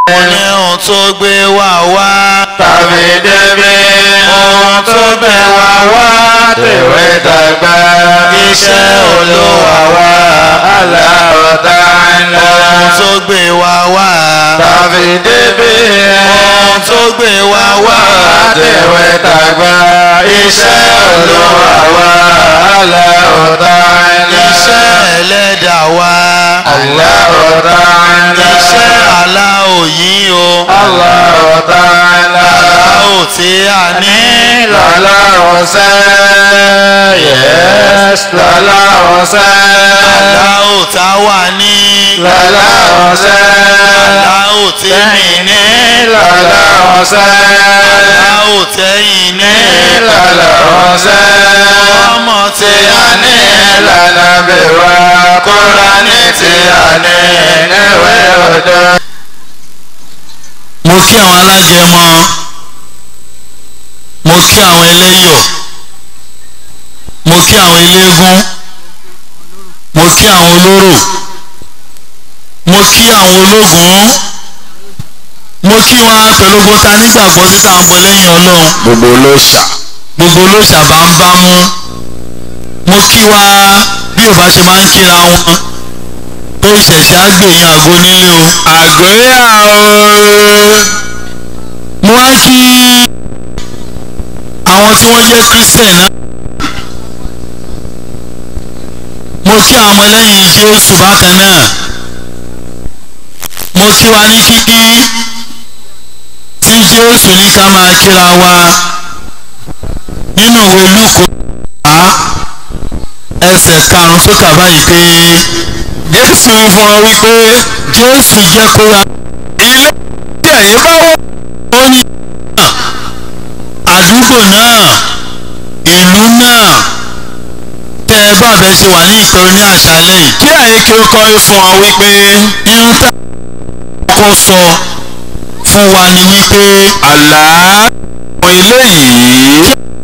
ní ohun tó gbé wá wá. tàbí débi ohun tó gbé wa wá tèwé dàgbà iṣẹ́ olúwa wá Allahu Ta'ala. ohun tó gbé wá wá. tàbí débi ohun tó gbé wá wá. tèwé dàgbà iṣẹ́ olúwa wá Allahu Ta'ala. iṣẹ́ ẹlẹ́dà wá. Allahu Ta'ala. iṣẹ́ aláwọ̀ yìí o. Allahu Ta'ala. aláwọ̀ tí a ní. Lọ́lá ọ̀sẹ̀, yes, lọ́lá ọ̀sẹ̀. aláwọ̀ tá a wà ní. Lọ́lá ọ̀sẹ̀. aláwọ̀ tí mi ní. Lọ́lá ọ̀sẹ̀. aláwọ̀ tẹ́yìn ní. Lọ́lá ọ̀sẹ̀. ọmọ tí Tí a a ní. ní lọ́nà bí wá, Kùránì tí a ní níwé òdo. mo kí àwọn alágẹmọ mo kí àwọn ẹlẹ́yọ̀ mo kí àwọn eléégún mo kí àwọn olóró mo kí àwọn ológun mo kí wọn pẹ̀lú ogun ta nígbàgbọ́ títà ń bọ lẹ́yìn ọlọ́run Gbogbo olóòṣà. gbogbo olóṣà bá ń bá mú mo kí wa bí ò bá ṣe máa ń kíra wọn tó ìṣẹ̀ṣẹ̀ á gbèyàn àgọ́ nílé o. Àgóyà ooo. mo wá kí àwọn tí wọ́n jẹ́ christian náà mo kí àwọn ọmọlẹ́yìn jésù bákan náà mo kí wa ní kíkí tí jésù ní ká máa kíra wa nínú ìwé lúkọ á ẹsẹ̀ karùn-ún tó kà báyìí pé Jésù fún ọ wípé jésù jẹ́ kó ra ilé tí ẹ̀yin bá wọ̀. ó ní àdúgbò náà ìlú náà tẹ́ ẹ bá bẹ́ẹ̀ ṣe wà ní ìpẹ́rù ní àṣálẹ́ yìí kí ẹ̀yin kí ó kọrin fún ọ wípé irun tá a kọ́kọ́ sọ fún wa ni wípé àlá àwọn ilé yìí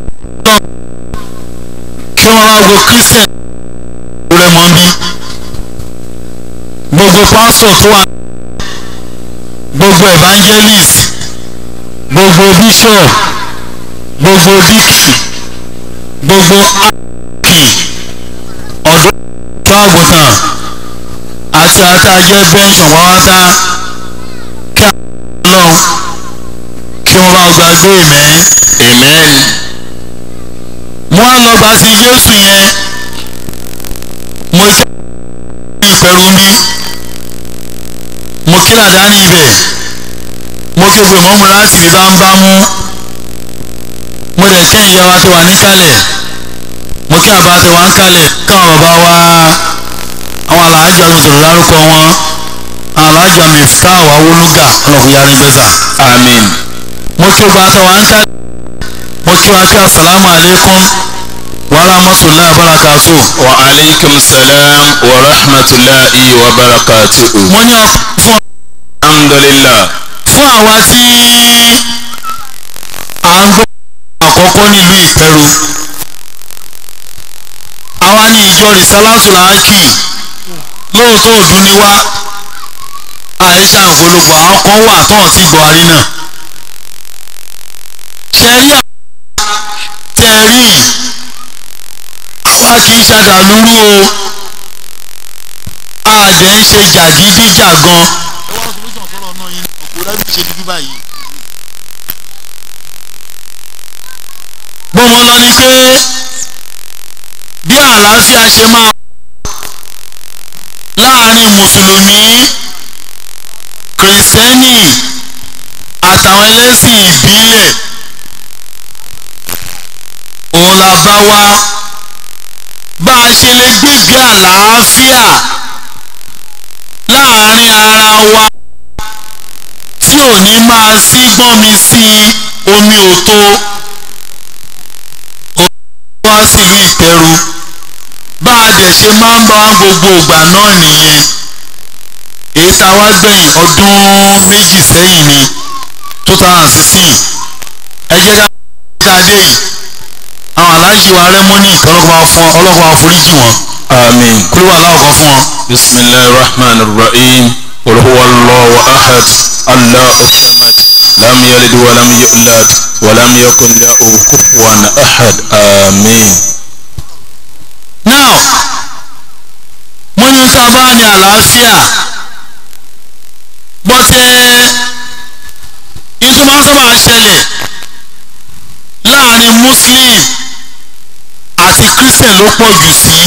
kí wọ́n wá wo christian rẹ̀ mọ́ bí gbogbo pastor tó wà gbogbo evangelist gbogbo bishop gbogbo dikin gbogbo akin ọ̀dọ́ tó àgùntàn àti àtàjẹ́ bẹ́ńsàn pátá kí àwọn ọlọ́run kí wọ́n bá gbàgbé ìmẹ́ amen mo á lọ bá sí jésù yẹn mo jẹ́ ìpẹ̀rù mi mo kí làdá ní ibẹ̀ mo ké pé mọ́mú láti ní bámbámú mo dẹ̀ kí ìyá wa ti wà níkàlẹ̀ mo kí àbá ti wà ń kalẹ̀ káwọn bàbá wa àwọn aláàjọ mi sọ̀rọ̀ dárúkọ wọn àwọn aláàjọ mi káwọ́ awolúgà ọlọ́kùnrin yarí gbẹ́sà amen mo kí ọba àtàwọn àǹkà mo kí wa kí asalaamu aleykum wa rahmatulahi wa barakatu. wa aleykum salam wa rahmatulahi wa barakatuhu mo ní ọkọ fún alhamdulilah fún àwa tí à ń gbọ́ àkọ́kọ́ nílùú ìpẹ́rù àwa ní ìjọ rìsálásù là ń kì lóòótọ́ ọdún ni wá àìsàn ògbólógbò àwọn kan wà tó hàn sí buhari náà ṣe rí àwọn tẹ rí àwa kì í ṣàdàlúrú o àdẹ̀ ń ṣe jàgídíjàgan. ẹ wá solution sọ̀rọ̀ náà yín kò rẹ́bí ṣe dúdú báyìí. bọ́mọ lọ ni pé bí àlàáfíà ṣe máa láàrin mùsùlùmí kìrìsìtẹ́nì àtàwọn ẹlẹ́sìn ìbílẹ̀ òun la bá wá bá a ṣe lè gbégbé àlàáfíà láàrin ara wa tí ò ní máa sí gbọ́nmi sí omi òtó wá sílùú ìpẹ̀rù bá a dẹ̀ ṣe máa ń bá gbogbo ìgbà náà nìyẹn èyí tá a wá gbẹ̀yìn ọdún méjì sẹ́yìn ni two thousand sixteen ẹ jẹ́ ká dáadé yìí àwọn aláàjì wa rẹ́mọ́nì ọlọ́kùnrin wa fún ọlọ́kùnrin wa foríjì wọn amen kúrò wà láwùkọ fún wọn. bisimilahi rahman rahim olùwàlọ́wọ́ ahad الله الصمد لم يلد ولم يولد ولم يكن له كفوا أحد آمين now mo ní tá a bá ní àlàáfíà bọ́tẹ́ ìtumọ̀ sábà ṣẹlẹ̀ láàrin muslim àti christian ló pọ̀ jù sí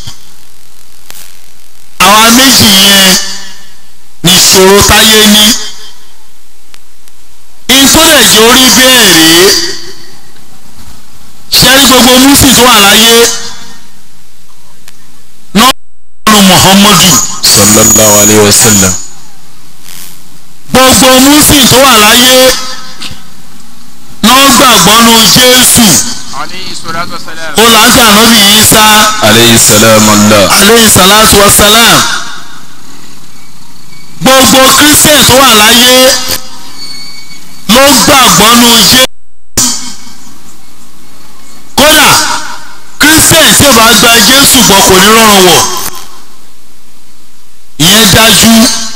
àwa méjì yẹn nìṣòro táyé ní ìtọ́lẹ̀jọ́ orí bẹ́ẹ̀ rèé ṣẹ́rí gbogbo muslim tó wà láyé nọ́ọ̀nù muhammadu sallallahu alayhi wa sallam gbogbo muslim tó wà láyé náà gbàgbọ́ nu jésù عليه الصلاة والسلام ó lágbà nọ́bì isa alayhi salam allah aleyhi salatu wa salam gbogbo christian tó wà láyé ló gbàgbọ́ nu jésù kódà christian tí ò bá gba jésù gbọ́ kò ní rọrùn wọ̀ ìyẹn dájú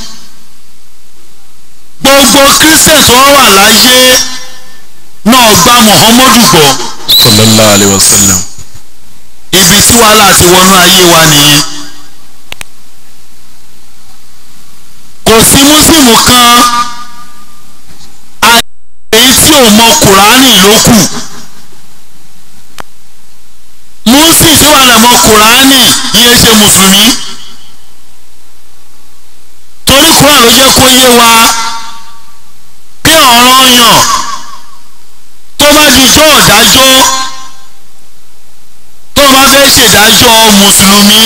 gbogbo christian tó wà láyé náà gba muhammadu gbọ́ sallallahu alayhi wa sallam ibi tí wàhálà ti wọnú ayé wa nìyẹn kò sí mùsùlùmù kan èyí tí ò mọ kùránì ló kù mùsùlùmí tí wà lẹ́mọ kùránì yẹn ṣe mùsùlùmí torí kùránì ló jẹ́ kó yé wa bí ọ̀ràn yàn tó bá di jọ́ ọ̀dájọ́ tó bá fẹ́ ṣèdájọ́ mùsùlùmí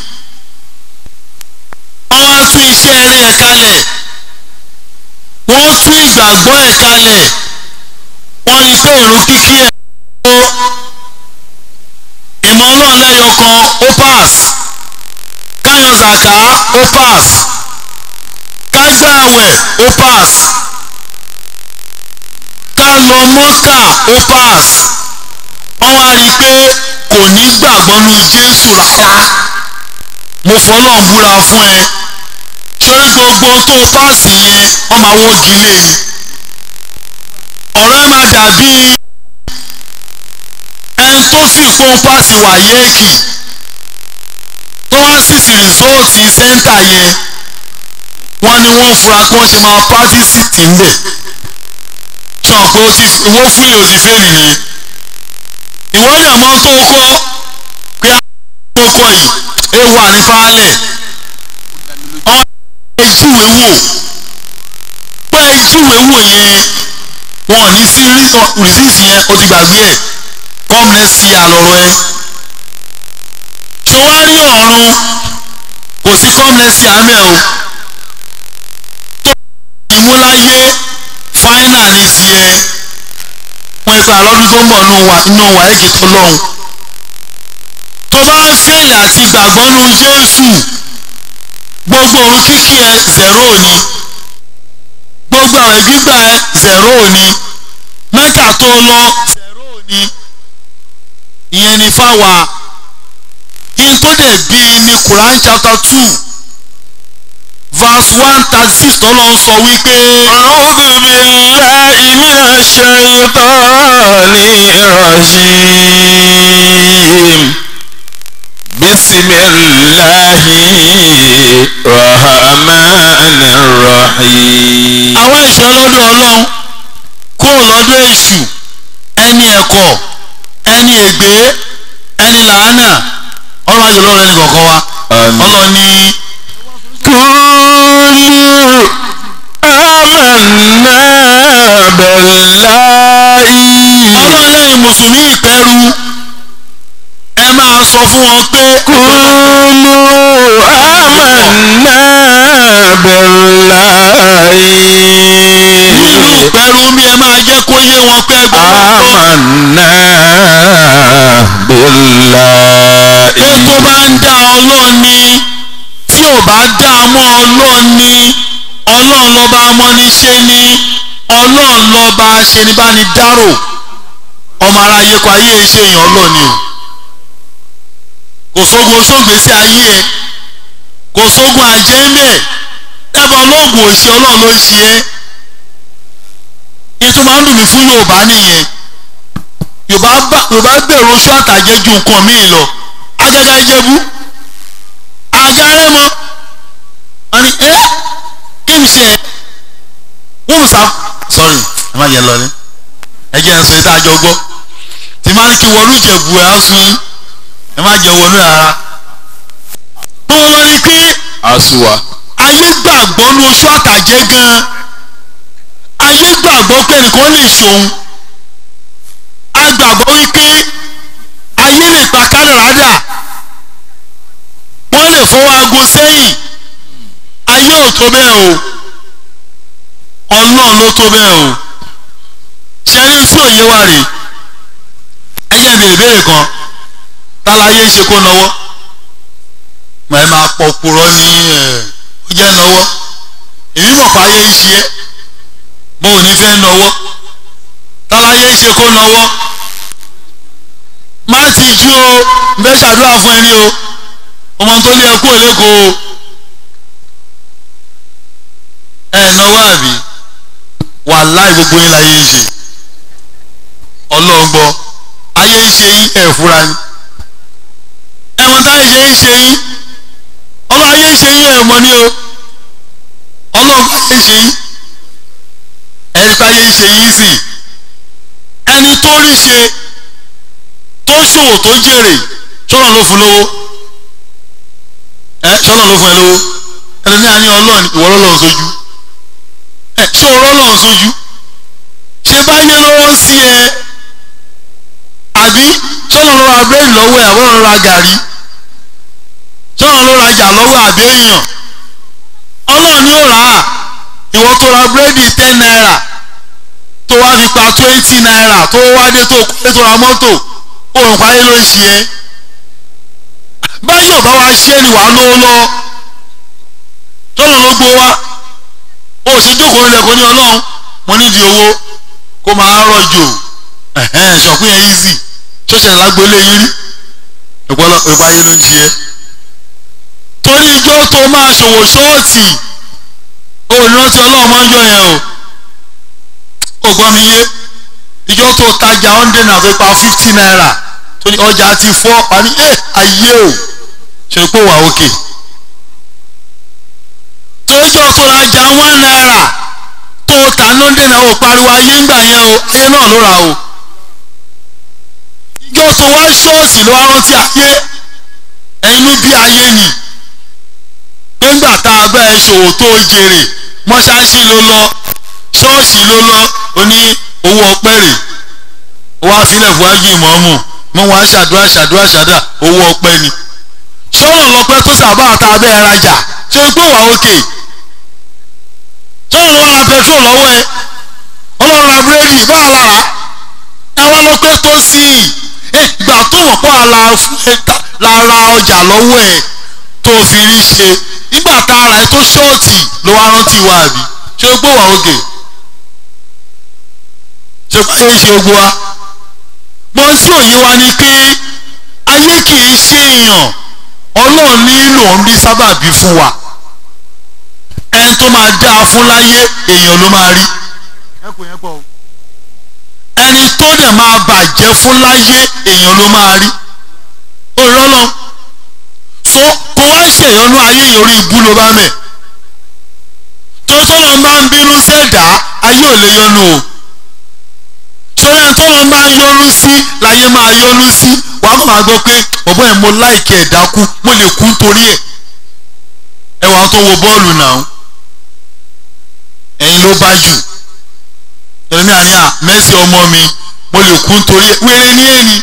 wọ́n á tún iṣẹ́ rẹ̀ kalẹ̀ wọ́n tún ìgbàgbọ́ ẹ̀ kalẹ̀ wọ́n rí pé ìrun kíkí ẹ̀ ó ìmọ̀ ọlọ́run lẹ́yọ kan ó pass káyọ̀ zàká ó pass kágbá àwẹ̀ ó pass ká lọ mọ́kà ó pass wọ́n wá rí i pé kò ní gbàgbọ́ nu jésù rárá mo fọlọ́n búra fún ẹ sórí gbogbo tó páàsì yẹn wọ́n máa wọ́gi lé ni ọ̀rọ̀ ẹ máa dàbí ẹni tó fi pọ́n páàsì wàyéèkì tó wá sì sí rìsọ́ọ̀tì sẹ́ńtà yẹn wọ́n ní wọ́n fura pé wọ́n ṣe máa pàdísì tì ń bẹ̀ sọ pé ó ti wọ́n fún yìí ó ti fẹ́ẹ̀lì nìyẹn ìwọ náà mọ tó kọ pé àwọn kọ yìí ewu ànífàálẹ̀ ọ̀n ejúwe wò pé ejúwe wò yẹn wọn ò ní sí rìsíìsì yẹn ó ti gbàgbé ẹ̀ kọ́mnẹ́sì àlọ́rọ̀ ẹ ṣọwárí ọ̀run kò sí kọ́mnẹ́sì àmẹ́ o tó ìmúláyé fáínà ní tiẹ̀ wọn ìgbà lọ́dún tó ń bọ̀ nù wà nù wà èkì tó lọ́hùn tó bá ń fèlè àti gbàgbọ́ nu jésù gbogbo òun kíkí ẹ zero ni gbogbo àwẹ̀ gbígbà ẹ zero ni mẹ́kà tó lọ zero ni ìyẹn ni fáwa in tó dẹ̀ bí ní Quran chapter two verse one thirty six tọ́lọ́ ń sọ wípé. أعوذ بالله من الشيطان الرجيم بسم الله الرحمن الرحيم àwọn ìṣọ́ lọ́dọ̀ ọlọ́run kúrò lọ́dọ̀ èṣù ẹni ẹ̀kọ́ ẹni ègbé ẹni làánà ọlọ́run àjọ lọ́rọ̀ ẹni kọ̀ọ̀kan wa Àmín. ọlọ́run ní قولوا آمنا بالله ọlọ́run lẹ́yìn mùsùlùmí ìpẹ́rù ẹ máa sọ fún wọn pé قولوا آمنا بالله nínú ìpẹ́rù mi ẹ máa jẹ́ kó yé wọn pé ẹgbẹ́ wọn gbọ́ آمنا بالله pé tó bá ń dá ọlọ́run ní tí ò bá dá a mọ́ ọlọ́run ní ọlọ́run lọ́ba amọ́niṣe ní ọlọ́run lọ́ba aṣenibánidárò ọmọ aráyé kọ ayé ṣe èèyàn ọlọ́ọ̀ni o kò sógun sóògbésí ayé ẹ kò sógun àjẹ́mẹ̀ dábàá ọlọ́ọ̀gùn òṣì ọlọ́run ló ń ṣe ẹ́ tó máa ń dùn mí fún yorùbá nìyẹn yorùbá bá yorùbá gbèrò oṣù àtàjẹ ju nǹkan míì lọ agaga ìjẹ̀bú àgárẹ́ mọ́ wọ́n ní ẹ́ kí n ṣe wọ́n mú sá sorry ẹ má jẹ́ lọ ní ẹ jẹ́ ń sọ ètò àjọ gbọ́ tí má ní kí wọlú ìjẹ̀bú ẹ̀ á sún yín ẹ má jẹ́ wọnú rárá wọ́n lọ ní pé asuwa ayé gbàgbọ́ ní oṣù àtàjẹ́ gan-an ayé gbàgbọ́ pé nìkan lè ṣòun a gbàgbọ́ wípé ayé lè pa kárìrádà wọ́n lè fọwọ́ aago sẹ́yìn ayé ò tó bẹ́ẹ̀ o ọlọ́run ló tó bẹ́ẹ̀ o ṣẹ́rí tí òye wà rè ẹ jẹ́ ìbéèrè ìbéèrè kan tálayé ṣe kó nọwọ́ mọ̀ ẹ́ máa pọ̀ purọ́ ní ẹ̀ ó jẹ́ nọwọ́ èmi mọ̀ pé ayé ń ṣe é mo ò ní fẹ́ nọwọ́ tálayé ṣe kó nọwọ́ má ti jú o n fẹ́ ṣàdúrà fún ẹni o ọmọ tó lé ẹkú òlékò o ẹ nọwọ́ àbí wàláì gbogbo yín láyé ń ṣe ọlọ́ngbọ́ ayé ń ṣe yín ẹ̀ fúra ni ẹ̀wọ̀n táyé ṣe ń ṣe yín ọlọ́ ayé ń ṣe yín ẹ̀ mọ́ ni o ọlọ́ngbọ́ ayé ń ṣe yín ẹni pé ayé ń ṣe yín sì ẹni tó rí ṣe tó ṣòwò tó jèrè ṣọ́nà ló fún lówó ẹ ṣọ́nà ló fún ẹ lówó ẹni ní àní ọlọ́ọ̀ni ìwọ lọ́lọ́run sójú ẹ ṣé o rọ́lọ́run sójú ṣe báyé lọ́wọ́ sí ẹ àbí ṣọ́nà ló ra bẹ́ẹ̀ lọ́wọ́ ẹ àbọ̀rọ̀ ra gàrí ṣọ́nà ló rajà lọ́wọ́ àbí èèyàn ọlọ́run ni ó rà á ìwọ tó ra búrẹ́dì ten naira tó wá fi pa twenty naira tó wá dé tó kọ́lé tó ra mọ́tò òun parí ló ń ṣe é báyọ̀ bá wa ṣe é ni wàá lówó lọ tọ́lọ̀ ló gbó wa ó sì jókòó nílẹ̀ kó ní ọlọ́run mo nídìí owó kó máa rọ̀jò ṣọ̀pín ẹ̀ easy ṣọ́ṣẹ̀ lágbólé yín rí ìpọ́lọ́ ìpáyé ló ń ṣe é torí ijó tó máa ṣòwò ṣọ́ọ̀tì olùrántí ọlọ́run máa ń yọ yẹn o ò gbọ́ mi yé ìjọ tó tajà hundred naira tó pa fifty naira tó ní ọjà ti fọ́ parí ẹ ayé o ṣe pé wà òkè tójọ́ tó rajà one naira tó ta ní hundred naira ò pariwo ayé ńgbà yẹn o ayé náà ló ra o ìjọ tó wá ṣọ́ọ̀ṣì ló wá rántí ayé ẹnu bí ayé nì nígbà tá a bá ẹ ṣòwò tó jèrè mọ́ṣáláṣí ló lọ ṣọ́ọ̀ṣì ló lọ ó ní owó ọpẹ́ rè ó wá sílẹ̀ fún ájì ìmọ̀ọ́mù mọ́ wá ṣàdúrà ṣàdúrà ṣàdúrà owó ọpẹ́ ni ṣọ́nà lọ́pẹ́ tó sábà ta abẹ́ ẹ rajà ṣe pé wà òkè ṣọ́nà ló wà ra petrol lọ́wọ́ ẹ ọlọ́run ra búrẹ́dì bá a lára ẹ wá lọ́pẹ́ tó sí i ìgbà tó wọ́n pọ̀ lára ọjà lọ́wọ́ ẹ tó fi rí ṣe nígbà tá a ra ẹ tó ṣọ́ọ̀tì ló wá rántí wa àbí ṣe pé wà òkè ṣe pé ayé ṣe gbogbo wa mọ sí òye wa ni pé ayé kì í ṣe èèyàn ọlọ́run nílò ń bí sábàbí fún wa ẹni tó máa dáa fún láyé èèyàn ló máa rí ẹni tó dẹ̀ máa bàjẹ́ fún láyé èèyàn ló máa rí òrọ́lọ́ so kó wá ṣèyọnú ayé yìí orí ibú ló bá mẹ́ tó tọ́lọ́ máa ń bínú sẹ́dá ayé ò lè yọnu o sọ́yà ẹni tọ́lọ́ máa ń yọnu sí láyé máa yọnu sí wàá kọ́ máa gbọ́ pé bọ̀bọ́ ẹ̀ mo láìkí ẹ̀ dákú mo lè kú nítorí ẹ̀ ẹ wàá tó wo bọ́ọ̀lù náà ẹ̀yin ló bá jù ẹ̀mí àníyà mẹ́sì ọmọ mi mo lè kú nítorí ẹ̀ wéré ní ẹ̀ni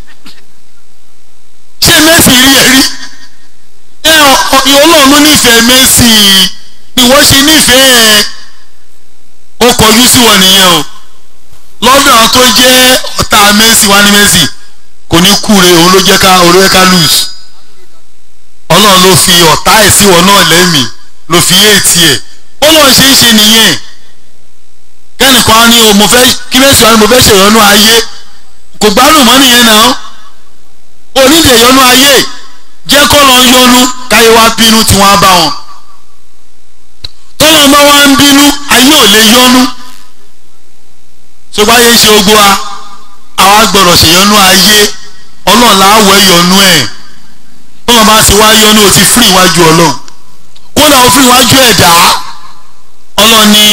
ṣé mẹ́sì rí ẹ rí ẹ ọlọ́run ló nífẹ̀ẹ́ mẹ́sì ìwọ ṣe nífẹ̀ẹ́ ẹ ó kọjú sí wọn nìyẹn o lọ́dọ̀ tó jẹ́ ọ̀tá mẹ́sì wá ní mẹ́sì kò ní kúre òun ló jẹ́ ká olóyè ká lùs ọlọ́run ló fi ọ̀tá ẹ̀ sí wọn náà lẹ́mìí ló fi éètì ẹ̀ ọlọ́run ṣe ń ṣe nìyẹn kẹ́nìkan á ní o mo fẹ́ kí mẹ́sì wá ní mo fẹ́ ṣèyọnú ayé kò gbádùn mọ́ nìyẹn náà onídìí ìyọnú ayé jẹ́ kọ́ lọ yọnu káyé wá bínú tí wọ́n á bá wọn tọ́lọ́ bá wá ń bínú ayé ò lè yọnu ṣùgbọ́n ayé ń ṣe gbogbo wa àwa gbọ́dọ̀ ṣèyọnú ayé ọlọ́run láwọ̀ ẹ̀yọnú ẹ̀ tọ́lọ́ bá ti wá yọnú o ti fún ìwájú ọlọ́run kódà ó fún ìwájú ẹ̀dá ọlọ́run ní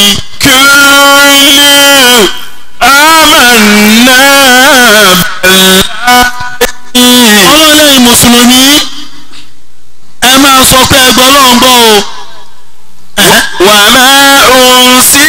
ọlọ́run lẹ́yìn mùsùlùmí ẹ máa sọ pé ẹ gbọ́ ọlọ́run gbọ́ o ẹ̀hẹ́. وما أرسل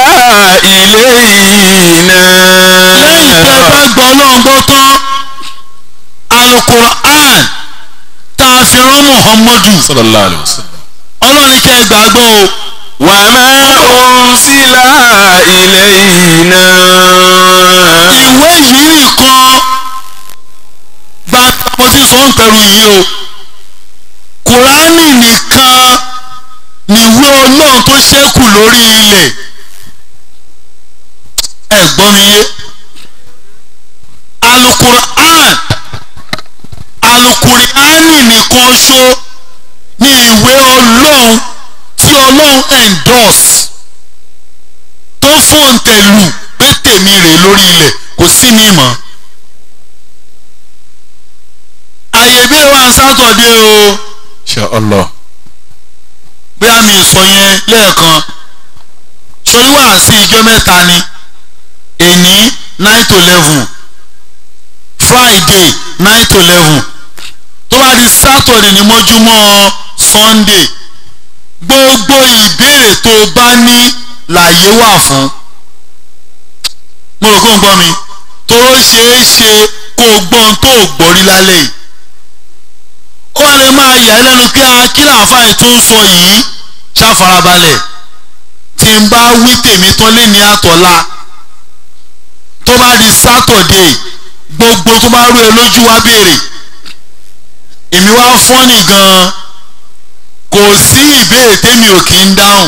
إلينا lẹ́yìn tẹ́ ẹ bá gbọ́ ọlọ́run gbọ́ tán alukur'an tá a fi rán muhammadu صلى الله عليه وسلم ọlọ́run ní kẹ́ ẹ gbàgbọ́ o وما أرسل إلينا ìwé yìí nìkan gba mo ti sọ ń pẹ̀lú yìí o kùránì nìkan nìwé ọlọ́run tó ṣẹ́kù lórí ilẹ̀ ẹ gbọ́ mi yé alukur'an alukur'ani nìkan ṣo ní ìwé ọlọ́run tí ọlọ́run endorse tó fòǹtẹ̀lù pé tèmi rè lórí ilẹ̀ kò sí ní ìmọ̀. àyè bí wà sátọ̀dé o إن شاء الله bí a mi sọ yẹn lẹ́ẹ̀kan sórí wà sí ìjọ mẹ́ta ni èní nine to eleven friday nine to eleven tó bá di saturday ní mọ́júmọ́ sunday gbogbo ìbéèrè tó o bá ní láyé wà fún mo rò kó ń gbọ́ mi tó ṣeé ṣe kó o gbọ́n tó o gbọ́ rí lálẹ́ yìí ó wà lè máa yà ẹ́ lẹ́nu pé akílà àfáì tó ń sọ yìí ṣàfarabalẹ̀ tí n bá wí tèmi tán lé ní àtọ̀la tó bá di sátọ̀dé gbogbo tó bá rú ẹ lójú wá béèrè èmi wá fọ́nì gan-an kò sí ìbéèrè tèmi ò kí ń dáhùn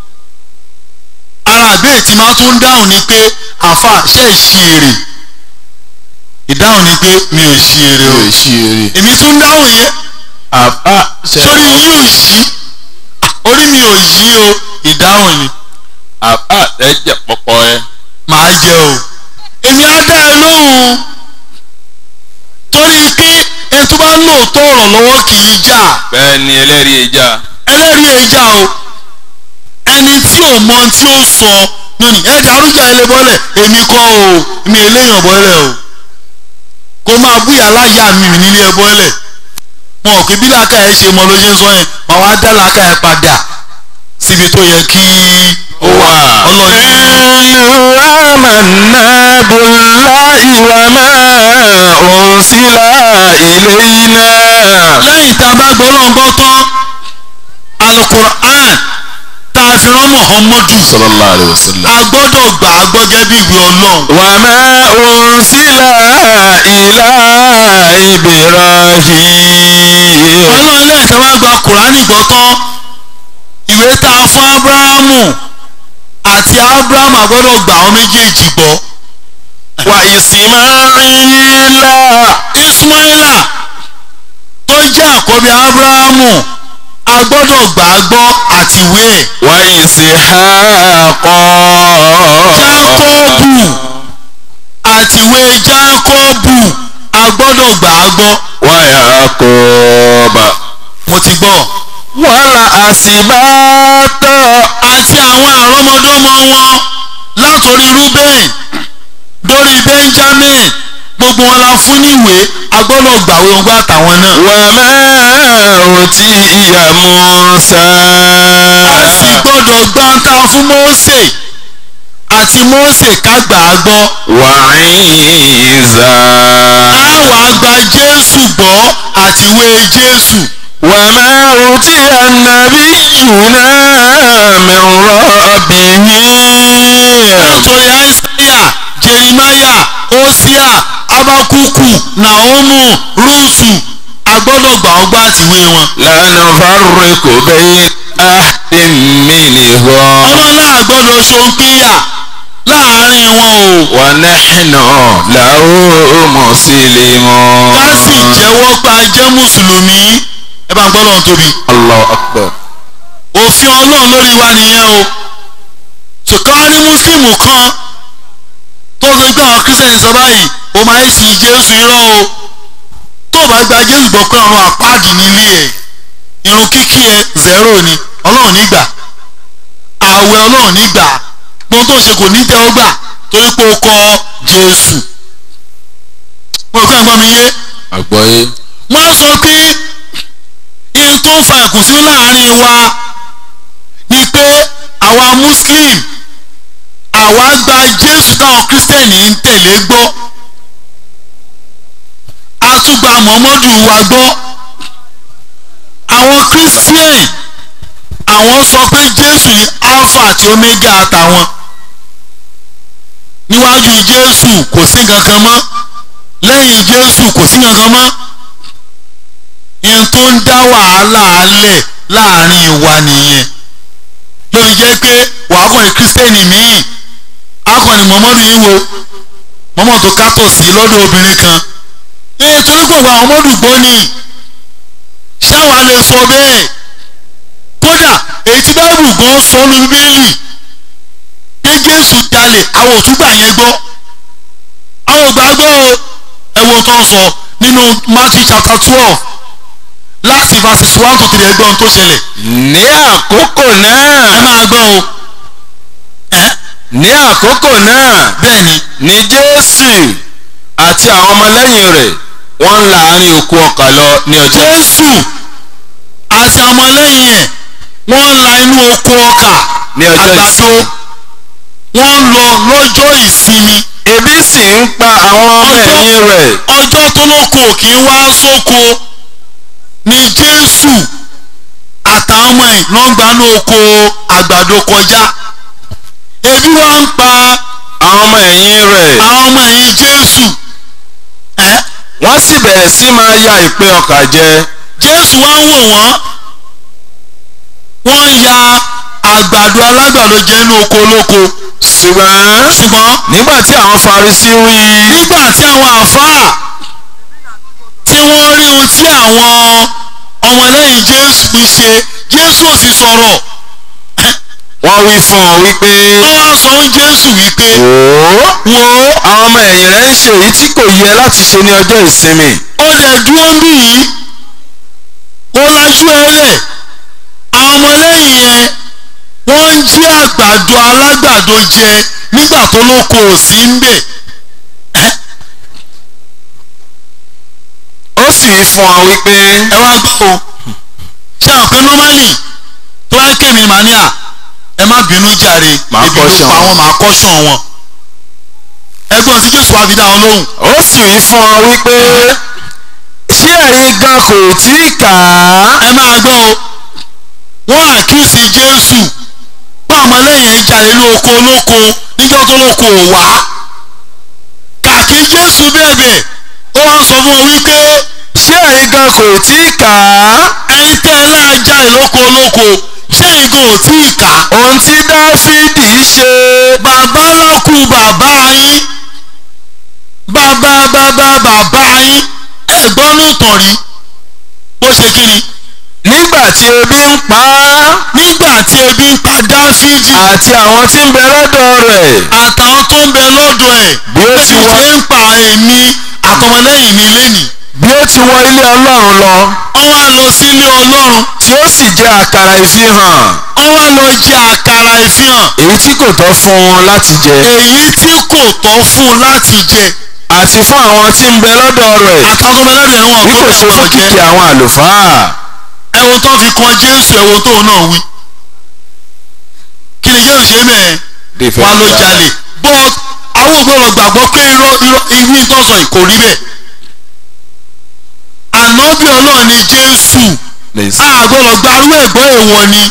ara ìbéèrè tí máa tún dáhùn ni pé àfa ṣe é ṣí èrè ìdáhùn ni pé mi ò ṣí èrè o يشيري èmi tún dáhùn yẹn أبا sórí yín ò yí orí mi ò yí o ìdáhùn ni أبا ẹ̀jẹ̀ pọ̀pọ̀ ẹ màá jẹ o èmi á dá ẹ lóhùn torí pé ẹni tó bá lóòótọ́ ọ̀rọ̀ lọ́wọ́ kì í jà bẹ́ẹ̀ ni ẹlẹ́rìí ìjà ẹlẹ́rìí èjà o ẹni tí ò mọ tí ó sọ nínú ẹ dàrújà ilé bọ́lẹ̀ èmi kọ́ o èmi eléyàn bọ́lẹ̀ o kó máa búyà láyà mi nílé ẹ bọ́lẹ̀ wọn ò kí bí làákà ẹ ṣe mọ ló ṣe ń sọ yẹn màá wá dá làákà ẹ padà síbi tó yẹ kí ó wà ọlọ́ọ̀ni آمنا بالله وما أرسل إلينا lẹ́yìn tá a bá gbọ́ lọ́ngbọ́ tán alukur'an tá a fi rán muhammadu صلى الله عليه وسلم a gbọ́dọ̀ gbà á gbọ́ gẹ́gẹ́ bí ìwé ọlọ́run وما أرسل إلى إبراهيم ọlọ́run lẹ́yìn tá a bá gba kùránì gbọ́ tán ìwé tá a fún abrahamu àti abrahamu a gbọ́dọ̀ gbà àwọn méjèèjì gbọ́ وإسماعيل ismaila tó jẹ́ àkọ́bí abrahamu a gbọ́dọ̀ gbà á gbọ́ àti ìwé ẹ̀ وإسحاق jákọ́bù àtiwé jákọ́bù a gbọ́dọ̀ gbà á gbọ́ ويعقوب mo ti gbọ́ والأسباط àti àwọn àrọ́mọdọ́mọ wọn látòrí rúbẹ́n dórí benjamin gbogbo wọn la fún níwèé a gbọ́dọ̀ gbàwé wọn gbọ́ àtàwọn náà. وما أوتي موسى a sì gbọ́dọ̀ gbà ń ta fún mósè àti mósè ká gbà á gbọ́. وعيسى a wàá gba jésù gbọ́ àtiwé jésù. وما أوتي النبيون من ربهم látòrí àìsáyà jerimaya osia abakuku naomu rúùtù agbọ́dọ̀ gbà ọ́ gbà tìwé wọn. لا نفرق بين أحد منهم ọlọ́lá àgbọ́dọ̀ ṣòǹpìyà láàárín wọn o. ونحن له مسلمون ká sì jẹ́wọ́ pa jẹ́ mùsùlùmí ẹ bá ń gbọ́dọ̀ ń tóbi. الله أكبر òfin ọlọ́run lórí wa nìyẹn o. ṣùkọ́ rí mùsùlùmù kan tó sọ pé àwọn kírísítẹ̀nì sọ báyìí o máa ń sin jésù irọ́ o tó o bá gba jésù gbọ́ pé ọ̀run àpáàdì nílé ẹ̀ irun kíkí ẹ zero ni ọlọ́run nígbà ààwẹ̀ ọlọ́run nígbà gbọ́n tó ṣe kò ní tẹ́ ọ gbà torí pé o kọ jésù mo kọ́ ẹ̀gbọ́n mi yé àgbọ́yé wọ́n sọ pé ihun tó ń fa ìkùnsínú láàrin wa ni pé àwa muslim àwa gba jésù táwọn kírísítẹ̀nì ń tẹ̀lé gbọ́ a tún gba muhammadu wa gbọ́ àwọn kírísítẹ̀nì àwọn sọ pé jésù ni alpha àti omega àtàwọn níwájú jésù kò sí nǹkan kan mọ́ lẹ́yìn jésù kò sí nǹkan kan mọ́ ihun tó ń dá wàhálà alẹ̀ láàrin wa nìyẹn ló fi jẹ́ pé wàá kàn ní kírísítẹ́nì míì akọni mọ́mọ́dù yìí wo mọ́mọ́ tó kátó sí lọ́dọ̀ obìnrin kan ee torí kò gba ọmọdù gbọ́ ni ṣáwa lè sọ bẹ́ẹ̀ kódà èyí tí báìbù gan sọ ní bíbélì pé jésù jalè àwọn òtúgbà yẹn gbọ́ àwọn ògbà gbọ́ o ẹ̀wọ̀n tó ń sọ nínú matthew chapter twelve láti verses one to three ẹgbọ́n tó ṣẹlẹ̀ ní àkókò ẹ náà máa gbọ́ o ẹ ní àkókò náà bẹ́ẹ̀ ni ni jésù àti àwọn ọmọlẹ́yìn rẹ̀ wọ́n ń la àárín oko ọkà lọ ní ọjọ́ jésù àti ọmọlẹ́yìn ẹ̀ wọ́n ń la inú oko ọkà Ní ọjọ́ àgbàdo ìsinmi. wọ́n ń lọ lọ́jọ́ ìsinmi ebi sì ń pa àwọn ọmọ ẹ̀yìn rẹ̀ ọjọ́ tó lóko kì í wá sóko ni jésù àtàwọn ọmọ ẹ̀ ló ń gbanú oko àgbàdo kọjá ebi wá ń pa àwọn ọmọ ẹ̀yìn rẹ̀ àwọn ọmọ ẹ̀yìn jésù ẹ́ wọ́n sì bẹ̀rẹ̀ sí máa ya ìpè ọkà jẹ jésù wá ń wò wọ́n wọ́n ń ya àgbàdo alágbàdo jẹ inú oko olóko ṣùgbọ́n ṣùgbọ́n nígbà tí àwọn Farisí rí i nígbà tí àwọn àfáà tí wọ́n rí ohun tí àwọn ọmọlẹ́yìn jésù ń ṣe jésù ò sì sọ̀rọ̀ wọ́n wí fún ọ wípé wọ́n wá sọ fún jésù wípé wò ó wo àwọn ọmọ ẹ̀yìn rẹ̀ ń ṣe èyí tí kò yẹ láti ṣe ní ọjọ́ ìsinmi ó lè dúró ń bì yìí ó lajú ẹ lẹ̀ àwọn ọmọlẹ́yìn yẹn wọ́n ń jí àgbàdo alágbàdo jẹ nígbà tó lóko ò sí ń bẹ̀ ẹ́ ó sì wí fún ọ wípé ẹ wá gbọ́ o ṣé àwọn pé normally tó bá ké mi màá ní à ẹ má bínú jàre Màá ebi ló caution pa wọn. wọn màá kọ́ṣàn wọn ẹgbọ́n tí jésù wá fi dá wọn lóhùn ó sì wí fún ọ wípé ṣé ẹ̀yin gan kò tí ì kà á ẹ máa gbọ́ o wọ́n àkíyèsí jésù pé àwọn ọmọlẹ́yìn ẹ̀ jalè ní oko olóko níjọ́ tó lóko ò wá kàkí jésù bẹ̀bẹ̀ ó wá sọ fún wọn wípé ṣé ẹ̀yin gan kò tí ì kà á ẹ̀yin tẹ́ ẹ náà jalè lóko olóko ṣé ìgò ò tí ì kà ohun tí dáfídì ṣe bàbá lọ́kù bàbá yín bàbá bàbá bàbá yín ẹ̀gbọ́n ló tàn rí bó ṣe kí ni nígbà tí ebi ń pa á nígbà tí ebi ń pa dáfídì àti àwọn tí ń bẹ lọ́dọ̀ rẹ̀ àtàwọn tó ń bẹ lọ́dọ̀ ẹ̀ Bí ó ti ebi wá- ṣe ń pa èmi àtọmọlẹ́yìn mi lẹ́nìí bí ó ti wọ ilé ọlọ́run lọ wọ́n wá lọ sí ilé ọlọ́run tí ó sì jẹ àkàrà ìfihàn wọ́n wá lọ jẹ àkàrà ìfihàn èyí tí kò tọ́ fún un láti jẹ èyí tí kò tọ́ fún un láti jẹ àti fún àwọn tí ń bẹ lọ́dọ̀ rẹ̀ àtàwọn tó ń bẹ lọ́dọ̀ ẹ̀ wọ́n bí kò ṣe fún kìkì àwọn àlùfáà ẹ̀wọ̀n tó fi kan jésù ẹ̀wọ̀n tóun náà wí kí ni jésù ṣe mẹ́ẹ̀ wá ló jalè but àwọn ògbọ́dọ̀ gbàgbọ́ pé irọ́ irọ́ ìwí tó sọ yìí kò rí bẹ́ẹ̀ ànábì ọlọ́run ni jésù Please. a gbọ́dọ̀ gbarú ẹ̀gbọ́n èèwọ̀ ni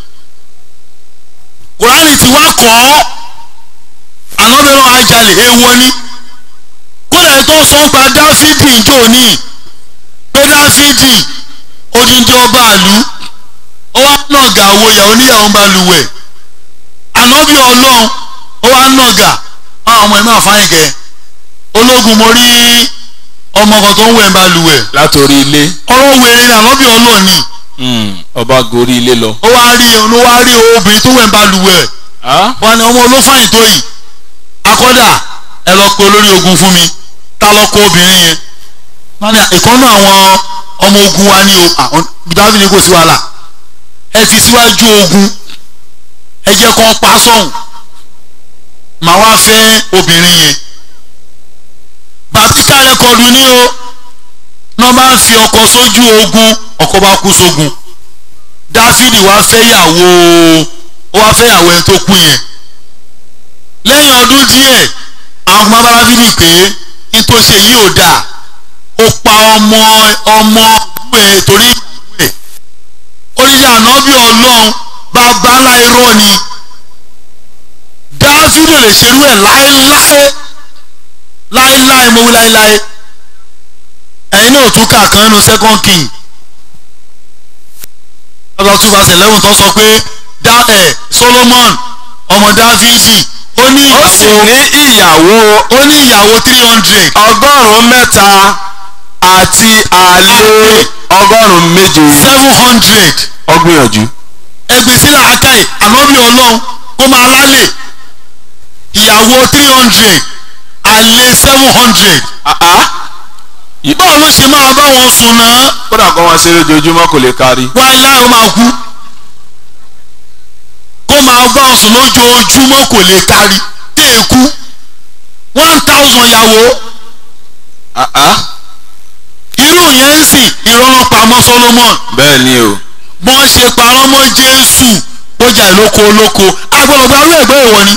kùránì tí wá kọ́ ànábì ọlọ́run ajalè èèwọ̀ ni kódà ẹ̀ tó sọ pa dáfídì jò ní pé dáfídì odindi ọba àlú ó wá nàgà wo ìyàwó níyàwó ń bá lu wẹ̀ ànábì ọlọ́run ó wá nàgà àwọn ọmọ ẹ̀ máa fáyín kẹ ológun mo rí ọmọ kan tó ń wẹ̀ ń bá lu wẹ̀ látòrí ilé ọ̀rọ̀ wèrè ni ànábì ọlọ́run ni ọba gorí ilé lọ. ó wá rí ló wá rí obìnrin tó wẹ̀ ń bá lu wẹ̀ wọn ni ọmọ olófàyìn tó yìí akọ́dà ẹ lọ pe olórí ogun fún mi ta lọ kó obìnrin yẹn wọ́n ní ìkànnì àwọn ọmọ ogun wa ní o àwọn dábì ní kò sí wàhálà ẹ ti síwájú ogun ẹ jẹ́ kó pa sọ̀hún màá wá fẹ́ obìnrin yẹn bàtíkà rẹ́kọ̀dù ní o náà bá fi ọkọ sójú ogun ọkọ bá kú sógun dáfídì wá fẹ́yàwó ó wá fẹ́yàwó ẹni tó kú yẹn lẹ́yìn ọdún díẹ̀ àwọn ọmọ bá dáfídì pé ní tó ṣe yìí ò dáa ó pa ọmọ ọmọ ẹ̀ torí ẹ̀ oníṣẹ́ ànábì ọlọ́run bàbá ńlá irọ́ ni dáfídì lè ṣerú ẹ̀ láéláé láéláé mo wí láéláé ẹ̀yin náà tún kà kan nínú second king ọba two verse eleven tó sọ pé dá ẹ̀ solomon ọmọ dáfídì ó ní ó sì ìyàwó ní ìyàwó ó ní ìyàwó three hundred ọgọ́rùn-ún mẹ́ta àti àlè ọgọ́rùn-ún méje seven hundred ọgbìyànjú. ẹgbẹ́ sílẹ̀ akáì ànábì ọlọ́run kó máa lálẹ́ ìyàwó three hundred àlè seven hundred báwo ló ṣe máa bá wọn sùn náà kódà kó wọn ṣeré ojoojúmọ́ kò lè kárí. wáyé ó máa kú kó máa bá wọn sùn lójoojúmọ́ kò lè kárí tí è kú one thousand ìyàwó irú yẹn ń sìn ìrọ̀rùn pamọ́ Solomon bẹ́ẹ̀ ni o bọ́n ṣe parọ́ mọ́ Jésù ó jà ìlóko olóko agbọ̀nọ̀gbà rú ẹ̀gbẹ́ ìwọ ni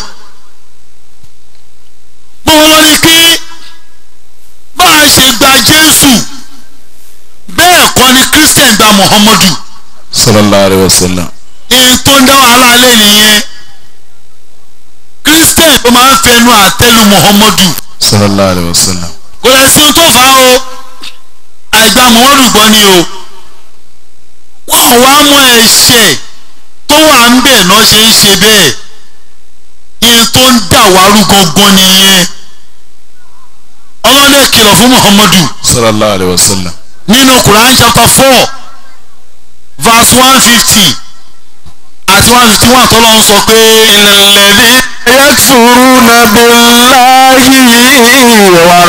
gbogbo wọn ni pé bá a ṣe gba Jésù bẹ́ẹ̀ kọ́ ni Christian gba Muhammadu sallallahu alayhi wa sallam. èyí tó ń dá wàhálà lé nìyẹn Christian ó máa ń fẹnu àtẹ́lu Muhammadu sallallahu alayhi wa sallam. kò lè sí ohun tó fà á o àìgbà Muhammadu gbọ́ ni o wọ́n wá mú ẹ̀ṣẹ̀ tó wà ń bẹ̀ náà ṣe ń ṣe bẹ́ẹ̀ ìyẹn tó ń dà wárú gangan nìyẹn ọlọ́dẹ kìlọ̀ fún Muhammadu sallallahu alayhi wa sallam. nínú Quran chapter four verse one fifty àti one fifty one tó lọ́n sọ pé ìnàlẹ́dí yakfuruna billahi wa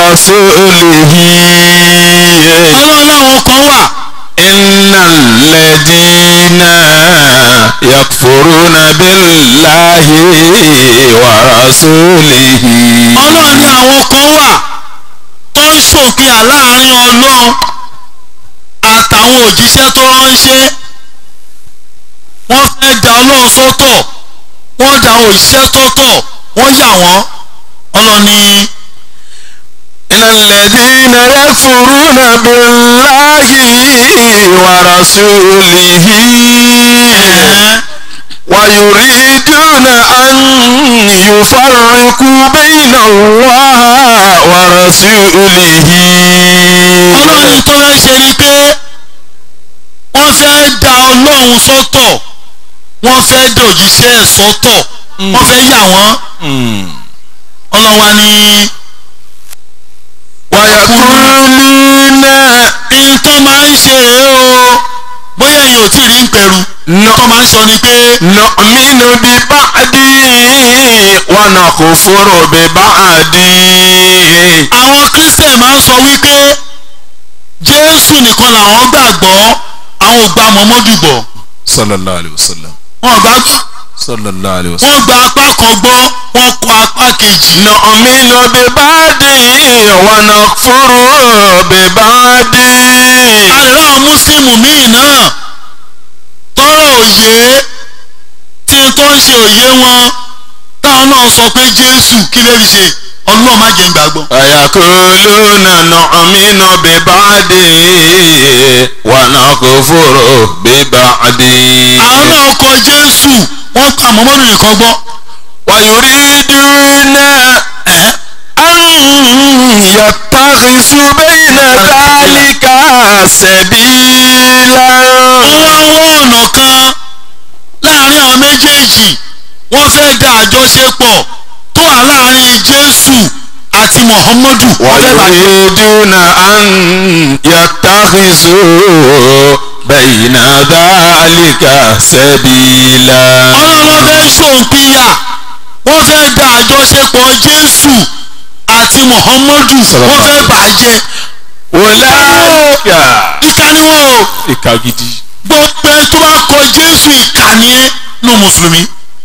rasulihi. ọlọ́run láwọn kan wà ìnàlẹ́dínà yakfuruna billahi wa rasulihi. ọlọ́run ní àwọn kan wà tó ń ṣòpin àláàrin ọlọ́run àtàwọn òjíṣẹ́ tó ránṣẹ́ wọ́n fẹ́ da ọlọ́run sọ́tọ̀ wọ́n da àwọn òjíṣẹ́ sọ́tọ̀ wọ́n yà wọ́n ọlọ́run ní الذين يكفرون بالله ورسوله ويريدون أن يفرقوا بين الله ورسوله ọlọ́run tó fẹ́ ṣe ni pé wọ́n fẹ́ da ọlọ́run sọ́tọ̀ wọ́n fẹ́ da òjíṣẹ́ ẹ̀ sọ́tọ̀ wọ́n fẹ́ yà wọ́n ọlọ́run wa ní ويقولون ihun tó máa ń ṣe rèé o bóyá ẹ̀yin ò tí ì rí ń pẹ̀rù tó máa ń sọ ni pé نؤمن ببعض ونكفر ببعض àwọn christian máa ń sọ wípé jésù nìkan làwọn gbàgbọ́ àwọn ò gba mọ́mọ́dù gbọ́ sallallahu alayhi wa sallam wọn ò gbà sallallahu alayhi wa sallam. wọ́n gba apá kan gbọ́ wọ́n kọ apá kejì نؤمن ببعض ونكفر ببعض àlọ́ àwọn mùsùlùmí míì náà tọrọ òye tí n tó ń ṣe òye wọn táwọn náà sọ pé jésù kí lè fi ṣe ọlọ́run má jẹ́ ń gbàgbọ́. ويقولون نؤمن ببعض ونكفر ببعض àwọn náà kọ jésù wọ́n pa mọ́mọ́dù nìkan gbọ́. ويريدون أن يتخذوا بين ذلك سبيلا wọ́n wá wọ́n ọ̀nà kan láàrin àwọn méjèèjì wọ́n fẹ́ da àjọṣepọ̀ tó wà láàrin jésù àti muhammadu wọ́n fẹ́ bàjẹ́. ويريدون أن يتخذوا بين ذلك سبيلا ọlọ́run fẹ́ ṣòǹpìyà wọ́n fẹ́ da àjọṣepọ̀ jésù ti muhammadu wọ́n fẹ́ bàjẹ́ wòláyà ìka ni wọ́n o ìka gidi gbogbo ẹni tó bá kọ jésù ìka ni ẹ́ nù mùsùlùmí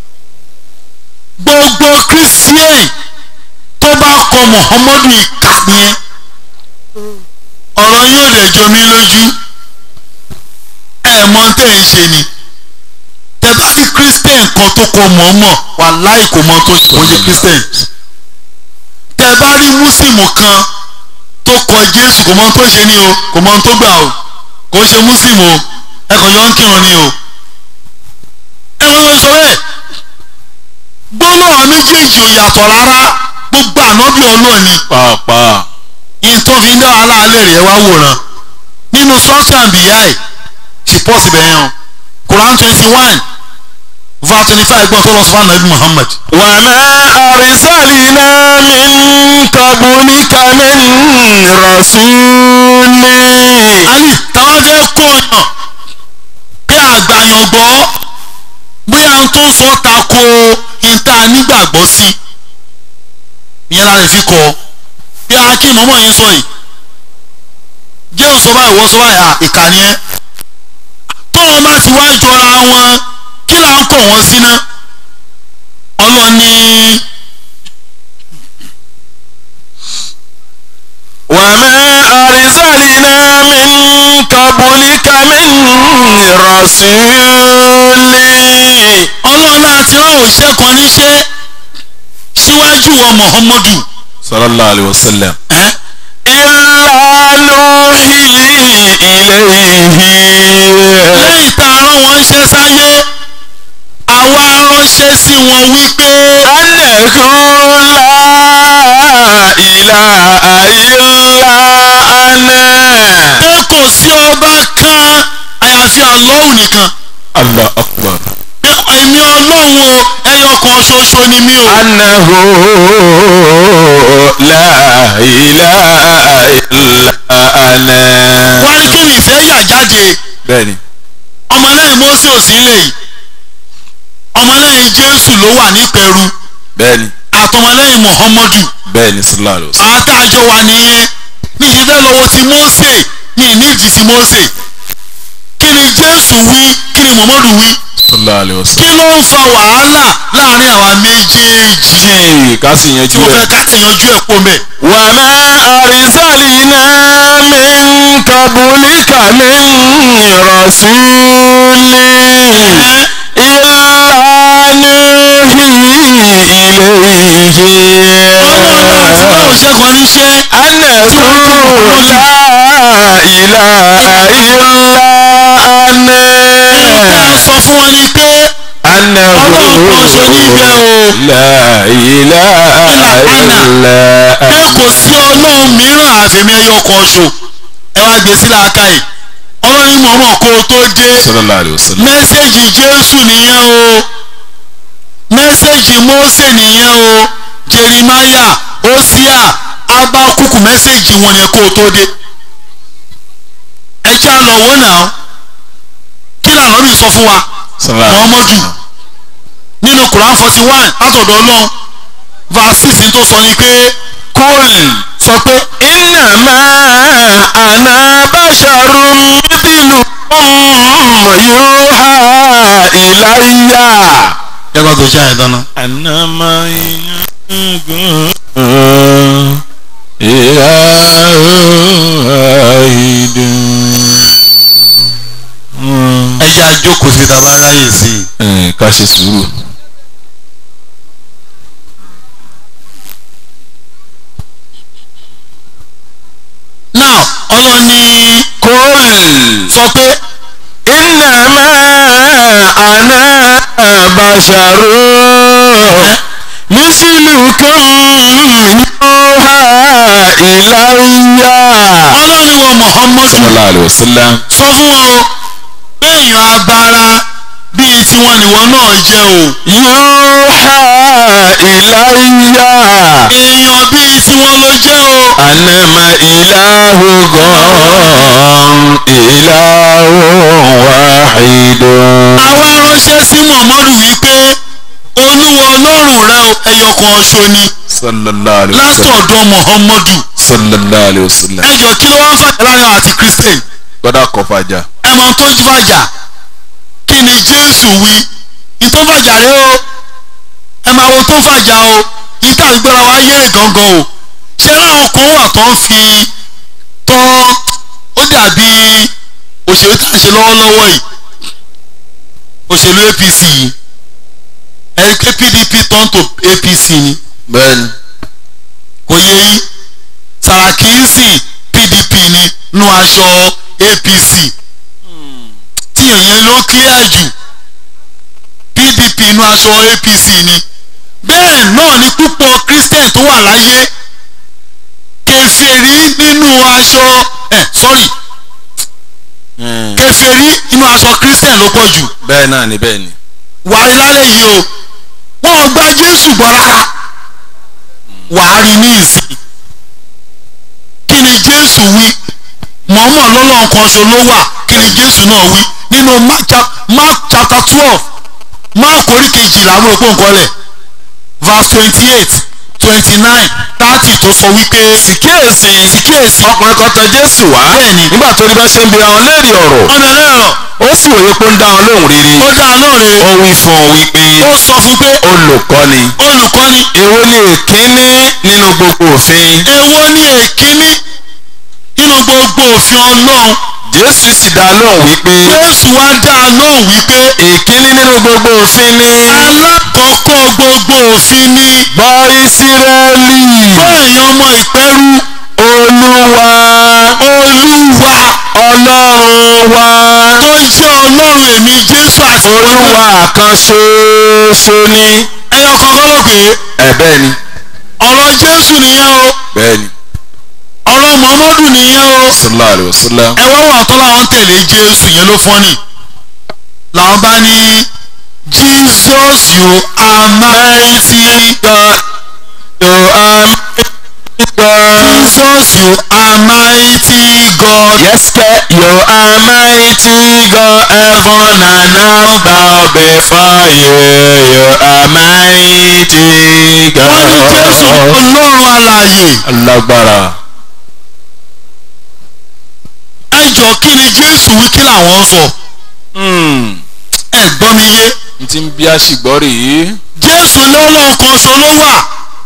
gbogbo christian tó bá kọ muhammadu ìka ni ẹ́ ọ̀rọ̀ yóò lè jọ mí lójú ẹ̀ mọ̀ tẹ́ ẹ̀ ń ṣe ni tẹ bá rí christian kan tó kọ mọ̀ọ́mọ̀ wàláì kò mọ tó ṣe kò ṣe christian tẹ bá rí músìmù kan tó kọ jésù kò mọ tó ṣe ni o kò mọ tó gbà o kò ṣe músìmù o ẹ kàn yọ ń kírun ni o ẹ wọ́n lọ sọ bẹ́ẹ̀ gbólóhàn méjèèjì ò yàtọ̀ rárá gbogbo ànábì ọlọ́ọ̀ ni pàápàá ìtọ́ fi ń dá wàhálà alẹ́ rẹ̀ wá wòran nínú sọ́ọ̀tì àǹbíyá ẹ̀ ṣì pọ̀ síbẹ̀ yẹn o Quran twenty one verse twenty five gbọ́n tó lọ sọ fún anabi Muhammad. wàmẹ́ àrísàlìnà min qablika min rasuli. ali táwọn fẹ́ kọ́ ọ̀yàn pé àgbàyàn gbọ́ bóyá n tó sọ tako ìta nígbàgbọ́ sí ìyẹn la lè fi kọ́ bí a kí mọ́mọ́ yìí sọ yìí jésù sọ báyìí wọ́n sọ báyìí à ìkànnì ẹ́ tọ́wọ́n bá ti wá jọra wọn kí là ń kọ̀ wọ́n sí ná ọlọ́ni wàmẹ́ àrísàlìnà min qablika min rasuli. ọlọ́run àti rán òṣìṣẹ́ kan níṣẹ́ síwájú wa muhammadu sallallahu alayhi wa sallam. ẹ́ illa nuhi ilayhi. lẹ́yìn tá a rán wọn ṣẹ́ sáyé àwa ránṣẹ́ sí wọn wípé annahu la ilaha illa ana. pé kò sí ọba kan àyàfi Allahu nìkan allah akbar. pé èmi ọlọ́run o ẹyọ kan ṣoṣo ni mí o annahu la ilaha illa ana. wọ́n ní kí ni ìfẹ́ yà jáde bẹ́ẹ̀ni. ọmọlẹ́yìn Mósè ò sí lè yìí ọmọlẹ́yìn Jésù ló wà nípẹ̀rù bẹ́ẹ̀ni. àtọmọlẹ́yìn Muhammadu bẹ́ẹ̀ni sallallahu alayhi wa sallam. àtàjọ wà nìyẹn ní ìṣẹ́fẹ́ lọ́wọ́ ti Mósè ní ìníjì sí Mósè kí ni Jésù wí kí ni Muhammadu wí sallallahu alayhi wa kí sallam. ló ń fa wàhálà láàrin àwa méjèèjì yìí ká sì tí yanjú mo fẹ́ ẹ̀. ká yanjú ẹ̀ pọ̀ mẹ́. وما أرسلنا من قبلك من رسول إلا نوحي ọlọ́run àti báwo إليه ṣẹ́gun níṣẹ́ أنه لا إله إلا أنا tí a sọ fún wọn ni pé أنه Ọlọ́run kan ṣo ní ibẹ̀ o. لا إله إلا pé أنا kò sí ọlọ́run mìíràn àfẹ̀mí ẹyọ kan ṣo ẹ wá gbé sí làákà yìí ọlọ́run mọ̀ọ́mọ̀ kó o tó dé sallallahu alayhi wa sallam. mẹ́sẹ̀gì Jésù nìyẹn o mẹ́sẹ̀gì Mósè nìyẹn o Jerimaya Osia Abakuku mẹ́sẹ̀gì wọn yẹn kó o tó dé ẹ já lọ wò náà kí lànà mi sọ fún wa sallallahu alayhi wa Muhammadu sallam. nínú Quran forty one látọ̀dọ̀ Ọlọ́run verse six tó sọ ni pé kúl sọ pé innama ana basharun mithlukum yuha ilayya. yàgbá tó ṣe àyè dáná. anama yagun ilahidun. ẹ jẹ́ àjókòó sí ta bá ráyè sí i. ká ṣe sùúrù. now Ọlọ́run ní kúl. sọ pé innama ana basharun mislukum yuha ilayya. Ọlọ́run ní wọ Muhammadu sallallahu alayhi wa sallam. sọ fún wọn o pé èèyàn abara bíi tiwọn nìwọ náà jẹ́ o yuha ilayya. èèyàn bíi tiwọn ló jẹ́ o anama ilahukum ilahun wahidun. àwa ránṣẹ́ sí Muhammadu wípé olúwa ọlọ́run rẹ o ẹyọ kan ṣo ni sallallahu alayhi wa sallam látọ̀dọ̀ muhammadu sallallahu alayhi wa sallam ẹ jọ kí ló wá ń fàjà láàrin àwọn àti christian gbọ́dọ̀ kọ́ fàjà ẹ mọ tó ń fàjà kí ni jésù wí ní tó ń fàjà rẹ o ẹ máa wo tó ń fàjà o ní tá à ń gbéra wa yé gangan o ṣé láwọn kan wà tó ń fi tọ́ ó dàbí òṣèlú tá à ń ṣe lọ́wọ́lọ́wọ́ yìí òṣèlú apc yìí ẹni pé pdp turn to apc ni bẹ́ẹ̀ni kò yẹ yín Sàràkí ń sìn pdp ni nu aṣọ apc tí èyàn ló clear jù pdp nu aṣọ apc ni bẹ́ẹ̀ náà ni púpọ̀ christian tó wà láyé kèfèrí nínú aṣọ ẹ̀ sorry kèfèrí nínú aṣọ christian ló pọ̀ jù bẹ́ẹ̀ náà ni bẹ́ẹ̀ ni wàá rí lálẹ́ yìí o wọ́n gba jésù gbọ́ rárá wàá rí ní ìsìn kí ni jésù wí mọ̀ọ́mọ̀ lọ́lọ́run kan ṣo ló wà kí ni jésù náà wí nínú mark chap- mark chapter twelve mark orí kejìlá mo rò pé nǹkan lẹ̀ verse twenty eight twenty nine thirty tó sọ wípé kíyèsí kíyèsí ọkùnrin kan tọ̀ jésù wá Bẹ́ẹ̀ni. nígbà tó rí bá ṣe ń bi àwọn léèrè ọ̀rọ̀ ọ̀nà ẹlẹ́rọ̀ ó sì wòye pé ó ń dá wọn lóhùn rere ó dá a lóore ó wí fún un wípé ó sọ fún pé olùkọ́ni olùkọ́ni èwo ni èkíní nínú gbogbo òfin èwo ni èkíní nínú gbogbo òfin ọlọ́run jésù sì dá a lóhùn wípé jésù wá dá a lóhùn wípé èkíní nínú gbogbo òfin ni alákọ̀ọ́kọ́ gbogbo òfin ni gbọ́ ìsírẹ́lì fún èèyàn ọmọ ìpẹ́rú olúwa olúwa ọlọ́run wa tó jẹ́ ọlọ́run èmi jésù àti olúwa kan ṣoṣo ni ẹyọ kan kọ́ ló pé ẹ bẹ́ẹ̀ ni ọ̀rọ̀ jésù nìyẹn o bẹ́ẹ̀ ni ọ̀rọ̀ muhammadu nìyẹn o sallallahu alayhi wa sallam ẹ wá wà tó làwọn tẹ̀lé jésù yẹn ló fọ́nì làwọn bá ní jesus you are mighty God you are God jesus you are mighty god yes sir you are mighty God heaven and earth bow before you you are mighty wọ́n ní jésù God ọlọ́run alààyè alágbára ẹ jọ kí ni jésù wí kí làwọn sọ Hmm, ẹ gbọ́ mi yé n ti ń bí àṣìgbọ́ rèé jésù lọ́lọ́run kan ṣo ló wà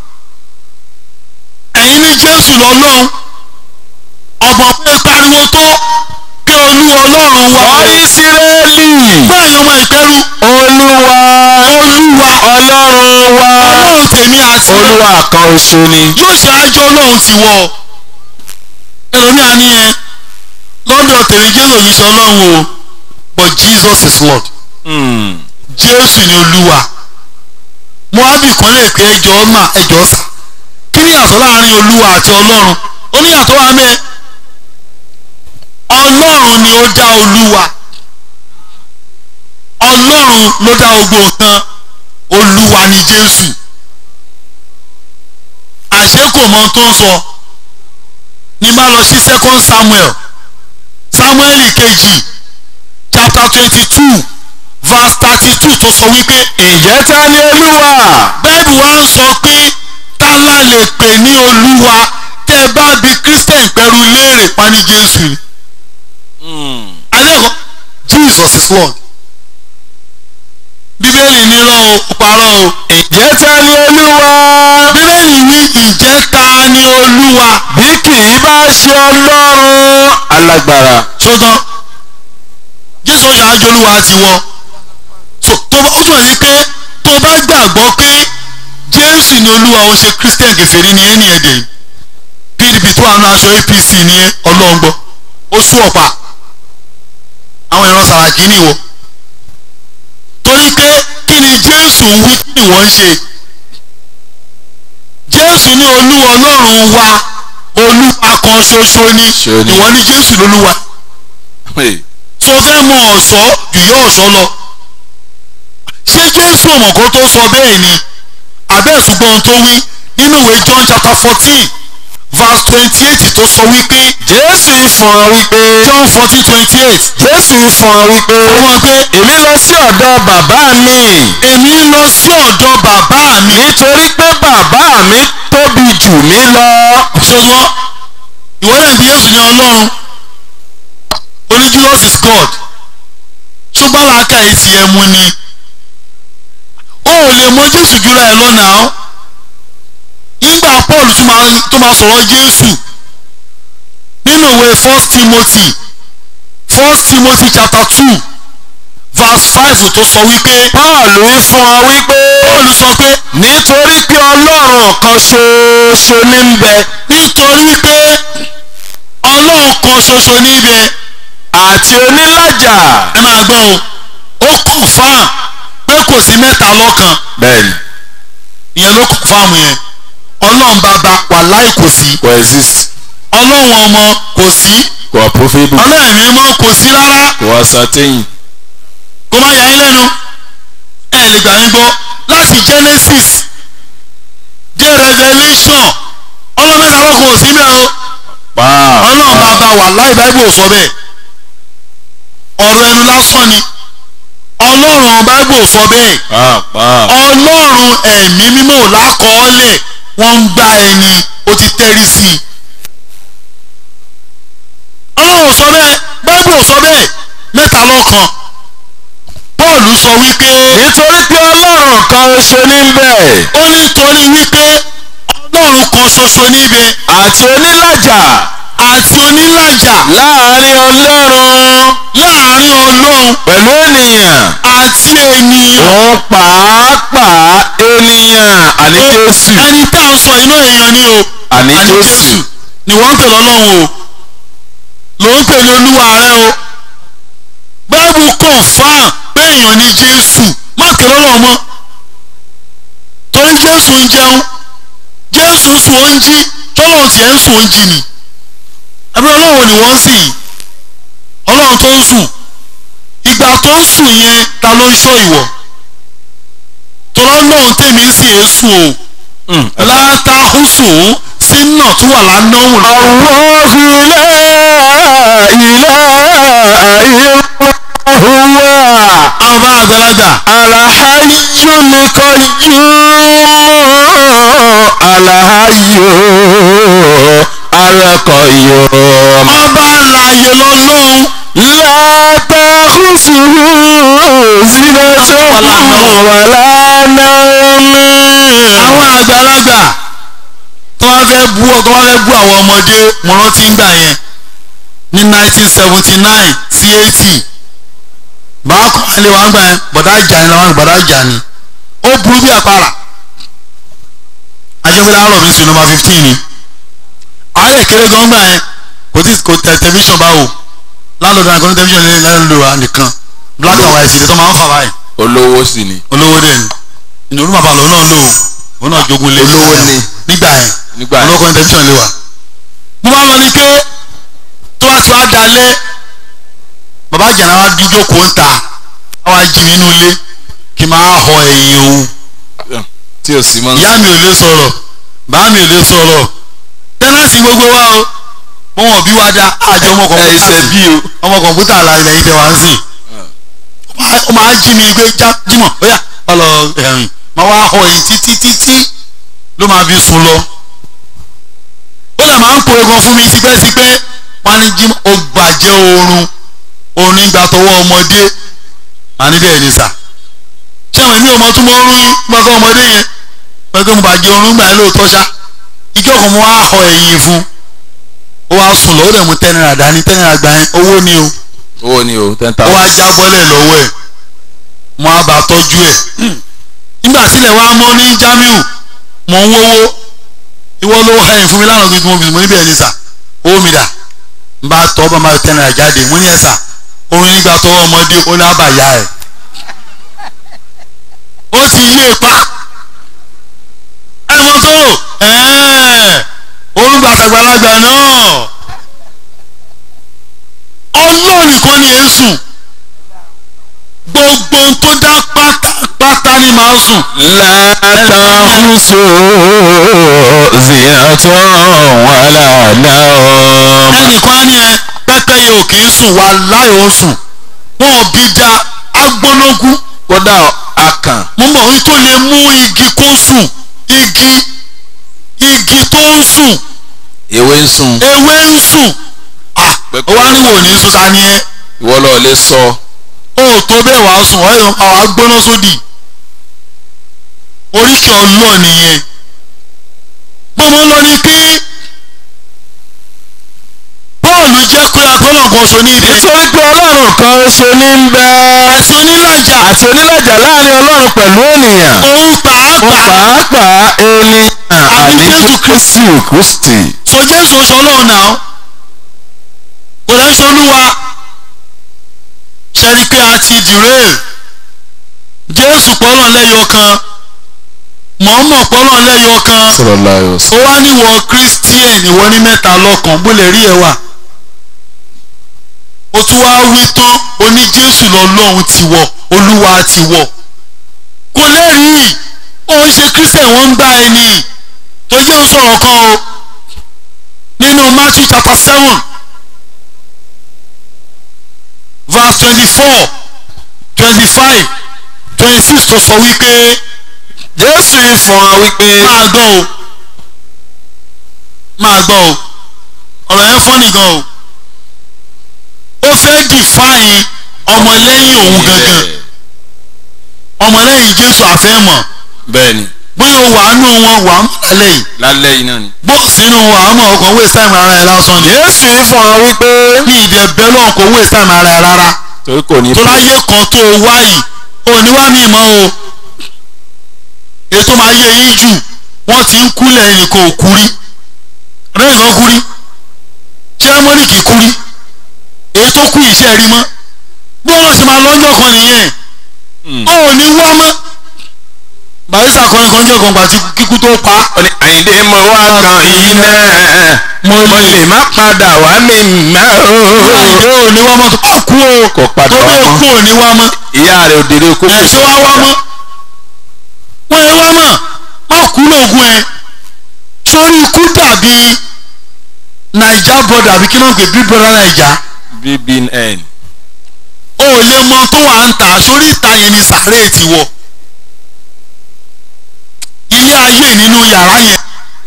ẹ̀yin ní jésù lọ́lọ́run ọ̀gbọ̀n pé pariwo tó pé olú ọlọ́run wa ọ ìsírẹ́lì fún ẹ̀yin ọmọ ìpẹ́rù olúwa olúwa ọlọ́run wa ọlọ́run tèmi àti olúwa kan ṣoṣo ni yóò ṣe àjọ ọlọ́run ti wọ ẹlòmíà ní ẹ lọ́dọ̀ tèmi jésù yìí ṣe ọlọ́run o but jesus is lord Hmm, jésù ni olúwa mo á bì kan lè pé ẹjọ́ mà ẹjọ́ sà kí ni ìyàtọ̀ láàrin olúwa àti ọlọ́run ó ní ìyàtọ̀ wà mẹ́ ọlọ́run ni ó dá olúwa ọlọ́run ló dá gbogbo nǹkan olúwa ni jésù àṣé kò mọ ohun tó ń sọ ní bá lọ sí second samuel samuel kejì chapter twenty two verse thirty two tó sọ wípé ǹjẹ́ ta ni olúwa bẹ́ẹ̀bù wa ń sọ pé tálá lè pè ní olúwa tẹ́ ẹ bá bi christian pẹ̀lú léèrè pa ní jésù ni. alẹ́kọ̀ọ́ jesus is lord. bíbélì nírọ̀ o ó parọ́ o. ǹjẹ́ ta ni olúwa bíbélì ní ìjẹ́ ta ni olúwa. bí kì í bá ṣe ọlọ́run alágbára sọ́tàn jésù yà á jolúwa ti wọ. so tó bá ó túmọ̀ sí pé tó bá gbàgbọ́ pé jésù ni olúwa ó ṣe christian kèfèrí ni ẹni ẹ̀dẹ̀ pdp tó àwọn aṣọ apc ní ọlọ́ngbọ́ ó sú ọ̀pá àwọn ìran sàràkí nìwọ torí pé kí ni jésù ń wí kí ni wọ́n ń ṣe jésù ní olúwa ọlọ́run wa olúwa kan ṣoṣo ni Ṣo ni. ìwọ ní jésù lolúwa Hey, tó fẹ́ mọ ọ̀ṣọ́ jù yọ ọ̀ṣọ́ lọ ṣé jésù ọmọ kan tó sọ bẹ́ẹ̀ ni abẹ́ ṣùgbọ́n tó wí nínú ìwé john chapter fourteen verse twenty eight tó sọ wípé jésù fún ọ wípé john fourteen twenty eight jésù fún ọ wípé àwọn pé èmi lọ sí ọ̀dọ̀ bàbá mi èmi ń lọ sí ọ̀dọ̀ bàbá mi nítorí pé bàbá mi mí lọ. ṣọgbọ́n ìwọ náà bí Jésù ní Ọlọ́run oní Jesus is God ṣùgbọ́n làákà yìí ti ẹ mú ni o ò lè mọ Jésù jùlọ ẹ lọ́nà ọ́ nígbà Paul tó máa tó máa sọ̀rọ̀ Jésù nínú ìwé First Timothy First Timothy chapter two verse five tó sọ wípé Paul wí fún ọ wípé Paul sọ pé nítorí pé ọlọ́run kan ṣoṣo ní ń bẹ nítorí pé Ọlọ́run kan ṣoṣo níbẹ̀ àti onílàjà. ẹ máa gbọ́ o ó confam pé kò sí mẹ́ta lọ́kan bẹ́ẹ̀ni ìyẹn ló confam yẹn ọlọ́run bàbá wàláì kò sí kò exist ọlọ́run ọmọ kò sí kò approvable ọlọ́run ẹ̀mí mọ́ kò sí rárá kò ascertain. kó má yà yín lẹ́nu ẹ lè gbà mí gbọ́ láti Genesis dé Revelation ọlọ́run mẹ́ta lọ́kan ò sí mẹ́ o paa ọlọ́run bàbá wàláì báíbù ò sọ bẹ́ẹ̀ ọ̀rọ̀ ẹnu lásán ni ọlọ́run báíbù ò sọ bẹ́ẹ̀ paa paa ọlọ́run ẹ̀mí mímọ́ ò lákọọ́lẹ̀ wọ́n ń gbá ẹni ó ti tẹ́rí sí i. ọlọ́run ò sọ bẹ́ẹ̀ báíbù ò sọ bẹ́ẹ̀ mẹ́ta lọ́kan Pọ́ọ̀lù sọ wípé nítorí pé ọlọ́run kan ṣo ní ń bẹ ó ní torí wípé ọlọ́run kan ṣoṣo níbẹ̀ àti onílàjà àti onílàjà láàrin ọlọ́run láàrin ọlọ́run pẹ̀lú ènìyàn àti ènìyàn. òun pàápàá ènìyàn àní jésù ẹni tá à ń sọ inú èèyàn ni o àní jésù ni wọ́n ń pè lọ́lọ́run o ló ń pè ní olúwa rẹ o báìbù confam pé èèyàn ni jésù má pè lọ́lọ́run mọ́ torí jésù ń jẹun jésù ń sùn ó ń jí tọ́lọ́run tiẹ̀ ń sùn ó ń jí ni ẹbí ọlọ́run ni wọ́n ń sìn ọlọ́run tó ń sùn ìgbà tó ń sùn yẹn ta ló ń ṣọ́ ìwọ tọ́lọ́ lọ́run tèmi ń sìn èésù o látàhùsùn sínú tó wà lánàá lọ. Allahu la ilaha illa huwa àwọn bá àgbàlagbà alhayyul qayyum alhayyu alqayyum ọba àlàyé lọ́lọ́run la ta'khusuhu sinatun wala nawm àwọn àgbàlagbà tó wá fẹ́ bú ọ tó wá fẹ́ bú àwọn ọmọdé mo rántí ń gbà yẹn ní nineteen seventy nine sí eighty bàá kọ́ alẹ́ wa ń gbà yẹn bọ̀dá ìjà ni làwọn bọ̀dá ìjà ni ó burú bí àpárá ajẹ́fẹ́lẹ́ àárọ̀ mi sí nọ́mbà fifteen ni àárẹ̀ kéré gan gbà yẹn kò tí kò tẹ tẹlifíṣàn báwo láńlọ́dún àgbọ̀n tẹlifíṣàn ní láńlọ́dún wa nìkan black and white ni tó máa ń fà báyìí olówó sì ni olówó dẹ̀ ni ìnáwó bàbá lòun náà lò ó òun náà jogun lé Olówó ni. nígbà yẹn nígbà yẹn. olóko ní tẹlifíṣàn lé wa. mo máa lọ ní pé tó bá ti wá dalẹ̀ bàbá àjànà wa dúdú kó ń ta àwa jí mi nínú ilé kí n máa họ ẹ̀yìn òun tí o sì mọ́ ìyá mi ò lè sọ̀rọ̀ bàá mi ò lè sọ̀rọ̀ tẹ́nàsì gbogbo wa o mo wọ̀n bí wa da àjọ ọmọ ẹ kọ̀ǹpútà ṣe bí o. ọmọ kọ̀ǹpútà la ilẹ̀ yìí tẹ wá ń sìn ó máa jí mi gbé já jímọ̀ ó yà ọlọ ẹ̀rìn máa wá họ èyí títí títí ló máa fi sùn lọ ó lè máa ń po egan fún mi tipẹ́tipẹ́ wọn á ní jímọ̀ ó gbàjẹ́ oorun oorun nígbà tọwọ́ ọmọdé àní bẹ́ẹ̀ ni sà ṣé àwọn èmi ò mọ túmọ̀ oorun yín gbọ́dọ̀ ọmọdé yẹn gbọ́dọ̀ mo bàjẹ́ oorun gbà yẹn lóòótọ́ ṣá ìjọ kan mo wá họ ẹ̀yìn fún ó wá sùn lọ ó dẹ̀ mú ten naira dání ten naira gbà yẹn owó ni o owó ni o ten ó wá thousand. jábọ́lẹ̀ lọ́wọ́ ẹ̀ mo á bá tọ́jú ẹ̀ nígbà tílẹ̀ wá mọ́ ní Jamiu mò ń wówó ìwọ ló hẹ́yìn fún mi lánàá gbé tí mo fi mo níbẹ̀ ní sà owó mi dà n bá tọ́ bá máa tẹ́ náírà jáde mo ní ẹ̀ sà orin nígbà tọwọ́ ọmọdé ó ní àbàyà ẹ̀ ó ti yé pa ẹ̀ mọ́ tó ẹ̀ẹ́ orúkọ àtàgbàlagbà náà ọlọ́run nìkan ni èé sùn gbogbo ohun tó dá pátápátá ni màá sùn. látàkùsù zinatun wàlà náà. ẹnìkan á ní ẹ pẹ́pẹ́yẹ ò kì í sùn wà láì ó sùn wọn ò bí da agbólógún kódà akàn mo mọ̀ wí tó lè mú igi kó sùn igi igi tó sùn ewé ń sùn ah Pé ó wá ní wò ní sùn ta ni ẹ ìwọ lọ lè sọ ó tó bẹ́ẹ̀ wàá sùn ọ̀ ẹ̀ àwa gbóná sódì oríkì ọlọ́ nìyẹn gbọ́mọ lọ ni pé Pọ́ọ̀lù jẹ́ pé agbọ́nà kan ṣo ní ibẹ̀ nítorí pé ọlọ́run kan ṣo ní ń bẹ àti onílàjà àti onílàjà láàrin ọlọ́run pẹ̀lú ènìyàn òun pàápàá pàápàá ènìyàn àní Jésù Kristi Kristi so Jésù oṣù ọlọ́run náà kò lẹ́ ṣe olúwa ṣe rí i pé a ti dìré Jésù pọ́nà lẹ́yọ kan mọ̀ọ́mọ̀ pọ́nà lẹ́yọ kan sallallahu alaihi ó wasallam wá níwọ̀ Christian ìwọ ní mẹ́ta lọ́kàn bó lè rí ẹ wà ó tún wá wí tán ó ní Jésù lọ́lọ́run ti wọ̀ olúwa ti wọ̀ kò lẹ́rìí ó ń ṣe Christian wọ́n ń gbá ẹni tó jẹ́ ń sọ̀rọ̀ kan o nínú Matthew chapter seven verse twenty-four twenty-five twenty-six tó sọ wípé Jésù fún wa wípé máa gbọ́ o máa gbọ́ o ọ̀rọ̀ yẹn fọ́nì gan o ó fẹ́ define ọmọlẹ́yìn òun gangan ọmọlẹ́yìn Jésù àfẹ́mọ̀ bẹ́ẹ̀ni bóyá o wà á nù wọn wà á mọ̀ lálẹ́ yìí lálẹ́ yìí náà ni. bó sínú wà á mọ̀ ọkàn waste time ara ẹ lásán ni Jésù fún wa wípé ní ìdẹ bẹ́ẹ̀ lọ́n kò waste time ara ẹ rárá torí kò ní tó láyé kan tó o wá yìí o ní wá mi mọ́ o ètò máa yé yín jù wọ́n ti ń kúlẹ̀ ẹnìkan ò kú rí rẹ́yìn kan kú rí ṣé mọ́nìkì kú rí èyí tó kú iṣẹ́ rí mọ́ bí wọ́n ṣe máa lọ́jọ́ kan nìyẹn o ò ní wá mọ́ barista kọrin kan jẹ́ kan gbà tí kíkú tó pa ó ní àyíndé mo wá kan yìí náà mo lè má padà wá mi mọ́ àìdé ò ní wá mọ́ tó bá kú o Kò padà tó wá bẹ́ẹ̀ mọ́. kú ò ní wá mọ́ ìyá rẹ̀ òdèrè kó ẹ̀ ṣé wá wá mọ́ wọ́n yẹ wá mọ́ má kú lóògùn ẹ̀ sórí ikú dàbí naija brother àbí kí ló ń pè big brother naija bbn o ò lè mọ tó wà ń tà sórí ìta yẹn ni sàárè ti wọ̀ ilé ayé nínú yàrá yẹn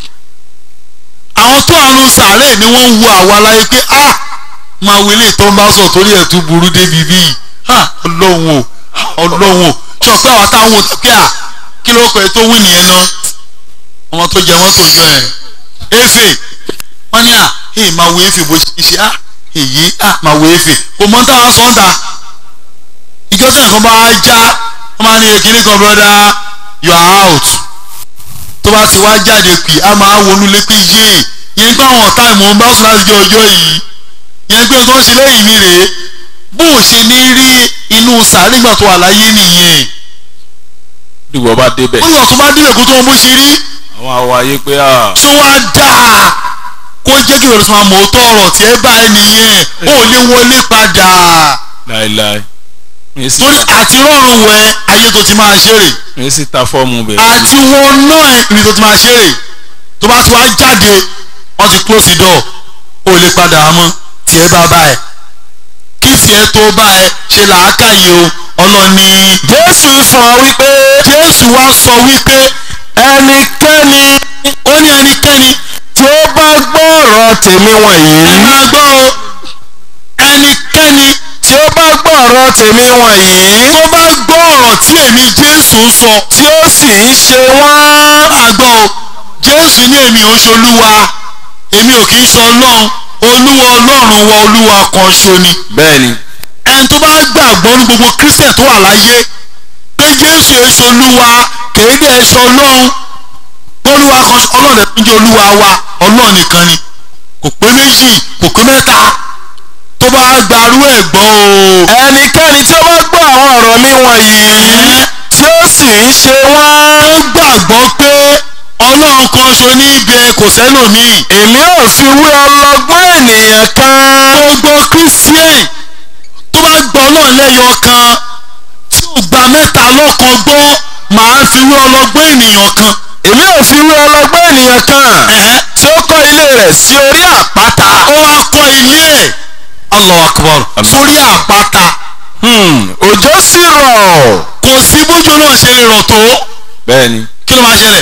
àwọn tó àrùn sàárè ni wọ́n ń wo àwa láyé pé a máa wọlé tó ń bá sọ torí ẹ̀ tún burú débi bíi ha ọlọ́run o ọlọ́run o sọ pé àwọn táwọn ò pé à kí ló kọ ẹ tó wí nìyẹn náà ọmọ tó jẹ mọ́tò jọ ẹ̀ efe wọ́n ní à èyí máa wo efe bó ṣe ṣe à èyí à máa wo efe kò mọ́ táwọn sọ ń ta ìjọ tí nǹkan bá já wọ́n máa ní ekele kan broda you are out tó bá ti wá jáde pì á máa wọnú lé pé yé yẹn pé àwọn ọ̀tá ìmọ̀ ń bá sùn láti jẹ ọjọ́ yìí yẹn pé tó ń ṣe lẹ́yìn mi rèé bó o ṣe ní rí inú sàárè ìgbà tó wà láyé nìyẹn dìgbò bá débẹ̀ ó yàn tó bá débẹ̀ kó tó wọn bó ṣe rí àwọn àwọ̀ ayé pé à tó wá dáa kó jẹ́ kí ìrọ̀lẹ́sìn máa mọ̀ ọ́ tọ́ ọ̀rọ̀ tí ẹ bá ẹ nìyẹn ó lè wọlé padà láéláé mi sì torí àti rọrùn wẹ ayé tó ti máa ṣeré mi sì ta fọ́ọ̀mù bẹ̀rẹ̀ àti wọn náà ẹ ní tó ti máa ṣeré tó bá ti wá jáde wọ́n ti close the door ó lè padà mọ́ tí ẹ bá bá ẹ kí tiẹ̀ tó bá ẹ ṣe làákàyè o ọlọ́ni Jésù fún wa wípé Jésù wá sọ wípé ẹnikẹ́ni ó ní ẹnikẹ́ni tí ó bá gbọ́ ọ̀rọ̀ tèmi wọ̀nyí ẹ máa gbọ́ o ẹnikẹ́ni tí ó bá gbọ́ ọ̀rọ̀ tèmi wọ̀nyí tó bá gbọ́ ọ̀rọ̀ tí èmi Jésù ń sọ tí ó sì ń ṣe wọ́n máa gbọ́ o Jésù ní èmi ò ń ṣolúwa èmi ò kì í ṣe ọlọ́run olúwa ọlọ́run wa olúwa kan ṣo ni bẹ́ẹ̀ni ẹni tó bá gbàgbọ́ ní gbogbo Christian tó wà láyé pé Jésù èso olúwa kéde ẹ̀ṣọ́ ọlọ́run olúwa kan ọlọ́run ẹ̀ ń jẹ́ olúwa wa ọlọ́run nìkan ni kò pé méjì kò pé mẹ́ta tó bá gbarú ẹ̀ gbọ́ o. ẹnikẹ́ni tí ó bá gbọ́ àwọn ọ̀rọ̀ mi wọ̀nyí tí ó sì ń ṣe wọ́n ó gbàgbọ́ pé ọlọ́run kan ṣo ní ibẹ̀ kò sẹ́lòmíì. èmi ò fi wé ọlọ́gbọ́n ènìyàn kan gbogbo Christian tó bá gbọ́ ọlọ́run lẹ́yọ kan tí ò gba mẹ́ta lọ́kan gbọ́ màá fi wé ọlọ́gbọ́n ènìyàn kan. èmi ò fi wé ọlọ́gbọ́n ènìyàn kan Ẹ̀hẹ́. tí ó kọ́ ilé rẹ̀ sí orí àpáta ó wá kọ́ ilé ẹ̀ Allahu Akbar sórí àpáta Hmm, òjò sì rọ̀ kò sí bójú náà ṣe lè rọ̀ tó bẹ́ẹ̀ni kí ló máa ṣẹlẹ̀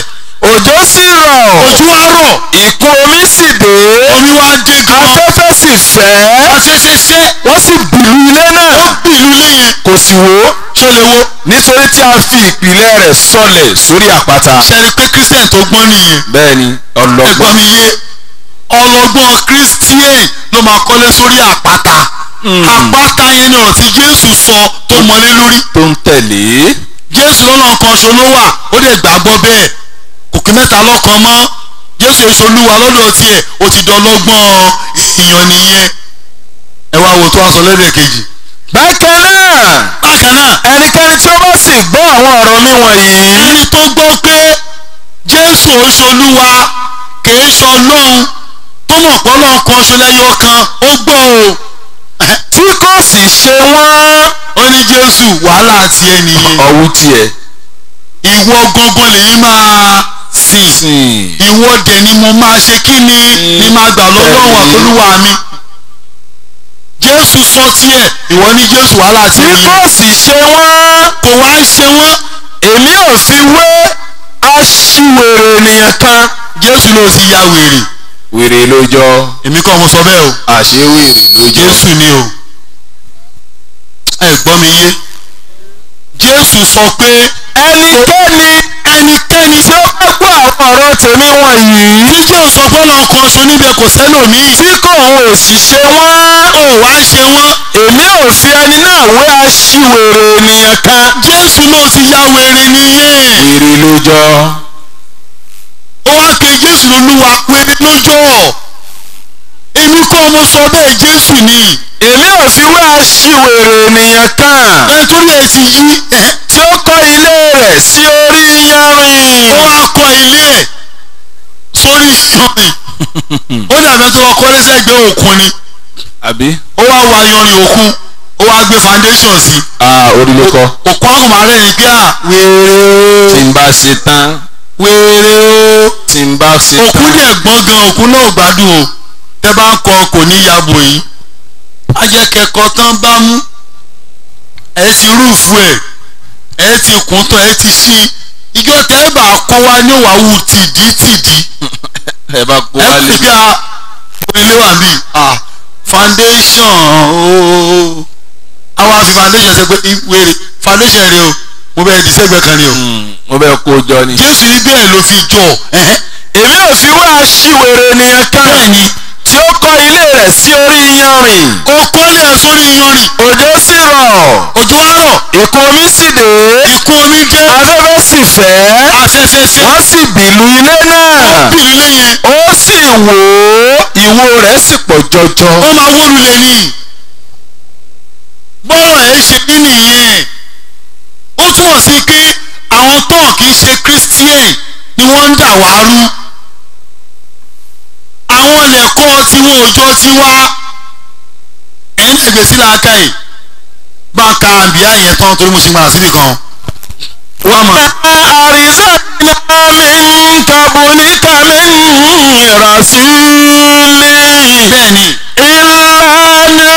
òjò sì rọ̀ ojú wa rọ̀ ìkún omi sì dé omi wa dé gan afẹ́fẹ́ sì fẹ́ afẹ́fẹ́fẹ́ wọ́n sì bìlú ilé náà ó bìlú ilé yẹn kò sì wó tó lè wo nítorí tí a fi ìpìlẹ̀ rẹ̀ sọlẹ̀ sórí àpáta. ṣẹ́ni pé christian tó gbọ́n nìyẹn bẹ́ẹ̀ ni ẹ̀gbọ́n ọlọ́gbọ́n mi yé ọlọ́gbọ́n christian ló máa kọ́lé sórí àpáta àpáta yẹn ni ọ̀rọ̀ tí jésù sọ tó mọlé lórí tó ń tẹ̀lé jésù lọ́nà kan ṣo ló wà ó lè gbàgbọ́ bẹ́ẹ̀ kò kí mẹ́ta lọ́kan mọ́ jésù èso olúwa lọ́dọ̀ tiẹ̀ ó ti dọ́lọ́gbọ́n èèyàn nìyẹn ẹ wá wo tó wá sọ lẹ́dẹ̀ kejì. bákan náà bákan náà ẹnikẹ́ni tí ó bá sì gbọ́ àwọn ọ̀rọ̀ mi wọ̀nyí ẹni tó gbọ́ pé jésù oṣù olúwa kìí ṣe ọlọ́run tó mọ̀ pé ọlọ́run kan ṣo lẹ́yọ kan ó gbọ́ o tí kò sì ṣe wọ́n ó ní jésù wàhálà tiẹ̀ nìyẹn ọ̀wú tiẹ̀ ìwọ gangan lèyí máa sìn sìn ìwọ dẹ̀ ni mo máa ṣe kí ni ni máa gbà lọ́lọ́run Bẹ́ẹ̀ni. àtolúwa mi jésù sọ tiẹ̀ ìwọ ní jésù wàhálà tí tiẹ̀ kò nìyẹn sì ṣe wọ́n kò wá ṣe wọ́n èmi ò fi wé aṣiwèrè ènìyàn kan jésù ló ti ya wèrè wèrè ló jọ èmi kọ́ mo sọ bẹ́ẹ̀ o àṣewèrè ló jọ jésù ni o ẹ gbọ́ mi yé jésù sọ pé ẹnikẹ́ni ẹnikẹ́ni tí ó bá gbọ́ àwọn ọ̀rọ̀ tèmi wọ̀nyí tí jésù sọ pé ọlọ́run kan ṣo níbẹ̀ kò sẹ́lòmíì tí kò ń òsì ṣe wọ́n ó wá ṣe wọ́n èmi ò fi ẹni náà wé aṣiwèrè ènìyàn kan jésù náà ti ya wèrè nìyẹn wèrè ló jọ ó wá pe jésù lolúwa wèrè lójọ́ èmi kọ́ ọmọ sọ bẹ́ẹ̀ jésù ni èmi ò fi wé aṣiwèrè ènìyàn kan nítorí ẹ ti yí ẹ tí ó kọ́ ilé rẹ̀ sí orí yanrìn ó wá kọ́ ilé ẹ̀ sórí yanrìn ó dàbí tó wá kọ́lé sẹ́gbẹ́ òkun ni àbí ó wá wá yanrìn òkun ó wá gbé foundation sí ah orí ló kọ́ òkun àwọn máa rẹ̀ ní pé à wèrè o tí n bá ṣe tán wèrè o tí n bá ṣe òkun tán dẹ̀ gbọ́n gan òkun náà ò gbádùn o tẹ́ bá ń kọ kò ní yabo yìí ajẹ́kẹ́kọ̀ọ́ tán bá mú ẹ ti rúùfù ẹ̀ ẹ ti kún tán ẹ ti ṣí ìjọ tẹ́ bá kọ́ wa ní wàhù tìdítìdí ẹ bá kó ẹ wá ti lè bí a ilé wà bí ah foundation ooo àwa fi foundation ṣe pé wèrè foundation rẹ o mo bẹ̀rẹ̀ di sẹ́gbẹ̀ẹ́ kan ni o mo bẹ kó jọ ni. jésù ní bẹ́ẹ̀ ló fi jọ ẹ̀hẹ́ èmi ò fi wé aṣiwèrè ènìyàn kan bẹ́ẹ̀ ni tí ó kọ́ ilé rẹ̀ sí orí yanrìn ó kọ́lé ẹ̀ sórí iyanrìn òjò sì rọ̀ òjò á rọ̀ ìkún omi sì dé ìkún omi dé afẹ́fẹ́ sì fẹ́ afẹ́fẹ́ fẹ́ wọ́n sì bìlú ilé náà bí ilé yẹn ó sì wò ó ìwò rẹ̀ sì pọ̀ jọjọ. ó máa wó lulẹ̀ ní bọ́rọ̀ ẹ̀ ṣe rí nìyẹn ó túmọ̀ sí pé àwọn tán kì í ṣe christian ni wọ́n ń dà wá rú àwọn lẹ́kọ́ tiwọn òjò tiwa ẹ̀yin ẹgbẹ́ sí làákà yìí bá a ka àbíyá yẹn tán torí mo sì máa síbì kan wọ́n mọ̀ àrísà náà mi ń kabuníkà mi ń rasúlì. bẹ́ẹ̀ ni ìlànà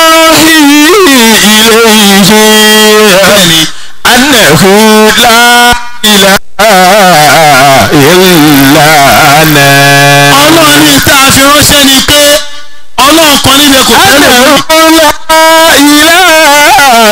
ilayhi bẹ́ẹ̀ ni annahu la ilaha illa ana. ọlọ́run ní tá a fi ránṣẹ́ ni pé ọlọ́run kan níbẹ̀ kò fẹ́ lè rí annahu la ilaha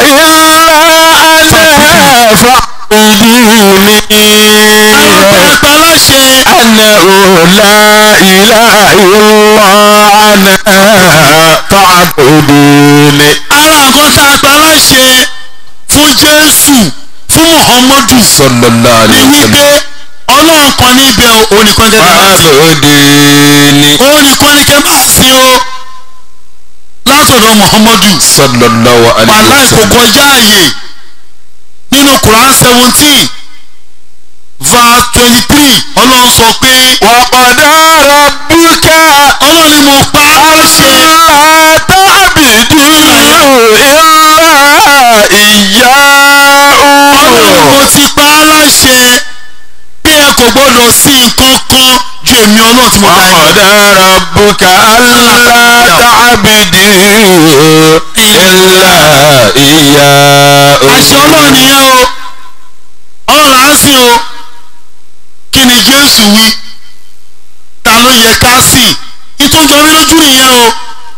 illa ana fa'buduni. àwọn pẹpẹ láṣẹ annahu la ilaha illa ana fa'buduni. ara nǹkan tá a pa láṣẹ fún jésù fún muhammadu sallallahu ni alayhi wa wípé sallam. ọlọ́run kan níbẹ̀ o òun nìkan kẹ́ máa sìn fa'buduni. òun nìkan ní kẹ́ máa sìn o látọ̀dọ̀ muhammadu sallallahu alayhi wa wàláì kò sallam. kọjá àyè nínú quran seventeen verse twenty three ọlọ́run sọ pé wa qada rabbuka ọlọ́run ni mo pa á láṣẹ alla ta'budu illa ọlọ́run iyyahu. mo ti pa á láṣẹ pé ẹ kò gbọ́dọ̀ sí nǹkan kan ju èmi ọlọ́run tí mo dá yín lọ. وقضى ربك ألا تعبدوا إلا إياه àṣẹ ọlọ́run nìyẹn o ọlọ́run là ń sìn o kí ni jésù wí ta ló yẹ ká sìn ìtúnjọ mi lójú nìyẹn o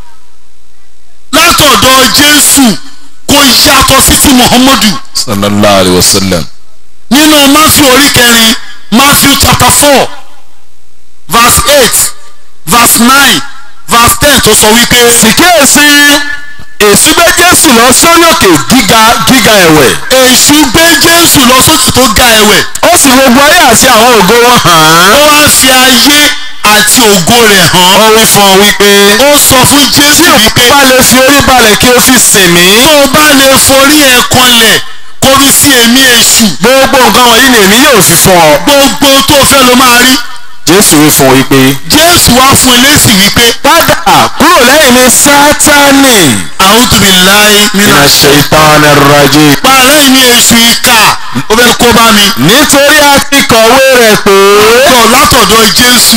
látọ̀dọ̀ jésù kò yàtọ̀ sí ti muhammadu sallallahu alayhi wa sallam. nínú matthew orí kẹrin matthew chapter four verse eight verse nine verse ten tó sọ wípé ìkíyèsí èsì gbé jésù lọ sórí òkè gíga gíga ẹ̀wẹ̀ èṣù gbé jésù lọ sókè tó ga ẹ̀wẹ̀ ó sì gbogbo ayé àti àwọn ògo wọn hàn án. ó wá fi ayé àti ògo rẹ̀ hàn ó wí fún ọ wípé ó sọ fún jésù wípé bá lè fi orí balẹ̀ kí o fi sìn mí. tó o bá lè forí ẹ̀ kanlẹ̀ kó fi sí èmi èṣù gbogbo nǹkan wọ̀nyí ni èmi yóò fi fún ọ. gbogbo tó o fẹ́ ló máa rí jésù wí fún ọ wípé jésù wá fún eléṣì wípé padà kúrò lẹ́yìn mi sátánì. a'udhu billahi mina minash ṣètàn rajim. para lẹ́yìn mi èṣù ìkà ó fẹ́ kó bá mi nítorí a ti kọ̀wé rẹ̀ pé tọ̀ látọ̀dọ̀ jésù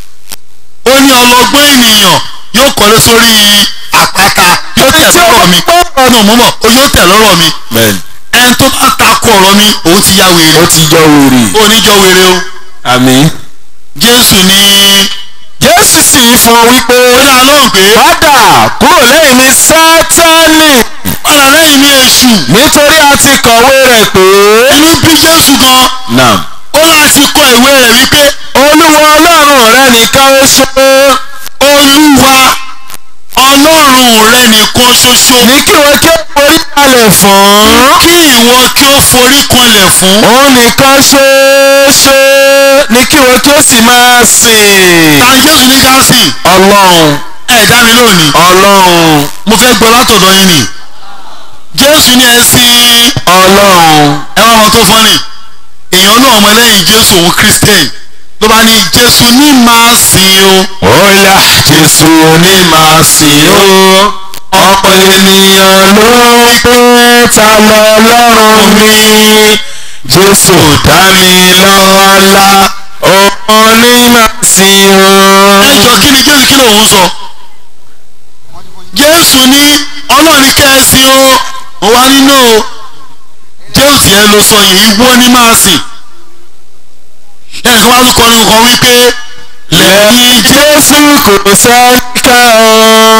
ó ní ọlọ́gbọ́n ènìyàn yóò kọ́lé sórí àpáta yóò tẹ̀ lọ́rọ̀ mi ọ̀nà mọ́mọ́ ó yóò tẹ̀ lọ́rọ̀ mi bẹ́ẹ̀ni ẹni tó bá takò ọ̀rọ̀ mi òun ti ya wèrè ó ti jọ wèrè. oníjọ wèrè o àmín. jésù ní jésù sì fún ọ wípé ó dá lóhùn pé padà kúrò lẹ́yìn mi sátánì. padà lẹ́yìn mi èṣù nítorí a ti kọ̀wé rẹ̀ pé. inú bí jésù gan naam. ó láti kọ ìwé rẹ̀ wípé olúwa ọlọ́run rẹ nìkan ó ṣe olúwa ọlọ́run rẹ nìkan ṣoṣo ní kí wọ́n kí ó forí balẹ̀ fún. kí ìwọ kí ó forí kanlẹ̀ fún òun nìkan ṣoṣo ní kí wọ́n kí ó sì máa sìn. ta jésù ní ká sìn ọlọ́run ẹ̀ dá mi lónìí ọlọ́run mo fẹ́ gbọ́ látọ̀dọ̀ yín ni jésù ní ẹ sìn ọlọ́run ẹ wá wọn tó fọ́nì èèyàn náà ọmọlẹ́yìn jésù òun christian ló bá ní jésù ní máa sìn o Ọ̀yá Jésù ní máa sìn ó. Ọ̀pọ̀ ènìyàn ló ń pè ta lọ lọ́rùn mi. Jésù dá mi lọ́lá. Òun ní máa sìn ó. ẹ jọ kí ni jésù kí lòun sọ jésù ní ọlọ́run kẹ́ ẹ sìn o ó wá nínú o jésù yẹn ló sọ yìí ìwọ ní máa sìn ẹnìkan wá tún kọrin kan wípé Lẹ́yìn Jésù kò sẹ́nìkan o.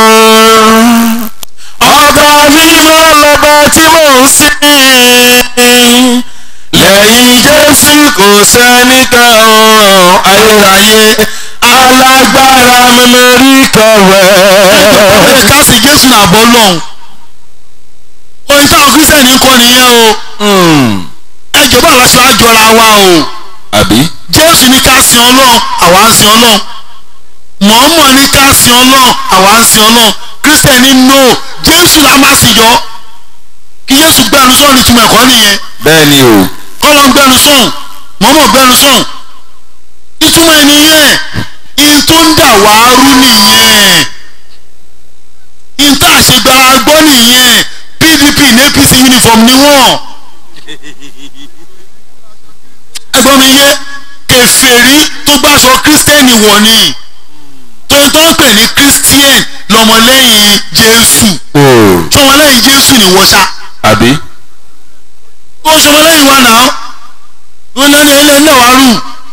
Ọba mímọ́ lọ́ba tí mò ń sìn. Lẹ́yìn Jésù kò sẹ́nìkan o. Ayérayé alágbára mi lórí kọ̀wẹ́. ẹ ká sì jésù náà bọ́ lọ́hùn ohun táwọn kírísítẹ́nì ń kọ́ nìyẹn o ẹ jọba aláṣọ àjọra wa o Àbí? jésù ní ká sin ọlọ́run àwa ń sin ọlọ́run mọ̀ọ́mọ̀ ní ká sin ọlọ́run àwa ń sin ọlọ́run kírísítẹ́nì no jésù la máa sì jọ kí jésù gbẹnu sọ̀rọ̀ ní túmọ̀ ẹ̀kọ́ nìyẹn Bẹ́ẹ̀ ni o. kọ́lọ́ ń gbẹnu sọ̀hún mọ̀ọ́mọ̀ gbẹnu sọ̀hún ìtumọ̀ ẹ̀ nìyẹn in tó ń dà wá rú nìyẹn in tá a ṣe gbára gbọ́ nìyẹn pdp ní apc uniform ni wọ́n ẹgbọ́n mi yé kèfèrí tó gbàṣọ kírísítẹ́nì wọ̀ ni tó ń tọ́ pè ní kírísítíẹ̀n lọ́mọlẹ́yìn jésù O. sọmọlẹ́yìn jésù ni wọ́n ṣá Àbí? ó sọmọlẹ́yìn wa náà ó lẹ́nu ilé náà wá rù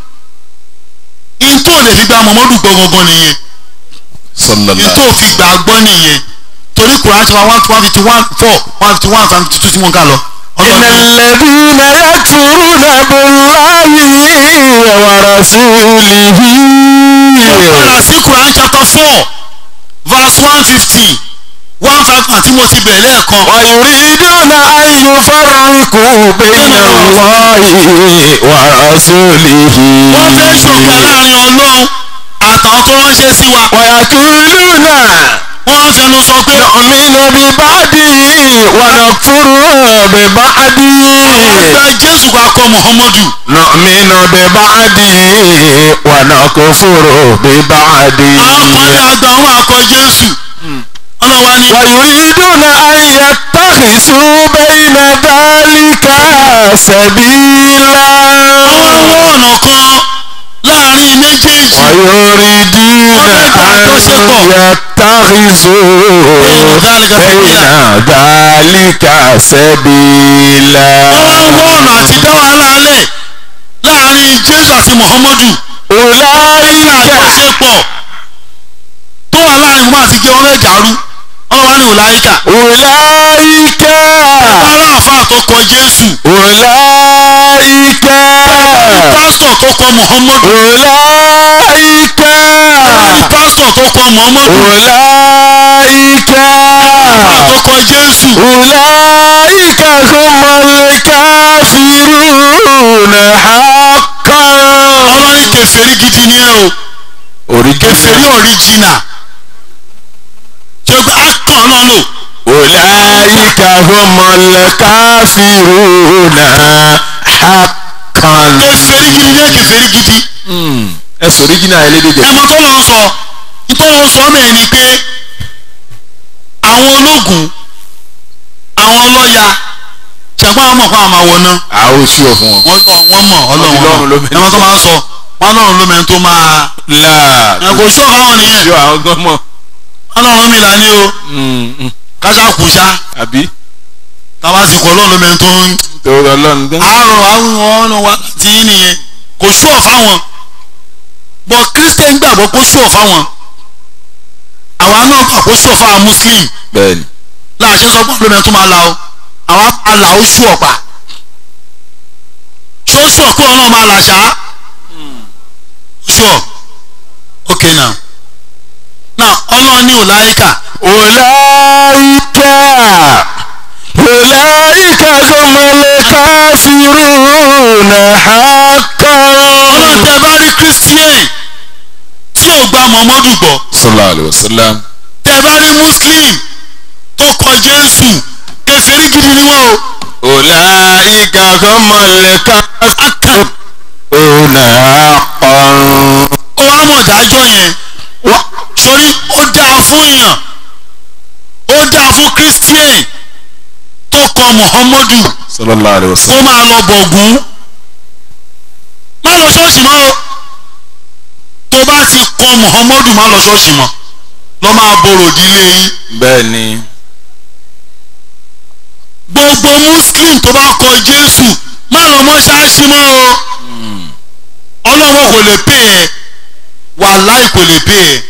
in tó lè fi gba mọ̀mọ́dù gbọ́ gangan nìyẹn in Sallallahu. tó fi gbà gbọ́ nìyẹn torí kùrán ṣe wa one fifty one four one fifty one one fifty two tí mo ń kà lọ. إن الذين يكفرون بالله ورسوله padà sí Quran chapter four verse one fifteen one five kan tí mo ti bẹ̀rẹ̀ lẹ́ẹ̀kan. ويريدون أن يفرقوا بين الله ورسوله wọ́n fẹ́ ṣọ̀kan láàrin ọlọ́run àtàwọn tó ránṣẹ́ sí wa. ويقولون wọ́n á fẹnu sọ pé نؤمن ببعض ونكفر ببعض gba jésù wa kọ muhammadu. نؤمن ببعض ونكفر ببعض àwọn kan ní àgbà wọn akọ jésù. ọlọ́wà ni ويريدون أن يتخذوا بين ذلك سبيلا àwọn àwọn ọ̀nà kan láàrin méjèèjì. ويريدون أن يتخذوا بين ذلك سبيلا wọ́n wá ń wá ọ̀nà àti dá wàhálà lẹ̀ láàrin jésù jésù àti muhammadu أولئك àjọṣepọ̀ tó wà láàrin mọ́ àti gé wọn fẹ́ dàrú wọn wá ní ọ̀làyíkà أولئك ara àfa tó kọ jésù أولئك pásítọ̀ tó kọ muhammadu أولئك pásítọ̀ tó kọ muhammadu أولئك tó kọ jésù أولئك هم الكافرون حقا ọlọ́ni kèfèrí gidi ni ẹ o kèfèrí ọ̀ríjìnà ṣé pé á kàn ọ́ náà lò أولئك هم الكافرون حقا kèfèrí gidi ni ẹ kèfèrí gidi ẹ sọ original elédè jẹ ẹmọ tó lọ sọ nítorí wọn sọ mẹ́rin ni pé àwọn ológun àwọn ọlọ́ya ṣẹ̀gbọ́n àwọn mọ̀ fún àwọn àwọn náà àwọn oṣù ọ fún wọn. wọ́n wọ́n mọ̀ ọlọ́run Ọlọ́run ló mọ̀ mẹ́ni ẹmọ tó máa ń sọ wọn ọlọ́run ló mẹ́ni tó máa láà ẹ kò sọ fáwọn nìyẹn yọ àwọn gan mọ. ọlọ́run mi là ní o kásá kùsá àbí táwa sì kọ́ ọlọ́run ló mẹ́ni tó ń torí ọlọ́run gan. àárọ̀ àwọn ọ̀nà wa ti ń nìyẹn kò sú ọ̀ fáwọn bọ̀ kírísítẹ̀ ń gbàgbọ́ kó sú ọ̀ fáwọn àwa náà gbà kó sú ọ̀ fáwọn muslim bẹ́ẹ̀ni láàṣẹ sọ pé ọlọ́mọ tó máa la o àwa máa là ó sú ọ̀pá ṣó sú ọ̀ pé ọlọ́run máa là ṣá sú ọ̀ ok now now ọlọ́run ní ọ̀láyíkà أولئك أولئك هم الكافرون حقا ọlọ́run tẹ bá rí christian tí ò gba mọ̀mọ́dù gbọ́ صلى الله عليه وسلم tẹ bá rí muslim tó kọ jésù kèfèrí gidi ni wọ́n o أولئك هم الكافرون حقا ó wá mọ̀ dájọ́ yẹn wá sórí ó dáa fún èèyàn ó dáa fún christian tó kọ muhammadu صلى الله عليه kó وسلم máa lọ bọ̀gún má lọ ṣọ́ọ̀ṣì mọ́ o tó bá ti kọ muhammadu má lọ ṣọ́ọ̀ṣì mọ́ lọ́ máa borò dílé yín bẹ́ẹ̀ni gbogbo muslim tó bá kọ jésù má lọ mọ́ṣáláṣí mọ́ o ọlọ́wọ́ kò lè pè ẹ́ wàláì kò lè pè ẹ́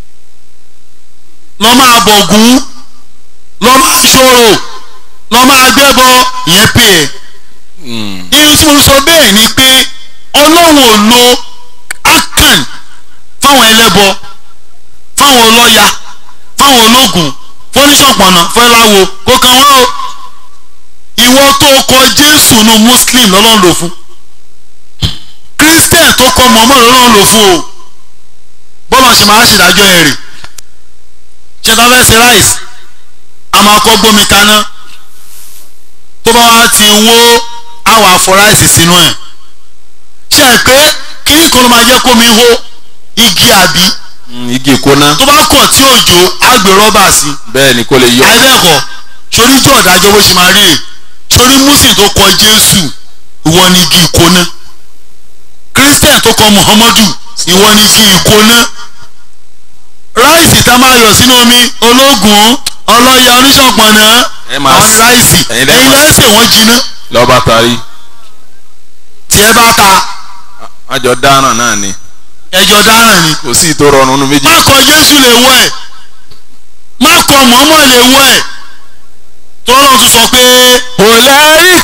lọ́ máa bọ̀gún lọ́ máa ṣòro lọ́ máa gbẹ́bọ ìyẹn pè ẹ́ irun tí mo sọ bẹ́ẹ̀ ni pé ọlọ́run ò lo akan fáwọn ẹlẹ́bọ fáwọn ọlọ́ya fáwọn ológun fọ́níṣọ̀pọ̀nà fẹ́láwo kó kan wọ́n o ìwọ tó kọ jésù nu muslim lọ́lọ́run lò fún christian tó kọ mọ́mọ́ lọ́lọ́run lò fún o bọ́lá ṣe máa ṣèdájọ́ ẹ̀ rè ṣé tá a fẹ́ ṣe ráìsì a máa kọ́ gbómi kaná tó bá wá ti wó àwọn afọ ráìsì sínú ẹ̀ ṣe é pé kíní kan ló máa jẹ́ kómi hó igi àbí igi ìkóná tó bá kọ̀ tí òjò á gbé rọ́bà sí bẹ́ẹ̀ni kó lè yọ àìbẹ́ẹ̀kọ́ sórí tó ọ̀dájọ́ bó ṣe máa rí rè sórí muslim tó kọ jésù ìwọ ni igi ìkóná christian tó kọ muhammadu ìwọ ni igi ìkóná ráìsì tá a máa yọ sínú omi ológun ọlọ́ya oníṣọ̀pọ̀nà Ẹ máa àwọn s- ráìsì ẹ̀yin lẹ́ ẹ̀yin máa- lẹ́sẹ̀ wọ́n jiná lọ́ba tarí tí ẹ bá ta àjọ dáràn náà ni ẹjọ́ dáràn ni kò sí ìtò rọrùn nínú méjì má kọ jésù lè wọ ẹ̀ má kọ mọ́mọ́ lè wọ ẹ̀ tọ́lọ́ tún sọ pé أولئك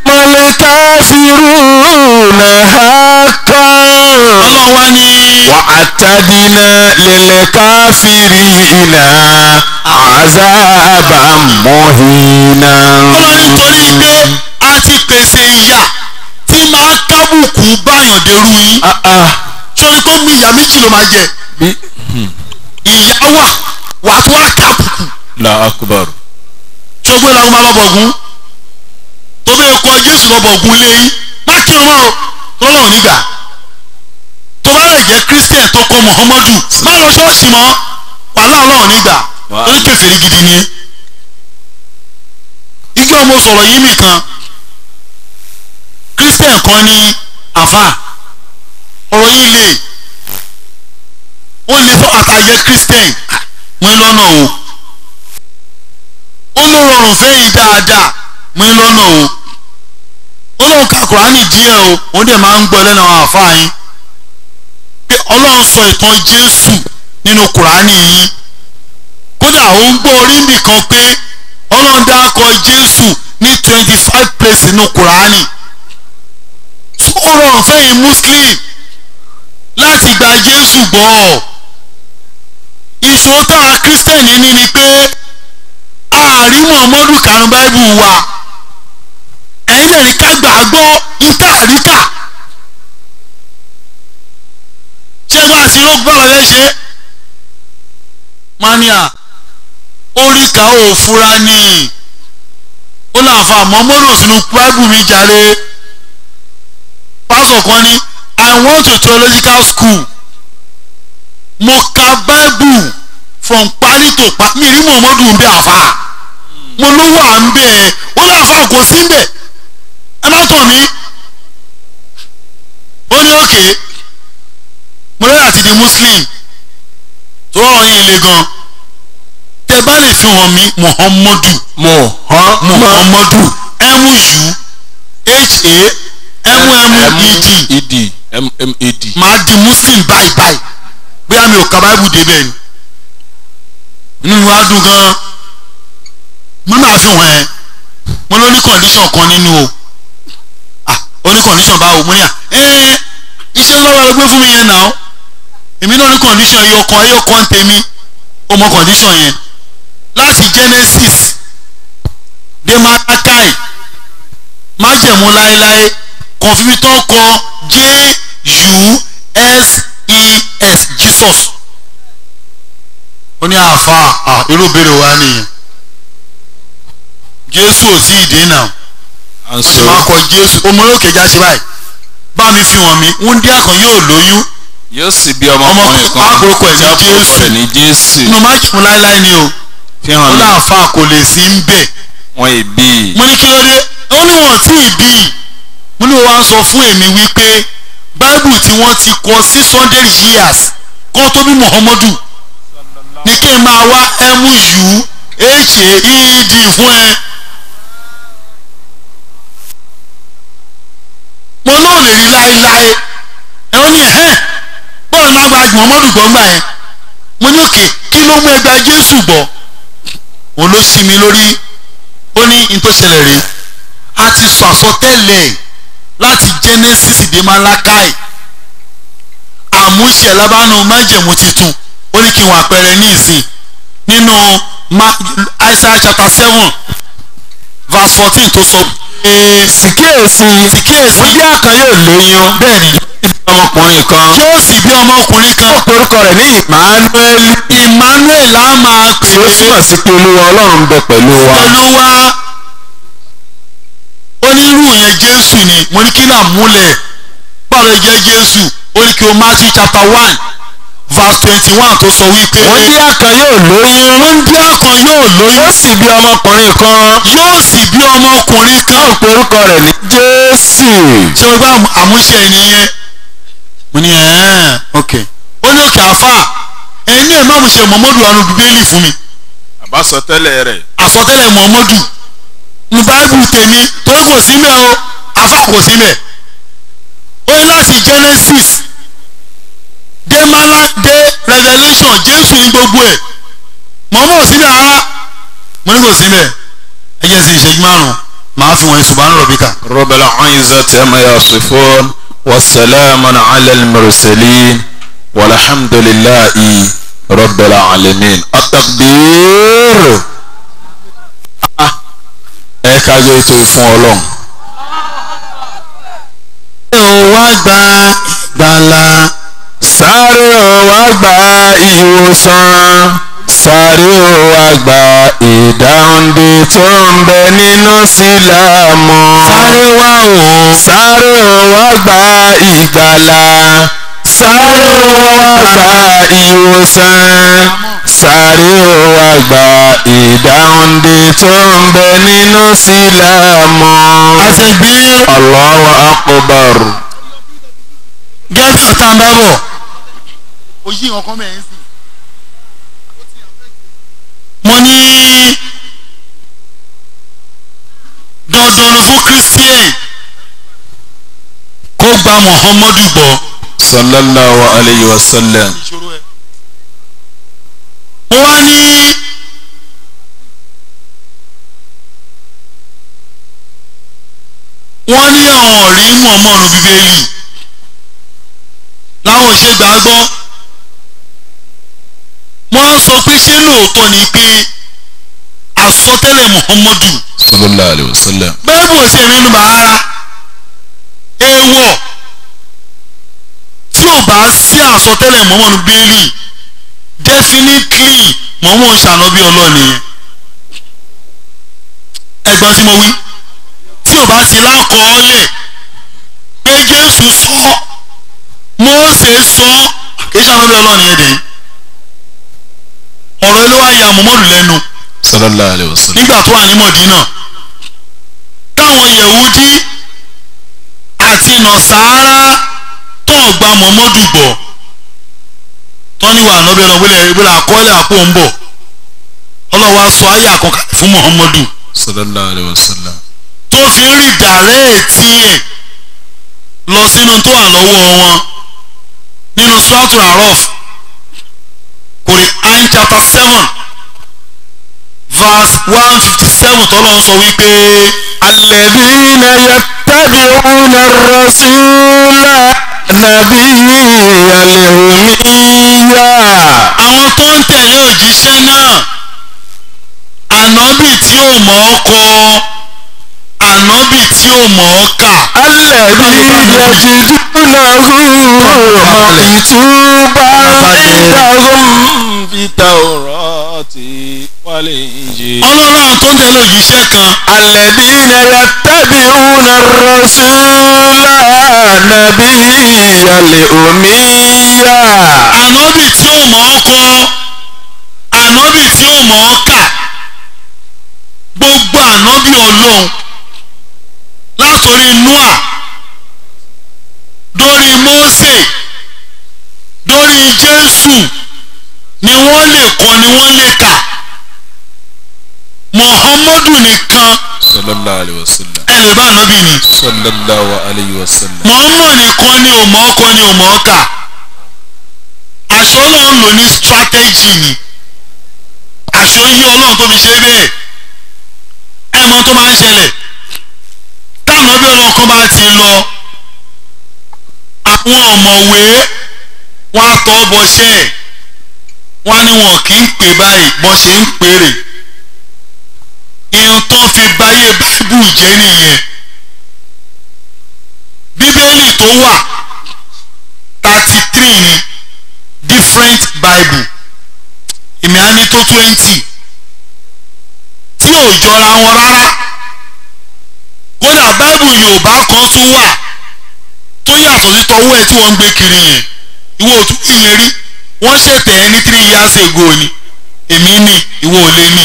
الكافرون حقا ọlọ́run wá ní وأعتدنا للكافرين عذابا مهينا ọlọ́run nítorí pé a ti pèsè ìyà tí máa kábùkù báyàn dèrú yín Ah, ah. sórí pé mi ìyà méjì ló máa jẹ bí ìyà wà wà tó wà kábùkù la akubar ṣogbó làwọn máa lọ bọ̀gún tó bẹ́ẹ̀ kọ jésù lọ bọ̀gún lé yín má kí wọn o tọ́lọ́run nígbà tó bá lè jẹ́ christian tó kọ muhammadu má lọ ṣọ́ọ̀ṣì mọ́ wàhálà ọlọ́run nígbà Wà- torí kèfèrí gidi ni ẹ́ ìjọ mo sọ̀rọ̀ yìí nìkan christian kan ní àfà ọ̀rọ̀ yìí lè ó lè fọ́ àtàjẹ́ christian mú lọ́nà o ó ló rọrùn fẹ́yìn dáadáa mú lọ́nà o ó lọ lóun ka kùránì díẹ̀ o òun dẹ̀ máa ń gbọ́ lẹ́nu àwọn àfáà yín pé ọlọ́run sọ ìtàn jésù nínú kùránì yín kódà òun gbọ́ orí nìkan pé ọlọ́run dákọ jésù ní twenty five place nínú kùránì ó rọrùn fẹ́yìn muslim láti gba jésù gbọ́ ìṣòro táwa kírísítẹ̀nì ní ni pé ààrí muhammadu karùn báíbù wa ẹ̀yin lè rí ká gbà á gbọ́ níta àríkà ṣé bá a ti ró bọ́ọ̀lù ẹ ṣe mania oríkà ò fura ní ó láǹfà muhammadu sínú báíbù mi jàre pásọ̀ kan ní i went to theological school mo ka bible from parí to pa mi rí muhammadu ń bẹ àfa mo ló wà ń bẹ ó lọ àfa kò sí ń bẹ ẹ má tàn mí ó ní òkè mo lọ́yà àti di muslim tó rọrùn yìí le gan tẹ bá lè fi hàn mí muhammadu muhammadu mu u ha mmed ed mmed màá di muslim báyìí báyìí bóyá mi ò ka báìbù débẹ̀ ni inú mi wá dùn gan mo náà fi hàn ẹ́ mo ló ní condition kan nínú o ah ó ní condition báwo mo ní à ẹ́ẹ́ iṣẹ́ lọ́wọ́ ẹ gbé fún mi yẹn náà èmi náà ní condition ẹyọ kan ẹyọ kan tèmi ó mọ condition yẹn láti Genesis dé Malachi májẹ̀mú láéláé kan fi mi tán kọ J-U-S-E-S Jesus ó ní àfa à irú béèrè wa nìyẹn Jésù ò tí ì dé náà and wọ́n ti so máa kọ Jésù ọmọlókè já sí báyìí bá mi fi hàn mí wúndíá kan yóò lóyún yóò sì bí ọmọkùnrin kan Ọmọ- tí a àpòkọ ẹ̀ ní kò Jésù. rẹ̀ ní jésù inú májẹ̀mú láéláé ni o fi ó hàn mí láàfà kò lè sí ń bẹ̀ wọn ìbí mo ní kí ló dé ó ní wọn tí ì bí i mo ní wọn wá ń sọ fún èmi wípé báíbù tí wọ́n ti kọ six hundred years kó tó bí muhammadu ní kí n máa wá mu h-a-e-d fún ẹ. mo lóò lè rí láéláé ẹ ó ní ẹ bọ́ọ̀lù máa gba muhammadu gbọ́ gbà yẹn mo ní òkè kí ló mú ẹgbàá jésù gbọ́ òun ló ṣí mi lórí ó ní n tó ṣẹlẹ̀ rí a ti sọ àsọtẹ́lẹ̀ láti Genesis dé Malachi àmúṣe lábánu májẹ̀mú titun ó ní kí n wà pẹ̀rẹ̀ ní ìsìn nínú Ma- Isaiah chapter seven verse fourteen tó sọ pé síkèèsì kíyèsí bóyá kan yóò lóyún bẹ́ẹ̀ ni ọmọkùnrin kan yóò sì bí ọmọkùnrin kan orúkọ rẹ̀ ní Emmanuel Emmanuel á máa pè tí ó é túmọ̀ sí pé olúwa ọlọ́run ń bẹ pẹ̀lú wa pẹ̀lú wa onírú yẹn jésù ni mo ní kí náà múlẹ̀ báwo lè jẹ́ jésù ó ní kí o Matthew chapter one verse twenty one tó sọ wípé bóyá kan yóò lóyún wúndíá kan yóò lóyún yóò sì bí ọmọkùnrin kan yóò sì bí ọmọkùnrin kan ó pe orúkọ rẹ̀ ní Jésù ṣé o gbá àmúṣe ẹ̀ nìyẹn mo ní ẹ̀ẹ́n ok ó ní òkè àfà ẹni ẹ̀ má mo ṣe mọ̀mọ́dù anu bíbélì fún mi àbásọtẹ́lẹ̀ rẹ̀ àsọtẹ́lẹ̀ mọ̀mọ́dù ní báíbù tèmi torí kò sí mẹ́ o àfà kò sí mẹ́ ó ní láti Genesis dé mala dé Revelation Jésù ní gbogbo ẹ̀ mọ̀mọ́ ò sí mẹ́ rárá mo ní kò sí mẹ́ ẹ jẹ́ sí ìṣẹ́jú márùn-ún màá fi wọ̀nyí subhana rabbika. رب العزة عما يصفون والسلام على المرسلين والحمد لله رب العالمين التكبير Ah, ẹ kájọ ètò ìfún ọlọ́run ẹ ò wá gba gbàlà sáré o wá gba ìwòsàn sáré o wá gba ìdáhùndé tó ń bẹ nínú sílámù sáré wá o sáré o wá gba ìgbàlà sáré o wá gba ìwòsàn sáré o wá gba ìdáhùndé tó ń bẹ nínú sílámù. àtẹ̀gbẹ́ Allahu akbar. gẹ́gẹ́ ọ̀tá ń bá bọ̀. o yí ọkọ mẹ́rin sí. mo ní dandan ló fún christian ó gba muhammadu gbọ́. sallallahu alayhi wa sallam mo wá ní wọ́n ní àwọn ọ̀rí mọ̀ọ́mọ́nu bíbélì láwọn ṣe gbàgbọ́ wọ́n á sọ pé ṣé lóòótọ́ ni pé àsọtẹ́lẹ̀ muhammadu sallallahu alayhi wa sallam bẹ́ẹ̀ bò sí ẹ̀mí nùbà rárá èèwọ̀ tí ò bá sí àsọtẹ́lẹ̀ muhammadu bíbélì definitely muhammadu ṣànábí ọlọ́ọ̀ni yẹn ẹ̀gbọ́n tí mo wí tí ò bá sí lákọọ́lẹ̀ pé jésù sọ mósè sọ kì í ṣànábí ọlọ́ọ̀ni yẹn dẹ̀ ọ̀rọ̀ ló wá ya muhammadu lẹ́nu sallallahu alayhi wa sallam nígbà tó wà ní mọ̀dínà táwọn yẹ̀wúdí àti nọ̀sáárá tó gba mọ̀mọ́dù gbọ́ tán ní wà nọ́bẹ̀ lọ wílẹ̀ ìbílẹ̀ àkọọ́lẹ̀ àpò ń bọ̀ ọlọ́wà sọ ayé àkọ́kọ́ fún mọ̀mọ́dù sallallahu alayhi wa sallam tó fi ń rí dàrẹ́ẹ̀tì ẹ̀ lọ sínú tó wà lọ́wọ́ wọn nínú suratul Araf Quran chapter seven verse one fifty seven tọ́lọ́ ń sọ wípé. الذين يتبعون الرسول النبي الأمية àwọn tó ń tẹ̀lé òjíṣẹ́ náà ànábì tí ò mọ̀ ọ́ kọ ànábì tí ò mọ̀ ọ́ kà الذي يجدونه مكتوبا في التوراة والإنجيل ọlọ́run àwọn tó ń tẹ̀lé òjíṣẹ́ kan الذين يتبعون الرسول النبي الأمية ànábì tí ò mọ̀ ọ́ kọ ànábì tí ò mọ̀ ọ́ kà gbogbo ànábì ọlọ́run látòrí noah dórí mósè dórí jésù ni wọ́n lè kọ ni wọ́n lè kà muhammadu nìkan صلى الله عليه وسلم ẹ lè bá ànábì ni صلى الله عليه وسلم muhammad nìkan ni ò mọ̀ ọ́ kọ ni ò mọ̀ ọ́ kà àṣọ ọlọ́run lò ní strategy ni àṣọ yí ọlọ́run tó fi ṣe bẹ́ẹ̀ ẹ mọ̀ tó máa ń ṣẹlẹ̀ táwọn ọbẹ̀ ọlọ́run kan bá ti lọ àwọn ọ̀mọ̀wé wọn á tọ́ bọṣẹ́ ẹ̀ wọ́n á ní wọn kì í pè báyìí bọ́n ṣe ń pèrè ihun tó fi báyé báíbù jẹ́ nìyẹn bíbélì tó wà thirty three ni different bible èmi á ní tó twenty tí ò jọra wọn rárá kódà báíbù yorùbá kan tún wà tó yàtọ̀ sí tọwọ́ ẹ̀ tí wọ́n ń gbé kiri yẹn ìwọ ò tún ìyẹn rí wọ́n ṣètẹ̀ ẹ́ ní three years ago ni èmi ní ìwọ ò lè ní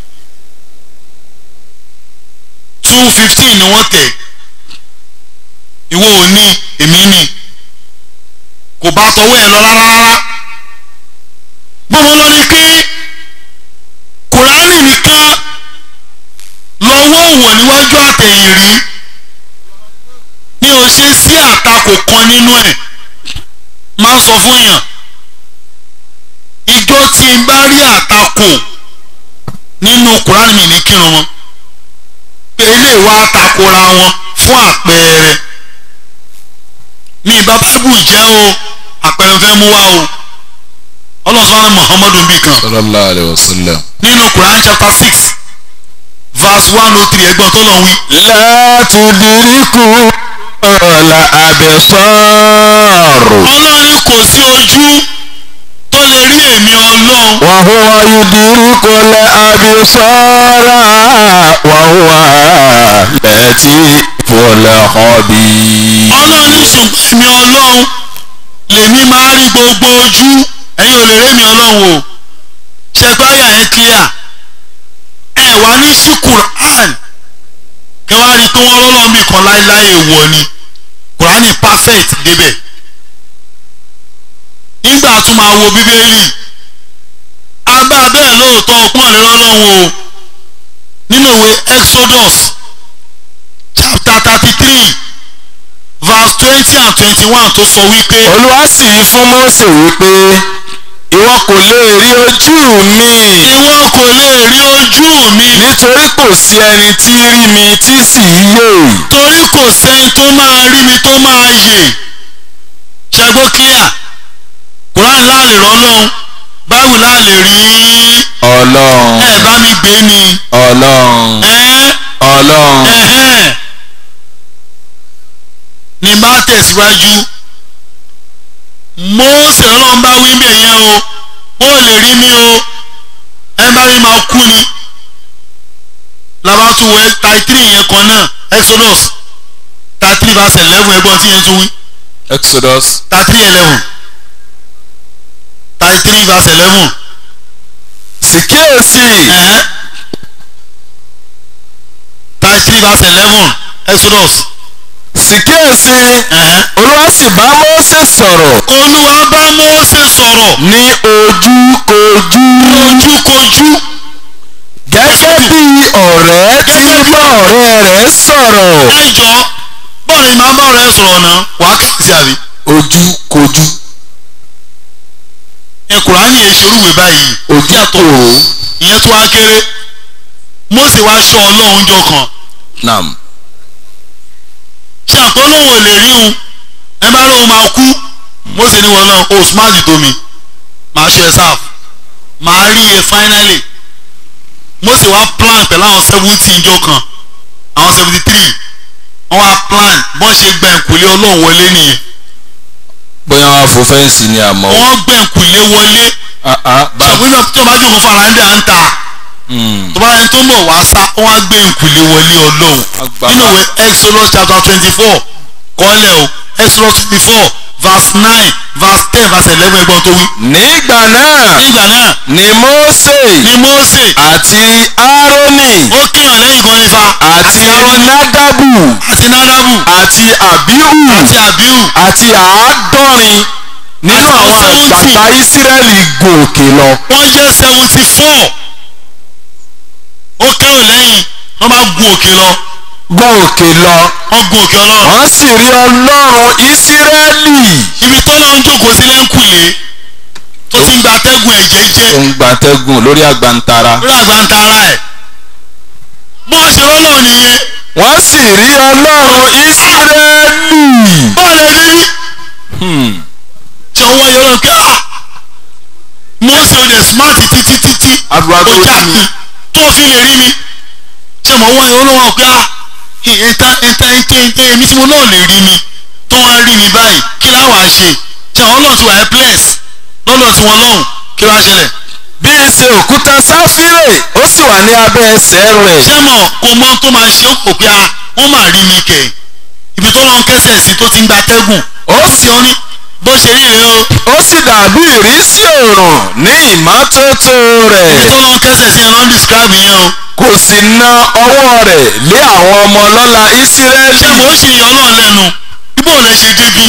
two fifteen ni wọ́n tẹ̀ ìwọ ò ní èmi ní kò bá tọwọ́ ẹ̀ lọ rárá rárá gbọ́dọ̀ lọ ní pé kùránì nìkan lọ́wọ́ òwò níwájú àtẹ̀yìn rí ní o ṣe sí àtakò kan nínú ẹ̀ máa sọ fún yàn ìjọ tí n bá rí àtakò nínú kùránì mi ní kírun wọn pé ilé wa takora wọn fún àpẹẹrẹ mi ìbá báíbù jẹ́ o àpẹẹrẹ fẹ́ mú wá o ọlọ́sọ̀rọ̀ muhammadu bí kan صلى الله عليه وسلم nínú quran chapter six verse one oh three ẹgbọ́n tó lọ wí. لا تدركوا الأبصار ọlọ́run ní kò sí ojú tó lè rí èmi ọlọ́run وهو يدرك الأبصار وهو لطيف الخبير ọlọ́run ní ṣùgbọ́n èmi ọlọ́run lèmi máa rí gbogbo ojú ẹ̀yin ò lè rí èmi ọlọ́run o ṣẹgbáyà ẹ clear ẹ wá ní sí quran kẹ wá rí i pé wọ́n lọ́lọ́run bì kan láéláé wọ̀ ni quran is perfect débẹ̀ nígbà tó máa wo bíbélì abá bẹ́ẹ̀ lóòótọ́ ọpọ́n lè lọ́lọ́run o nínú ìwé exodus chapter thirty three verse twenty and twenty one tó sọ wípé olúwa sì wí fún Mósè wípé ìwọ kò lè rí ojú mi ìwọ kò lè rí ojú mi nítorí kò sí ẹni tí rí mi tí sì yè torí kò sẹ́ni tó máa rí mi tó máa yè ṣàgbó clear Quran láàlè rọ́lọ́hún báwo láàlè rí ọlọ́run ẹ bá mi gbé ni ọlọ́run ẹ ọlọ́run ẹhẹ́n ní bá tẹ̀síwájú Mósè ọlọ́run bá wí bẹ̀ yẹn o ó lè rí mi o ẹ bá rí máa kú ni labatu wẹ thirty three yẹn kan náà Exodus thirty three verse eleven ẹgbọ́n tí yẹn tún wí Exodus thirty three eleven thirty three verse eleven sì kíyèsí ẹ̀hẹ́n thirty three verse eleven Exodus sì kíyèsí ẹ̀hẹ́n olúwa sì bá Mósè sọ̀rọ̀ olúwa bá Mósè sọ̀rọ̀ ní ojúkojú ojúkojú gẹ́gẹ́ bí ọ̀rẹ́ tí ń bá ọ̀rẹ́ rẹ̀ sọ̀rọ̀ ẹjọ́ bọ́ọ̀lù ìmọ̀ bá ọ̀rẹ́ sọ̀rọ̀ náà wàá kàsí àbí. ojúkojú ẹ Kùránì yẹn ṣerúwèé báyìí ojúkòrò ìyẹn tó wá kéré Mósè wá ṣọ́ ọlọ́run jọ kan nam ṣàpọ́nlọ́wọ́ ò lè rí un ẹ bá lóun máa kú Mósè ní wọlé o smart tó mi máa ṣe ẹ sáf máa rí ẹ finally Mósè wá plan pẹ̀lú àwọn seventy jọ kan àwọn seventy three wọ́n wá plan bọ́n ṣe gba ìkùlé ọlọ́run wọlé nìyẹn bóyá wọn fò fẹ́ǹsì ni àmọ́ wọ́n gba ìkùlé wọlé ṣàpínlẹ̀ tó bá jókòó fara ń dẹ̀ à ń ta tó bá yẹn tó ń bọ̀ wá sá wọ́n á gbé ìkùlé wọlé ọlọ́run Agbára. nínú ìwé Exodus chapter twenty four kọ́lẹ̀ o Exodus twenty four verse nine verse ten verse eleven ẹgbọ́n tó wí. nígbà náà nígbà náà ni Mósè ni Mósè àti Árónì ó kíyàn lẹ́yìn kan nífa àti Nádàbù àti Nádàbù àti Àbíhù àti Àbíhù àti àádọ́rin nínú Àti àwọn seventy. àgbàtà Ísírẹ́lì gòkè lọ. wọ́n jẹ́ seventy four ó kẹ́rù lẹ́yìn wọ́n bá gun òkè lọ gòkè lọ wọ́n gun òkè ọlọ́run wọ́n sì rí Ọlọ́run Ísírẹ́lì ibi tọ́lọ́ ń jókòó sí lẹ́ńkùlé tó ti ń gba atẹ́gùn ẹ̀jẹ̀ jẹ́ tó ń gbatẹ́gùn lórí àgbàntara. lórí àgbàntara ẹ̀ bó ṣe rọ́lọ́ nìyẹn wọ́n sì rí Ọlọ́run Ísírẹ́lì. bọ́ọ̀lù ẹni rí Hmm. tí ọwọ́ yẹn lọ kí á Mósè ò dẹ̀ smart títí títí Àdúrà tó ó já rí mi. mi tó fi lè rí mi tí ọmọ wọn yẹn olówó pé á ìta ìta ìta ìta èmi tí mo náà lè rí mi tó wá rí mi báyìí kí láwàá ṣe tí àwọn ọlọ́run ti wà ẹ́ place lọ́dọ̀ tí wọ́n lọ́hùn kí ló wá ṣẹlẹ̀ bí í ṣe òkúta sáfírè ó sì wà ní abẹ́ ẹsẹ̀ rẹ̀. ṣé mọ̀ kò mọ tó máa ṣe ó kò pé a wọ́n máa rí mi kẹ̀ ibi tó lọ́n kẹsẹ̀ sí tó ti ń gba tẹ́gùn ó sì ọ́ ní bó ṣe rí rèé o ó sì dàbí ìrísí òòrùn ní ìmọ́tótó ibi tó rẹ̀ lọ́n kẹsẹ̀ sí ẹ lọ́n describe yẹn o kò sì na ọwọ́ rẹ̀ lé àwọn ọmọ ọlọ́lá Ísírẹ́lì. ṣé mo ṣì yan ọlọ́run lẹ́nu bíbó lẹ ṣe débi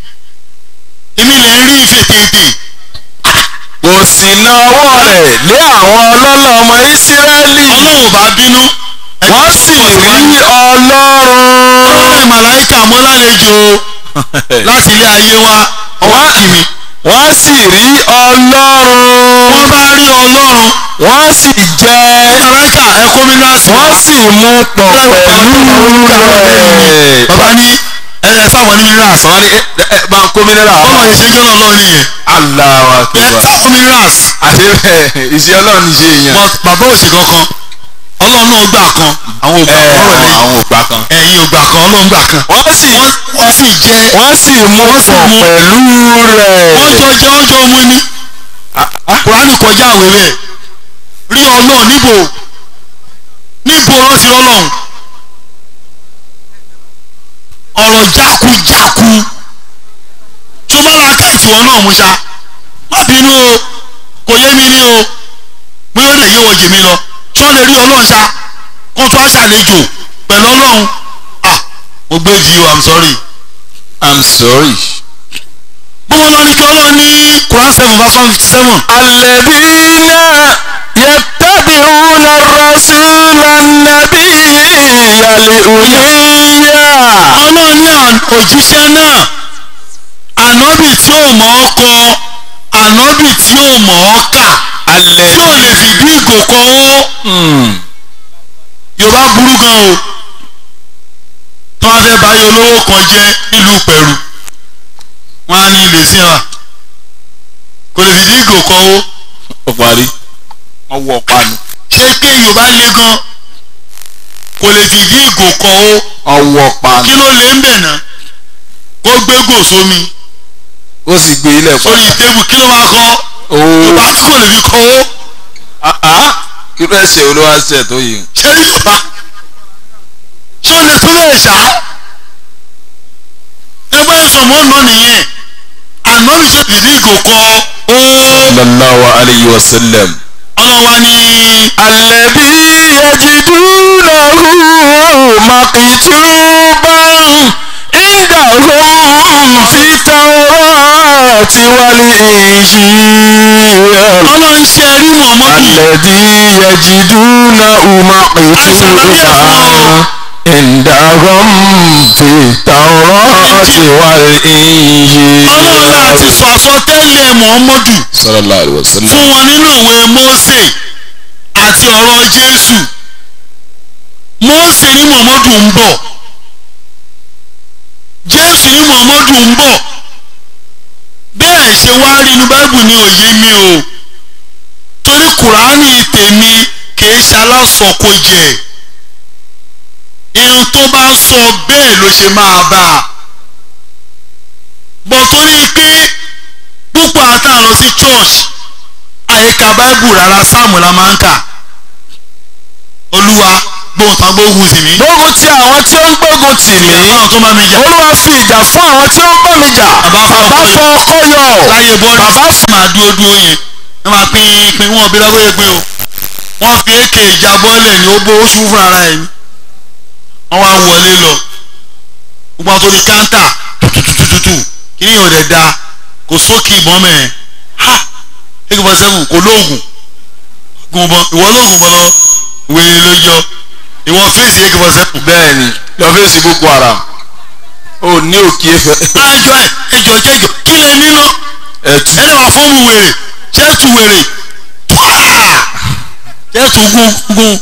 èmi lẹ ń rí ìfètètè kò sì na ọwọ́ rẹ̀ lé àwọn ọlọ́lá ọmọ Ísírẹ́lì. ọlọ́run ò bá bínú wọ́n sì rí Ọlọ́run. ọlọ́run màláìkà mọ́ lálejò láti ilé ayé wa ọwọ́ kì mí wọ́n sì rí Ọlọ́run. wọ́n bá rí ọlọ́run wọ́n sì jẹ màláìkà ẹ kó mi láti wọ́n sì mú pọ̀ pẹ̀lú rẹ̀. bàbá ní ẹ ẹ fáwọn ní minerals wọ́n ní ẹ ẹ bá ń kó mineral bọ́lá wá. yẹn ṣe ń jọ́nà ọlọ́run nìyẹn Allahu ẹ Akbar. fáwọn minerals àti bẹ́ẹ̀ ìṣe ọlọ́run ṣe èèyàn. but bàbá òsì kankan ọlọ́run náà gbà kan àwọn ògbà ẹ kan wọlé àwọn ògbà kan. ẹ̀yin ògbà kan ọlọ́run gbà kan wọ́n sì wọ́n sì jẹ wọ́n sì mú Wọ́n sì pọ̀ mú. pẹ̀lú wọ́n rẹ̀. jọ jẹ́ wọ́n jọ mú ní kùránì kọjá àwẹ̀ rẹ̀ rí ọlọ́run níbo níbo wọ́n ti rọ́lọ́run ọ̀rọ̀ jákujáku tó bá ra ká ìtìwọ́ náà mú ṣá má bínú o kò yé mi ní o bí ó lè yé wọ jèmi lọ tí wọ́n lè rí ọlọ́run ṣá kó tó aṣàlejò pẹ̀lú ọlọ́run ah mo gbé jì o i'm sorry I'm sorry. bọ́wọ́ lọ ní kí ọlọ́run ní Quran seven verse one fifty seven. الذين يتبعون الرسول النبي الأمي ọlọ́run ní àn- òjíṣẹ́ náà ànábì tí ò mọ̀ ọ́ kọ ànábì tí ò mọ̀ ọ́ kà alẹ́ tí ò lè fìdí ìgò kọ ó yorùbá burú gan o tí wọ́n fẹ́ báyìí olówó kan jẹ́ nílùú pẹ̀rù wọ́n á ní ilé sí wa kò lè fìdí ìgò kọ ó ó parí wọ́n wọ panu ṣé pé yorùbá le gan kò lè fìdí ìgò kọ ó ọwọ́ panu kí ló lè ń bẹ̀ náà kó gbé gò sómi ó sì gbé ilẹ̀ fún sórí tébù kí ló máa kọ́ yorùbá tí kò lè fi kọ́ ó kí ló ẹsẹ̀ olówó ẹsẹ̀ tó yìí ṣé yorùbá ṣé o lè tó bẹ́ẹ̀ ṣá ẹgbẹ́ ìsọ̀mọ́ náà nìyẹn ànábì ṣe fìdí ìgò kọ ó sallallahu alayhi wa sallam ọlọ́wà ní alẹ́bí yajidunahu makituban indahum fi tawrati wal injil. ọlọ́run ṣe rí mọ̀mọ́dì alẹ́bí yajidunahu makituban indahum fi tawrati wal injil. ọlọ́run náà ti sọ àsọtẹ́lẹ̀ mọ̀mọ́dù sallallahu alayhi wa sallam fún wọn nínú ìwé Mósè àti ọ̀rọ̀ Jésù Mósè ní Mọ̀mọ́dù ń bọ̀ Jésù ní Mọ̀mọ́dù ń bọ̀ bẹ́ẹ̀ ṣe wá rí inú Báíbù ní òye mi o torí Kùránì tèmi kìí ṣalásọkò jẹ irun tó bá sọ bẹ́ẹ̀ ló ṣe máa bá a bọ̀ torí pé púpọ̀ àtàwọn lọ sí church àyíká báìbù rárá sáàmù la máa ń kà olúwa gbóhùn tán gbóhùn sí mi. gbógun ti àwọn tí ó ń gbógun tì mí. báwọn tó máa mi jà olúwa fi ìjà fún àwọn tí ó ń bá mi jà. Bàbá fọ bàbá ọkọ fọ ọkọ yọ. láyé bọ́ọ̀lù bàbá sì máa dúró dúró yẹn wọ́n máa pín pín wọn bí lọ́wọ́ pé o wọ́n fi èké ìjà bọ́ọ̀lẹ̀ ní ó bó oṣù fún ara ẹ̀ ni wọ́n wá wọlé lọ gbogbo àwọn tó di káńtà tututututu kí ni yóò dẹ̀ da kò sókè ìbọn mẹ́ẹ̀ ha eight point seven kò lóògùn gun bọ ìwọ lóògùn bọ lọ wèrè ló yọ ìwọ fèsì eight point seven. bẹ́ẹ̀ ni lọ fèsì boko haram ó ní òkè ẹfẹ àjọ ẹ ẹjọ jẹjọ kí lè níná ẹtù ẹni wà fọ́ọ̀mù wèrè jẹ́tù wèrè twaa jẹ́tù gún gún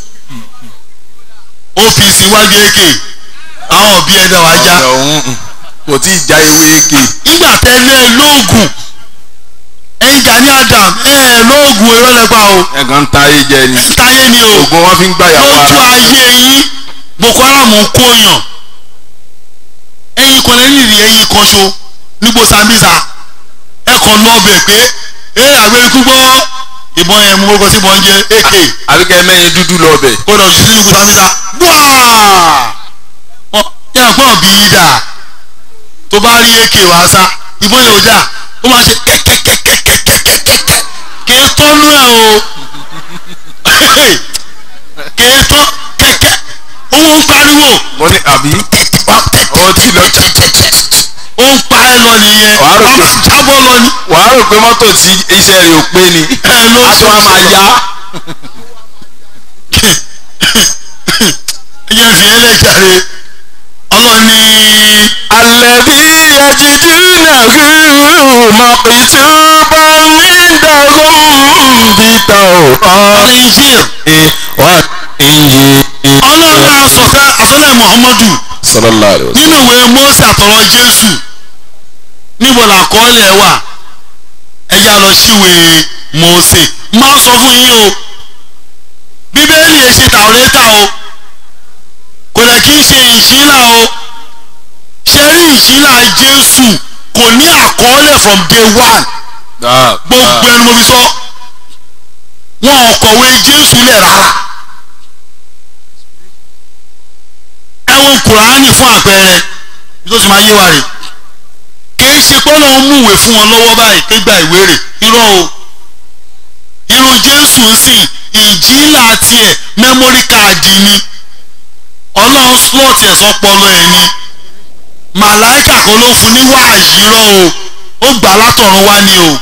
OPC wájú èké àwọn òbí ẹ̀dá wa já ọ̀dọ̀ ọ̀hún kò tí ì já ewé eke nígbà tẹ́lẹ̀ lóògùn ẹ̀ǹjà ní Adam ẹ̀ lóògùn ẹ̀rọ lẹ́pa o ẹ̀gàn ń ta ayé jẹ ni ẹ̀ táyé ni o ògùn wọn fi ń gbà yàwó lójú ara ayé yín Boko Haram ń kóyàn ẹ̀yin kan lẹ́yìn ìrì ẹ̀yin kan ṣo nígbò Sambisa ẹ̀ kàn lọ bẹ̀ pé ẹ̀ àgbẹ̀rẹ̀kú gbọ́ ìbọn yẹn mú orúkọ sí ìbọn jẹ́ AK àbíkẹ́ mẹ́yin dúdú lọ bẹ̀ kó lọ jù sí nígbò Sambisa gbáà wọ́n yà pọ̀ bí i dà tó bá rí AK wá sá ìbọn yẹn ò dà ó máa ṣe kẹ́kẹ́kẹ́kẹ́kẹ́kẹ́kẹ́ kì í tọ́nú ẹ̀ o kì í tọ́ kẹ́kẹ́ owó ń pariwo mo ní àbí ó ti lọ ó ń pa ẹ lọ nìyẹn Wàá rò pé- ọmọ jábọ́ lọ ni wàá rò pé mọ́tò tí iṣẹ́ rẹ̀ ò pé ni ẹ ló ń aṣọ wa máa yá ẹ jẹ́ fi ẹlẹ́jàre ọlọ́ni alẹ́bí yajidunahu makituban indahum fi tawrati Injil wal injil. ọlọ́run náà sọ̀tẹ́ àsọlẹ̀ Muhammadu sallallahu alayhi wa sallam nínú ìwé Mósè àtọ̀rọ̀ Jésù níbo làkọọ́lẹ̀ wà ẹ já lọ síwèé Mósè má sọ fún yín o bíbélì ẹ ṣe tàwọ́lẹ́tà o kò lè kí n ṣe ìṣílà o ṣe rí ìṣílà Jésù kò ní àkọọ́lẹ̀ from day one Ah, gbogbo ẹnu mo fi sọ wọn ò kọ̀wé Jésù lẹ̀ rárá ẹ̀wọ̀n Kùránì fún àpẹẹrẹ tó sì máa yé wa rè kìí ṣe pé Ọlọ́run múwèé fún wọn lọ́wọ́ báyìí pé gba ìwé rè irọ́ o irú Jésù ń sìn ìjìlá tiẹ̀ mẹ́mórí káàdì ni Ọlọ́run slot ẹ̀ sọpọlọ ẹ̀ ni màláìkà kan ló fún ní wáàyí rọ́ o ó gbà látọ̀run wá ni o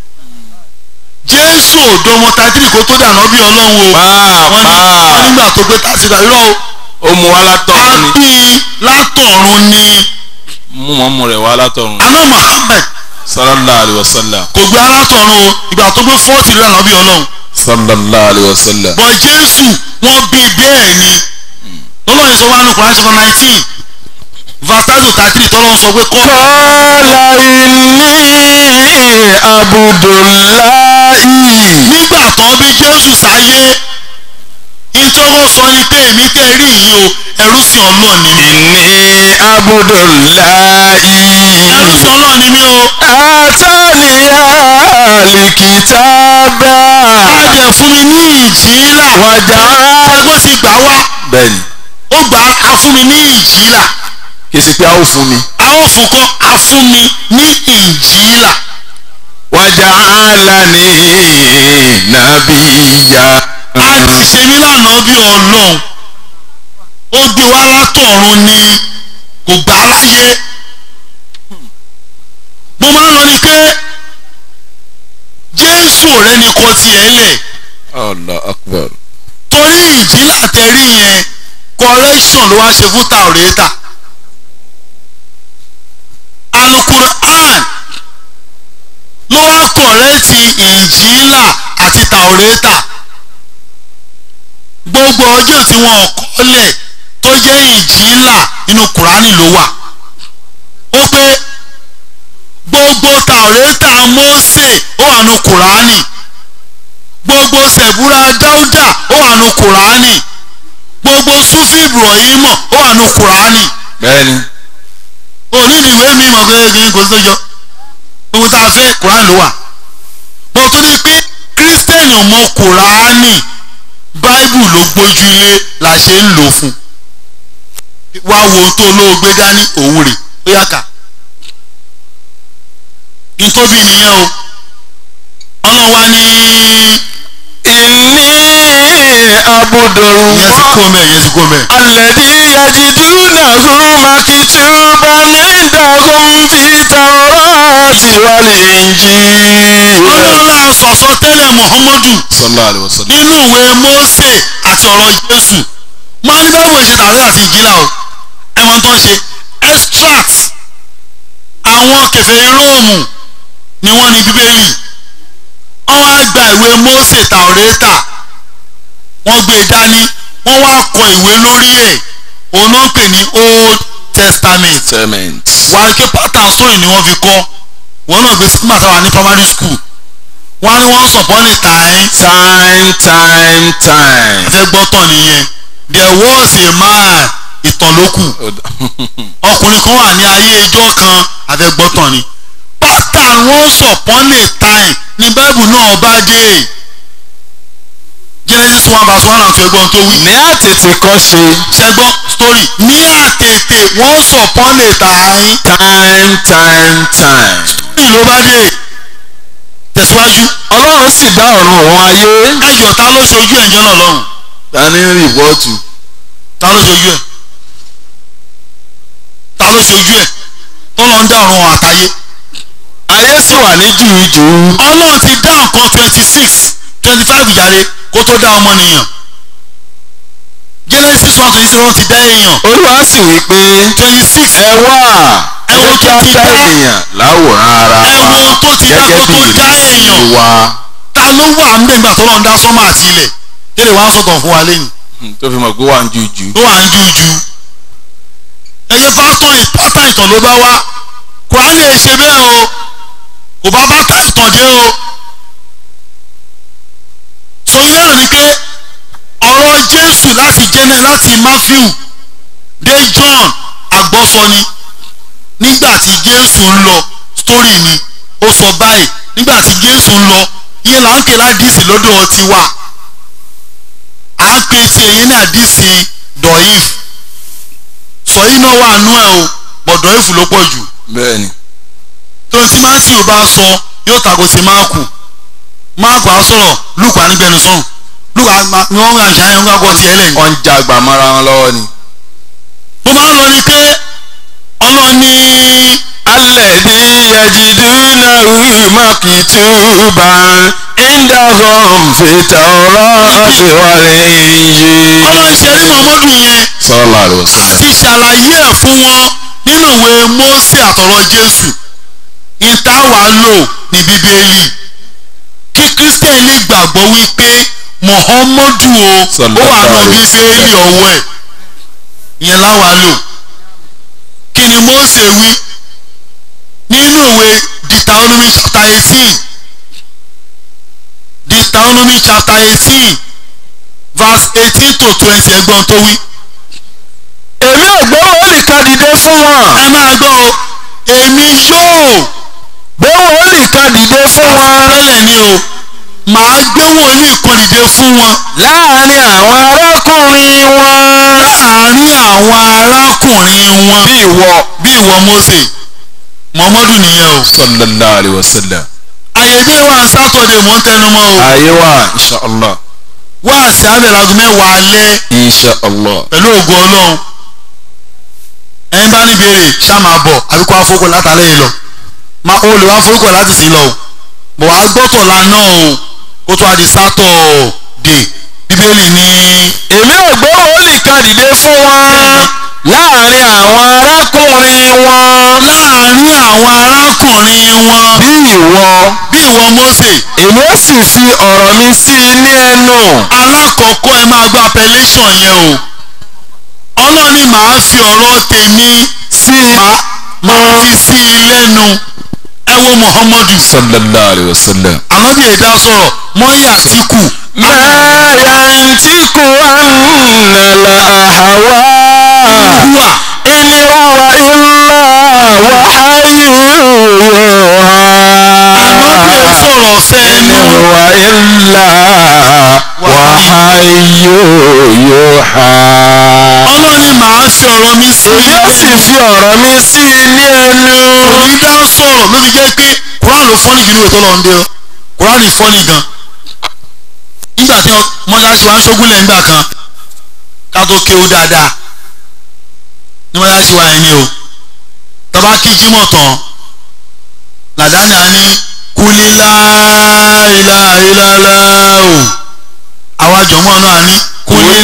Jésù òdo ọmọ tàdírì kó tó dànù bí Ọlọ́run o Pàápàá. wọ́n ní wọ́n nígbà tó gbé tàṣírà irọ́ o ó mú wa látọ̀run ni àbí látọ̀run ni mú mọ́mú rẹ̀ wá látọ̀run aná Muhammad sallallahu alayhi wa sallam kò gbé alátọ̀run o ìgbà tó gbé fọ́ọ̀tì lọ́nà bí ọlọ́run sallallahu alayhi wa sallam. bọ̀ Jésù wọ́n bí bẹ́ẹ̀ ni lọ́lọ́ yẹn sọ wá nù Kùránì chapter nineteen verse thirty to thirty three tọ́lọ́ sọ pé kọ́ Qala inni Abdullahi. nígbà tán bí Jésù sáyé ìtọ́wọ́ sọ ni pé èmi tẹ́ rí yìí o ẹrú sí ọlọ́ọ̀ ni mí Inni Abdullahi. ẹrú sí ọlọ́ọ̀ ni mí o Ataniya likitaba. àjẹ fún mi ní ìjìlá Wàjà. ẹgbọ́n ti gbà wá Bẹ́ẹ̀ni, ó gbà á fún mi ní ìjìlá kì í ṣe pé a ó fún mi. a ó fún kọ́ a fún mi ní ìjìlá Wàjà alani nabiya. a lè ṣe mí lánàá bí ọlọ́run ó gbé wá látọ̀run ni kò gbà á láyé mo máa ń lọ ni pé Jésù rẹ ni kò tiẹ̀ lẹ̀ Allah akbar. torí ìjìlá tẹ̀rí yẹn correction ló wá ṣe fún tàwrétà alukur'an ló wá kọ̀rẹ́tì ìjìlá àti tàwrétà gbogbo ọjọ́ tí wọ́n kọ́lẹ̀ tó jẹ́ ìjìlá inú kùránì ló wà ó pé gbogbo tàwrétà Mósè ó wà nínú kùránì gbogbo sẹ̀búra dáúdà ó wà nù kùránì gbogbo sufi ibrahim ó wà nù kùránì Bẹ́ẹ̀ni, òní ni ìwé mi mọ̀ pé kí n kò tó jọ gbogbo tá a fẹ́ kùránì ló wà mo tún ní pé kírísítẹ́nì ò mọ kùránì báíbù ló gbójúlé la ṣe ń lò fún wá wo tó olóògbé dání òun rè ó yá kà ntóbi nìyẹn o ọlọ́run wá ní inni abudulayi. ìyẹn ti kó mẹ́ ìyẹn ti kó mẹ́. الذي يجدونه مكتوبا عندهم في التوراة والإنجيل ọlọ́run náà sọ̀sọ́ tẹ́lẹ̀ muhammadu صلى الله عليه وسلم nínú ìwé mose àti ọ̀rọ̀ jésù máa ní báwo ṣe tàwé àti ìjìlá o ẹ̀wọ̀n tó ń ṣe extract àwọn kèfèrí róòmù ni wọ́n ní bíbélì wọ́n wá gba ìwé mose tàwrétà wọ́n gbé e dání wọ́n wá kọ ìwé lórí ẹ̀ òun náà ń pè ní old testament Cement. wàá rí pé pattern story ni wọ́n fi kọ́ wọ́n náà gbé sígbà táwa ní primary school wọ́n á ní wọ́n sọ̀pọ̀ lè tà ẹ́ Time, time, time. fẹ́ gbọ́ tán nìyẹn there was a man ìtàn ló kù ọkùnrin kan wà ní ayé ijọ́ kan àfẹ́gbọ́tàn ni pattern once upon a time ní bible náà bá dé genesis one verse one and two ẹgbọ́n tó wí Ní àtètè kọ́ ṣe ṣẹgbọ́n story ní àtètè once upon a time time, time, time. ní ló bá dé tẹ̀síwájú Ọlọ́run sì dá ọ̀run òun ayé. ẹjọ́ ta ló ṣojú ẹ̀jẹ̀ náà lọ́hùn Ta ní rìpọ́ọ̀tù? ta ló ṣojú ẹ̀ ta ló ṣojú ẹ̀ tó lọ ń dá ọ̀run àtayé Ayé sì wà ní jùújù. ọlọ́run ti dá nǹkan twenty six twenty five ìjàre kó tó dá ọmọnìyàn genesis one twenty six wọ́n ti dá èèyàn Olúwa sì wí pé twenty six ẹ wá Ẹ wo ẹ tó kí ti a dá dá. ènìyàn láwòrán ara ẹ wa wo tó ti dá gẹ́gẹ́ kó bí tó dá ìrísí èèyàn wa. ta ló wà ń bẹ̀ nígbà tó lọ́n dá sọ́mà àti ilẹ̀ kí lè wá sọ̀tàn fún wa lẹ́yìn tó fi mọ̀ pé wà ń jùjú. tó wà ń jújú ẹyẹ pátán ìpátá ìtàn ló bá wá kùránì ẹ̀ ṣe bẹ́ẹ̀ o kò bá bàtà ìtàn dé o sọyún náà ni pé ọ̀rọ̀ jésù láti jẹ́nẹ̀ láti matthew dé john àgbọ́sọ ni nígbà tí jésù ń lọ story ni ó sọ báyìí nígbà tí jésù ń lọ ìyẹn là ń pè ládìsí lọ́dọ̀ tiwa à ń pè tí èyí ní àdìsí dọ̀ìf sọyún náà wà nú ẹ̀ o bọ̀ dọ̀ìf ló pọ̀ jù bẹ́ẹ̀ni. tó tí matthew bá sọ yóò tako sí máàkù máàkù á sọ̀rọ̀ lùkù á nígbẹnu sọ̀rùn lùkù á ní wọ́n ń àṣà yẹn ń gbàgbọ́ tiẹ̀ lẹ́yìn. wọ́n ń jagbà mọ́ra wọn lọ́wọ́ ni. mo máa ń lọ ni pé ọlọ́ni alẹ́dí yajidunahu makituba indahum fi tawrati wal injil. ọlọ́ni ṣe rí muhammadu yẹn sallallahu alaihi wasallam. àti ṣàlàyé ẹ̀ fún wọn nínú ìwé Mósè àtọ̀rọ̀ Jésù ìta wà lò ní bíbélì kí Christian lè gbàgbọ́ wípé Muhammadu o ó wà Sallallahu nù alaihi bíbélì ọwọ́ ẹ̀ ìyẹn láwa lò kí ni Mósè wí nínú ìwé Deuteronomy chapter eighteen Deuteronomy chapter eighteen verse eighteen to twenty ẹgbọ́n tó wí. èmi ò gbé wòlíì kan dìde fún wọn. ẹ máa gbọ́ o èmi yóò gbé wòlíì kan dìde fún wọn. tẹ́lẹ̀ ni o màá gbé wòlíì kan dìde fún wọn láàárín àwọn arákùnrin wọn. láàárín àwọn arákùnrin wọn bí ìwọ. bí ìwọ Mósè Muhammadu nìyẹn o sallallahu alaihi wasallam. àyèdè wa sátọ̀dẹ̀ mò ń tẹnu mọ́ o ayé wa inshallah. wá sí abẹ́lagun mẹ́wàá alẹ́ inshallah. pẹ̀lú ògo Ọlọ́run ẹni bá ní béèrè ṣá máa bọ̀ àbí kó wá forúkọ látàlẹ́ yìí lọ máa o lè wá forúkọ láti sí lọ o bọ̀ wá gbọ́tọ̀ la náà o kó tó a di sátọ̀dẹ̀ bíbélì ní èmi ò gbé wòlíì kan dìde fún wọn. láàárín àwọn arákùnrin wọn. láàárín àwọn arákùnrin wọn bí ìwọ. bí ìwọ Mósè èmi ó sì fi ọ̀rọ̀ mi sí i ní ẹnu. alákọ̀ọ́kọ́ ẹ máa gba appellation yẹn o Ọlọ́run ni màá fi ọ̀rọ̀ tèmi sí i. máa fi sí i lẹ́nu ẹ wo Muhammadu sallallahu alaihi wasallam. ànábì ẹ̀dá sọ̀rọ̀ mọ́yà àtìkù ما ينطق عن الهوى wà إن هو إلا وحي ànábì ẹ̀ يوحى sọ̀rọ̀ fẹ́ إن ẹnu هو إلا وحي يوحى Ọlọ́run ni màá fi ọ̀rọ̀ mi sí i yóò sì lẹ́nu fi ọ̀rọ̀ mi sí i ní ẹnu. òní dá sọ̀rọ̀ ló fi jẹ́ pé Quran ló fọ́nì jù ní òótọ́ lọ́n dé ọ Quran fọ́nì gan nígbà tí mọ́ṣáláṣí wa ń ṣógúnlẹ̀ nígbà kan ká tó kéwú dáadáa ní mọ́ṣáláṣí wa yẹn ni o tọ́ba kí jímọ̀ tán làdáni á ní kúlí láìláìláìlá o àwa jọ̀mọ́ náà ní kúlí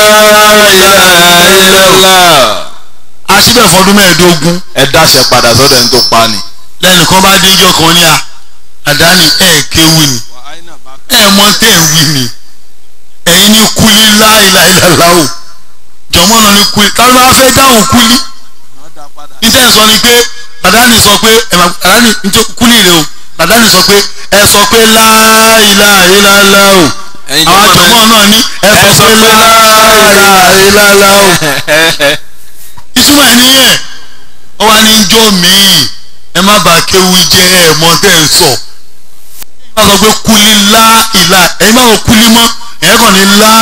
láìláìláìlá a síbẹ̀ fọdún mẹ́ẹ̀ẹ́dógún ẹ dáṣẹ padà sọ́dọ̀ ẹni tó pa ni. lẹ́nìkan bá déjọ́ kan ní à àdáni ẹ̀ kéwù ni ẹ̀ mọ tẹ̀ ń wí ni ẹ̀yin ní kúlí láìláìláìlá o jọ̀mọ́ náà ní kúlí táwọn bá fẹ́ dáhùn kúlí níta sọ ni pé àdáni sọ pé ẹ̀ máa àdáni nítorí kúlí rẹ o àdáni sọ pé ẹ sọ pé láìláìláìlá o Ẹ̀yin àwọn jọ̀mọ́ jọ̀mọ́ náà ní ẹ sọ pé láìláìláìlá o ìtumọ̀ ẹ̀ nìyẹn ó wá ní jọ́ míì ẹ má bàa kéwu jẹ́ ẹ mọ tẹ́ ẹ sọ ẹ má sọ pé kúlí lá ìlà ẹ̀yin má sọ kúlí mọ́ ẹ̀yin kàn ní lá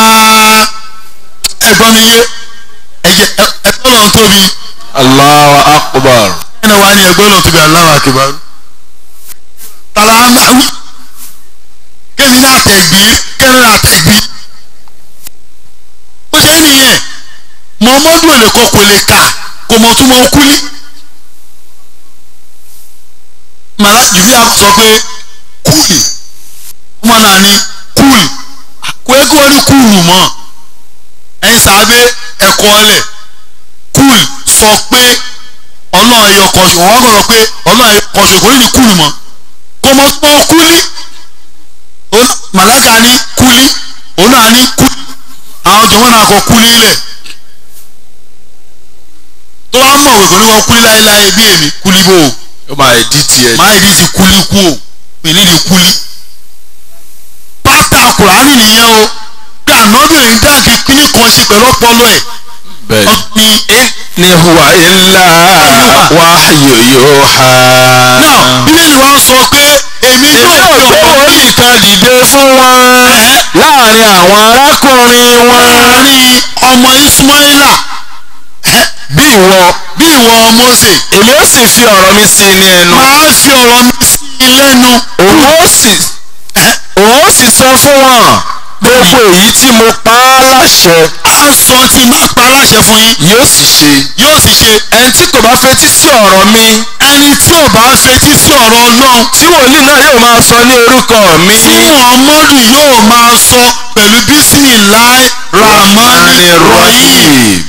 ẹ gbọ́ mi yé ẹ̀jẹ̀ ẹ gbọ́ lọ́n tóbi Allahu akbar. ẹ̀nà wa ni ẹ gbọ́ lọ́n tóbi Allahu akbar tala ń bá wí kémi náà tẹ̀gbí kémi náà tẹ̀gbí ó ṣe é nìyẹn Muhammadu ò lè kọ kò lè kà kò mọ̀ tún mọ̀ kúlí màlá jùlọ àwọn sọ pé kúlì ọmọ náà ní kúlì kò yẹ kí wọ́n rí kúlù mọ́ ẹ̀yin sàbẹ̀ ẹ̀kọ́ ọ̀lẹ̀ kúlì sọ pé ọlọ́run ẹ̀yọ kan ṣe wọ́n kọ̀ sọ pé ọlọ́run ẹ̀yọ kan ṣe kò ní ní kúlù mọ́ kò mọ̀ tún mọ̀ kúlì màláka ní kúlì òun náà ní kúlì àwọn jọ̀wọ́n náà kọ kúlì lẹ̀ tó bá mọ̀ wẹ̀ kò ní wọ́n kúlí láéláé bí èmi kúlí bò ó ó máa ẹ̀ dí tiẹ̀. máa ìdí ti kúlí kú o mi ní di kúlí. pátá kùránì nìyẹn o pé ànábìrin dáàkì kíní kan ṣe pẹ̀lú ọpọlọ ẹ̀ bẹ́ẹ̀ ọ̀gbìn. ni huwa illa wahyu yuha. náà bíbélì wa sọ pé èmi èmi yóò ò fi gbé ọ̀rọ̀ mi wòlíì kan dìde fún wọn láàrin àwọn arákùnrin wọn láàrin ọmọ ismaila bí ìwọ bí ìwọ Mósè èmi ó sì fi ọ̀rọ̀ mi sí i ní ẹnu máa fi ọ̀rọ̀ mi sí i lẹ́nu. òun ó sì òun ó sì sọ fún wọn gbogbo èyí tí mo pa á láṣẹ a sọ tí má pa aláṣẹ fún yín yóò sì ṣe yóò sì ṣe ẹni tí kò bá fetí sí ọ̀rọ̀ mi ẹni tí ò bá fetí sí ọ̀rọ̀ Ọlọ́run tí wòlíì náà yóò máa sọ ní orúkọ mi tí Muhammadu yóò máa sọ pẹ̀lú bísímìláì ramani rahim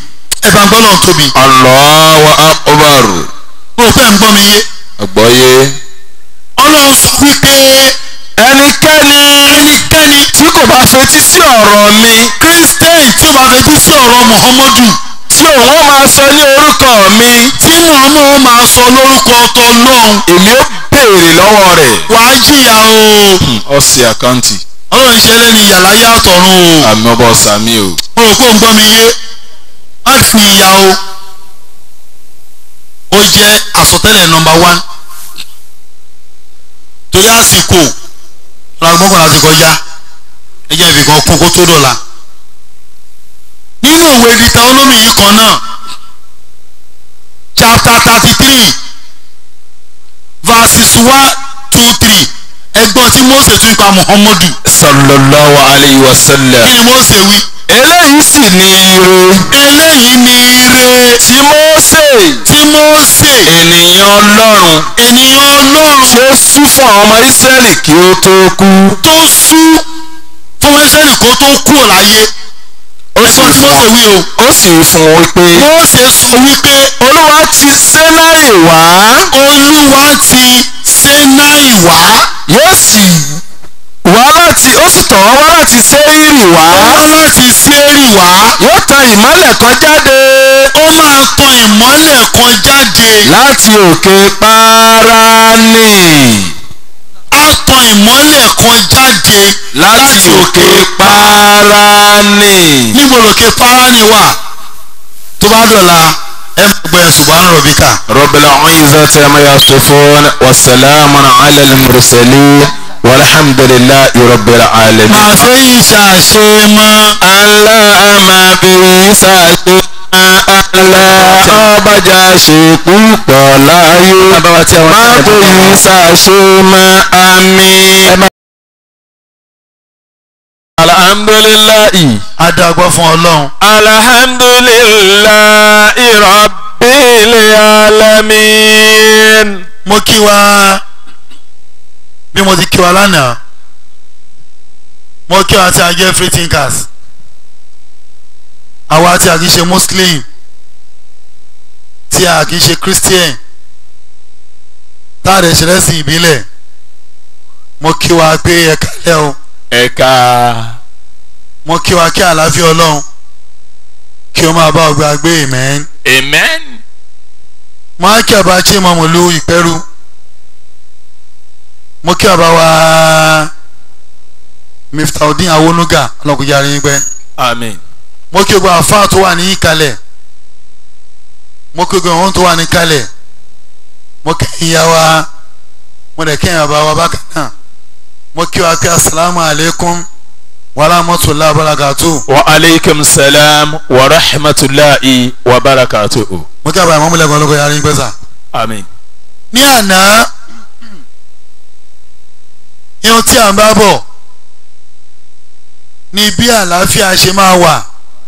ẹ bá ń gbọ́ lọ́n tóbi Allahu akbar mo rò pé ń gbọ́ mi yé àgbọ́yé. ọlọ́run sọ wípé ẹnikẹ́ni ẹnikẹ́ni tí kò bá fetí sí ọ̀rọ̀ mi christian tí ó bá fetí sí ọ̀rọ̀ muhammadu tí òun ó máa sọ ní orúkọ mi tí muhammadu máa sọ lórúkọ ọtọ lọ́hùn èmi ó béèrè lọ́wọ́ rẹ̀. wàá jìyà o ọ̀sẹ̀ àkáǹtì ọlọ́run ṣe lẹ́ni yàrá yàtọ̀ run o àmì ọba ọ̀sàmì o. mo rò pé ń gbọ́ mi yé má fi ìyà o ó jẹ́ àsọtẹ́lẹ̀ nọmba wán torí àsìkò ọlọ́gbọ́n láti kọjá ẹ jẹ́ ìfìkan kún kó tó dọ̀la nínú òwe dìtà olómi yìí kan náà chapter thirty three verses one two three ẹgbọ́n tí Mósè tún pa Muhammadu sallallahu alayhi wa sallam. kí ni Mósè wí eléyìí sì ni ire eléyìí ni ire tí Mósè tí Mósè ènìyàn ọlọ́run ènìyàn ọlọ́run tí ó sú fún àwọn ọmọ Ísírẹ́lì kí ó tó kú. tó sú fún Ísírẹ́lì kó tó kúrò láyé ó sì ẹgbọ́n tí Mósè wí o ó sì fún un wípé Mósè sọ wípé olúwa ti Sénáì wá olúwa ti Sénáì wá yóò sì wá láti ó sì tọ̀ wá láti Séírì wá wá láti Séírì wá yóò tan ìmọ́lẹ̀ kan jáde ó máa tan ìmọ́lẹ̀ kan jáde láti òkè Páránì á tan ìmọ́lẹ̀ kan jáde láti òkè Páránì. níbo lòkè Páránì wà tó bá dọ̀la ẹ gbọ́ ẹ̀ subhana rabbika. رب العزة ما يصفون والسلام على المرسلين والحمد لله رب العالمين àfẹ́yìn ṣàṣe mọ́ aláàmà bíi sàṣe aláàbàjá ṣe púpọ̀ láyé má bíi sàṣe mọ́ àmì. alhamdulilayi. adágbọ́ fún ọlọ́run alhamdulilayi rabbil alamin. mo kí wa bí mo ti kí wa lánàá mo kí wa tí a jẹ́ free thinkers àwa tí a kì í ṣe muslim tí a kì í ṣe christian tá a rẹ̀ ṣe lẹ́sìn ìbílẹ̀ mo kí wa pé ẹ kálẹ̀ o ẹ̀ka. mo kí wa kí àlàáfíà ọlọ́run kí o máa bá ọgbà gbé amen amen. mo á kí ọba tí mo mọ̀ lu ìpẹ́rù mo kí ọba wa miftaudin awonuga ọlọ́kùnrin arin gbẹ́ amen. mo kí gbogbo àfáà tó wà ní ìkàlẹ̀ mo kí gbogbo ohun tó wà ní ìkàlẹ̀ mo kí ìyá wa mo dẹ̀ kí ìyá bàbá wa bákan náà mo kí wa pé asalaamu alaykum wa rahmatullahi wa barakatuh wa aleykum salam wa rahmatulahi wa barakatuhu. mo kí àbá ìmọ̀múlẹ̀kùn ọlọ́kùnrin arin gbẹ́ sà. amen. ní àná ihun tí à ń bá bọ̀ ni bí àlàáfíà ṣe máa wà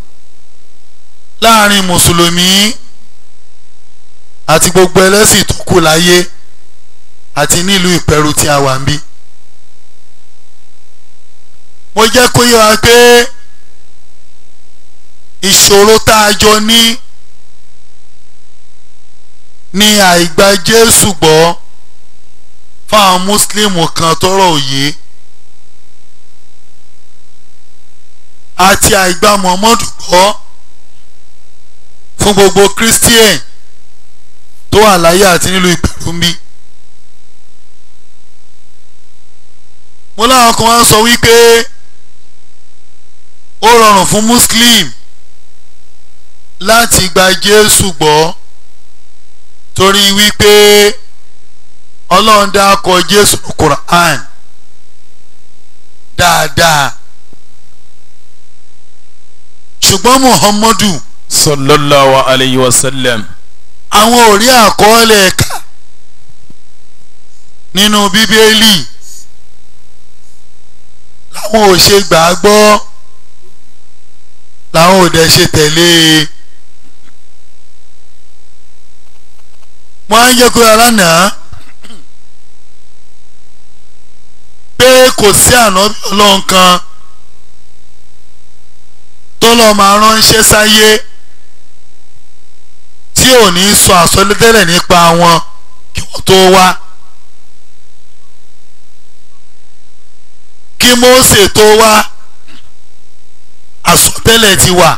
láàrin mùsùlùmí àti gbogbo ẹlẹ́sìn tó kù láyé àti nílùú ìpẹ̀rù tí a wà ń bí. mo jẹ́ kó yé wa pé ìṣòro tá a jọ ní ní àìgbà Jésù gbọ́ fáwọn mùsùlùmù kan tọrọ òye àti àìgbà Muhammadu gbọ́ fún gbogbo Christian tó wà láyé àti nílùú ìpẹ̀rùmbí. mo láwọn kan wá sọ wípé ó rọrùn fún Muslim láti gba Jésù gbọ́ torí wípé ọlọ́run dákọ̀ jésù quran dáadáa ṣùgbọ́n muhammadu sallallahu alayhi wa sallam. àwọn ò rí àkọọ́lẹ̀ ẹ̀ka nínú bíbélì làwọn ò ṣe gbà á gbọ́ làwọn ò dẹ̀ ṣe tẹ̀lé e. wọ́n á ń jẹ́ kó yàrá náà pé kò sí ànábì ọlọ́run kan tó lọ́ máa ránṣẹ́ sáyé tí ò ní sọ àsọtẹ́lẹ̀ nípa wọn kí wọ́n tó wá kí Mósè tó wá àsọtẹ́lẹ̀ ti wà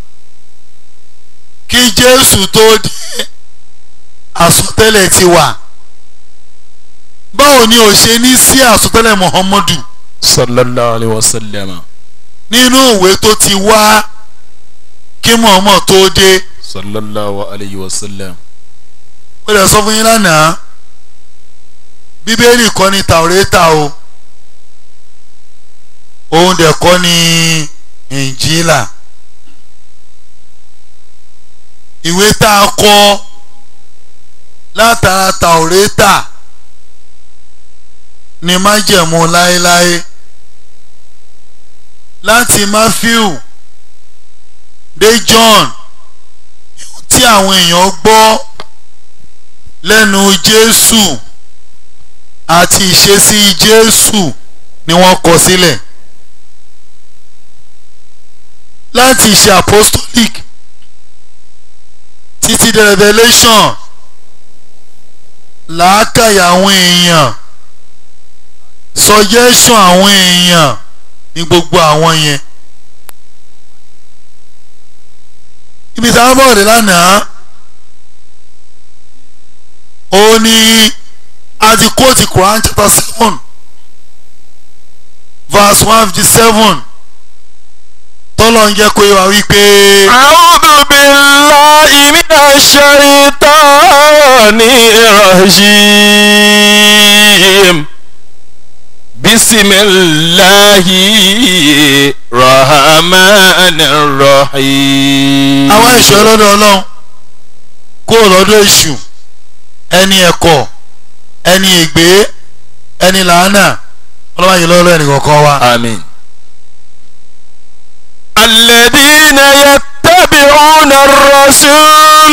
kí Jésù tó dé àsọtẹ́lẹ̀ ti wà báwo ni ò ṣe ní sí àsọtẹ́lẹ̀ Muhammadu sallallahu alayhi wa sallam nínú ìwé tó ti wá kí Muhammad tó dé sallallahu alayhi wa sallam ó lè sọ fún yín lánàá bíbélì kọ́ ni tàwrétà o òun dẹ̀ kọ́ ni ìnjílà ìwé tá a kọ látara tàwrétà ni májẹ̀mú láéláé láti Matthew dé John tí àwọn èèyàn gbọ́ lẹ́nu Jésù àti ìṣesí Jésù ni wọ́n kọ sílẹ̀ láti ìṣe apostolic títí dé Revelation làákàyà àwọn èèyàn suggestion àwọn èèyàn ní gbogbo àwọn yẹn ibi tí a bọ̀ dé lánàá ó ní a ti kóòtù Quran chapter seven verse one fifty seven tọ́lọ̀ ń jẹ́ kó yẹ wá wípé. a'udhu billahi minash shaitani rajim bisimilahi rahmanir rahim. àwọn ìṣọ́ lọ́dọ̀ ọlọ́run kó lọ́dọ̀ èṣù ẹni ẹ̀kọ́ ẹni ègbé ẹni làánà ọlọ́wọ́ yìí lọ́dọ̀ ẹnì kọ̀ọ̀kan wa. آمين الذين يتبعون الرسول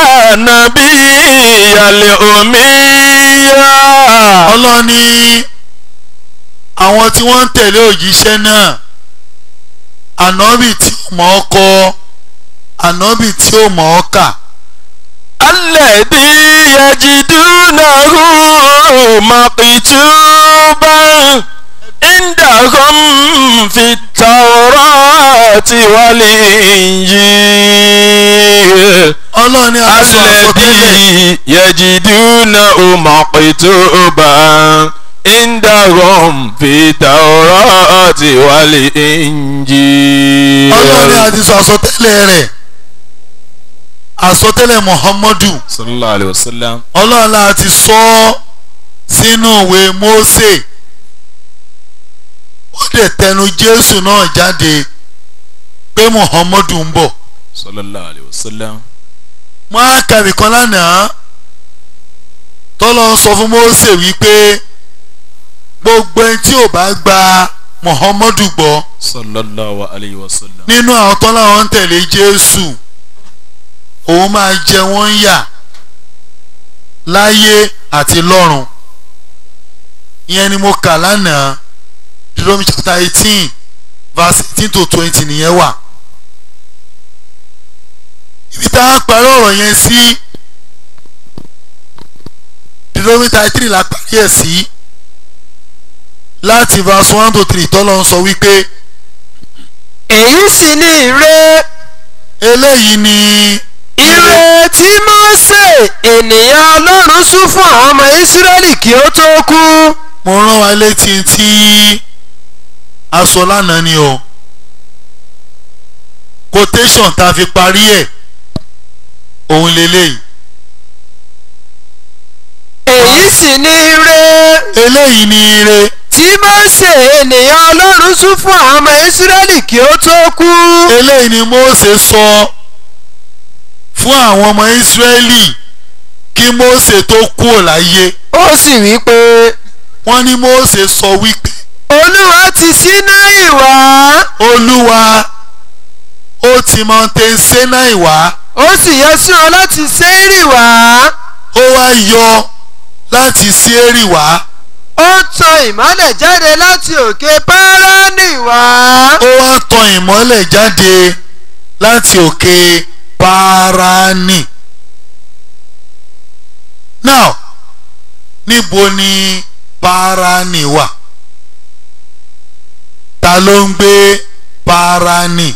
النبي الأمي ọlọ́run ní àwọn tí wọ́n ń tẹ̀lé òjíṣẹ́ náà ànábì tí ò mọ̀ ọ́ kọ ànábì tí ò mọ̀ ọ́ kà الذي يجدونه مكتوبا عندهم في التوراة والإنجيل ọlọ́run ní aṣọ àsọtẹ́lẹ̀ الذي يجدونه مكتوبا عندهم في التوراة والإنجيل ọlọ́run ní a ti sọ àsọtẹ́lẹ̀ rẹ̀ àsọtẹ́lẹ̀ Muhammadu صلى الله عليه وسلم ọlọ́run la ti sọ ọ́ sínú ìwé Mósè ó dẹ̀ tẹnu Jésù náà jáde pé Muhammadu ń bọ̀ صلى الله عليه وسلم wọ́n á kàwé kan lánàá tọ́lọ́ ń sọ fún Mósè wípé gbogbo ẹni tí ò bá gba Muhammadu gbọ́ صلى الله عليه وسلم nínú àwọn tọ́lá wọn ń tẹ̀lé Jésù òun máa jẹ wọ́n ń yà láyé àti lọ́run ìyẹn ni mo kà lánàá Deuteronomy chapter eighteen verse eighteen to twenty nìyẹn wà ibi tá a parí ọ̀rọ̀ yẹn sí Deuteronomy thirty three la parí ẹ̀ sí láti verse one to three tọ́lọ́ ń sọ wípé èyí sì ni ire eléyìí ni ire tí Mósè ènìyàn Ọlọ́run sún fún àwọn ọmọ Ísírẹ́lì kí ó tó kú mo rán wa létí tí aṣọ lánàá ni o quotation tá a fi parí ẹ̀ òun lélẹ́yìí èyí sì ni ire eléyìí ni ire tí Mósè ènìyàn Ọlọ́run sún fún àwọn ọmọ Ísírẹ́lì kí ó tó kú eléyìí ni Mósè sọ fún àwọn ọmọ Ísírẹ́lì kí Mósè tó kúrò láyé ó sì wí pé wọ́n ní Mósè sọ wípé Olúwa ti Sínáì wá Olúwa ó ti Mountain Sinai wá ó sì yọ sí wọn láti Séírì wá ó wá yọ láti Séírì wá ó tan ìmọ́lẹ̀ jáde láti òkè Páránì wá ó wá tan ìmọ́lẹ̀ jáde láti òkè Páránì now níbo ni Páránì wà ta ló ń gbé Páránì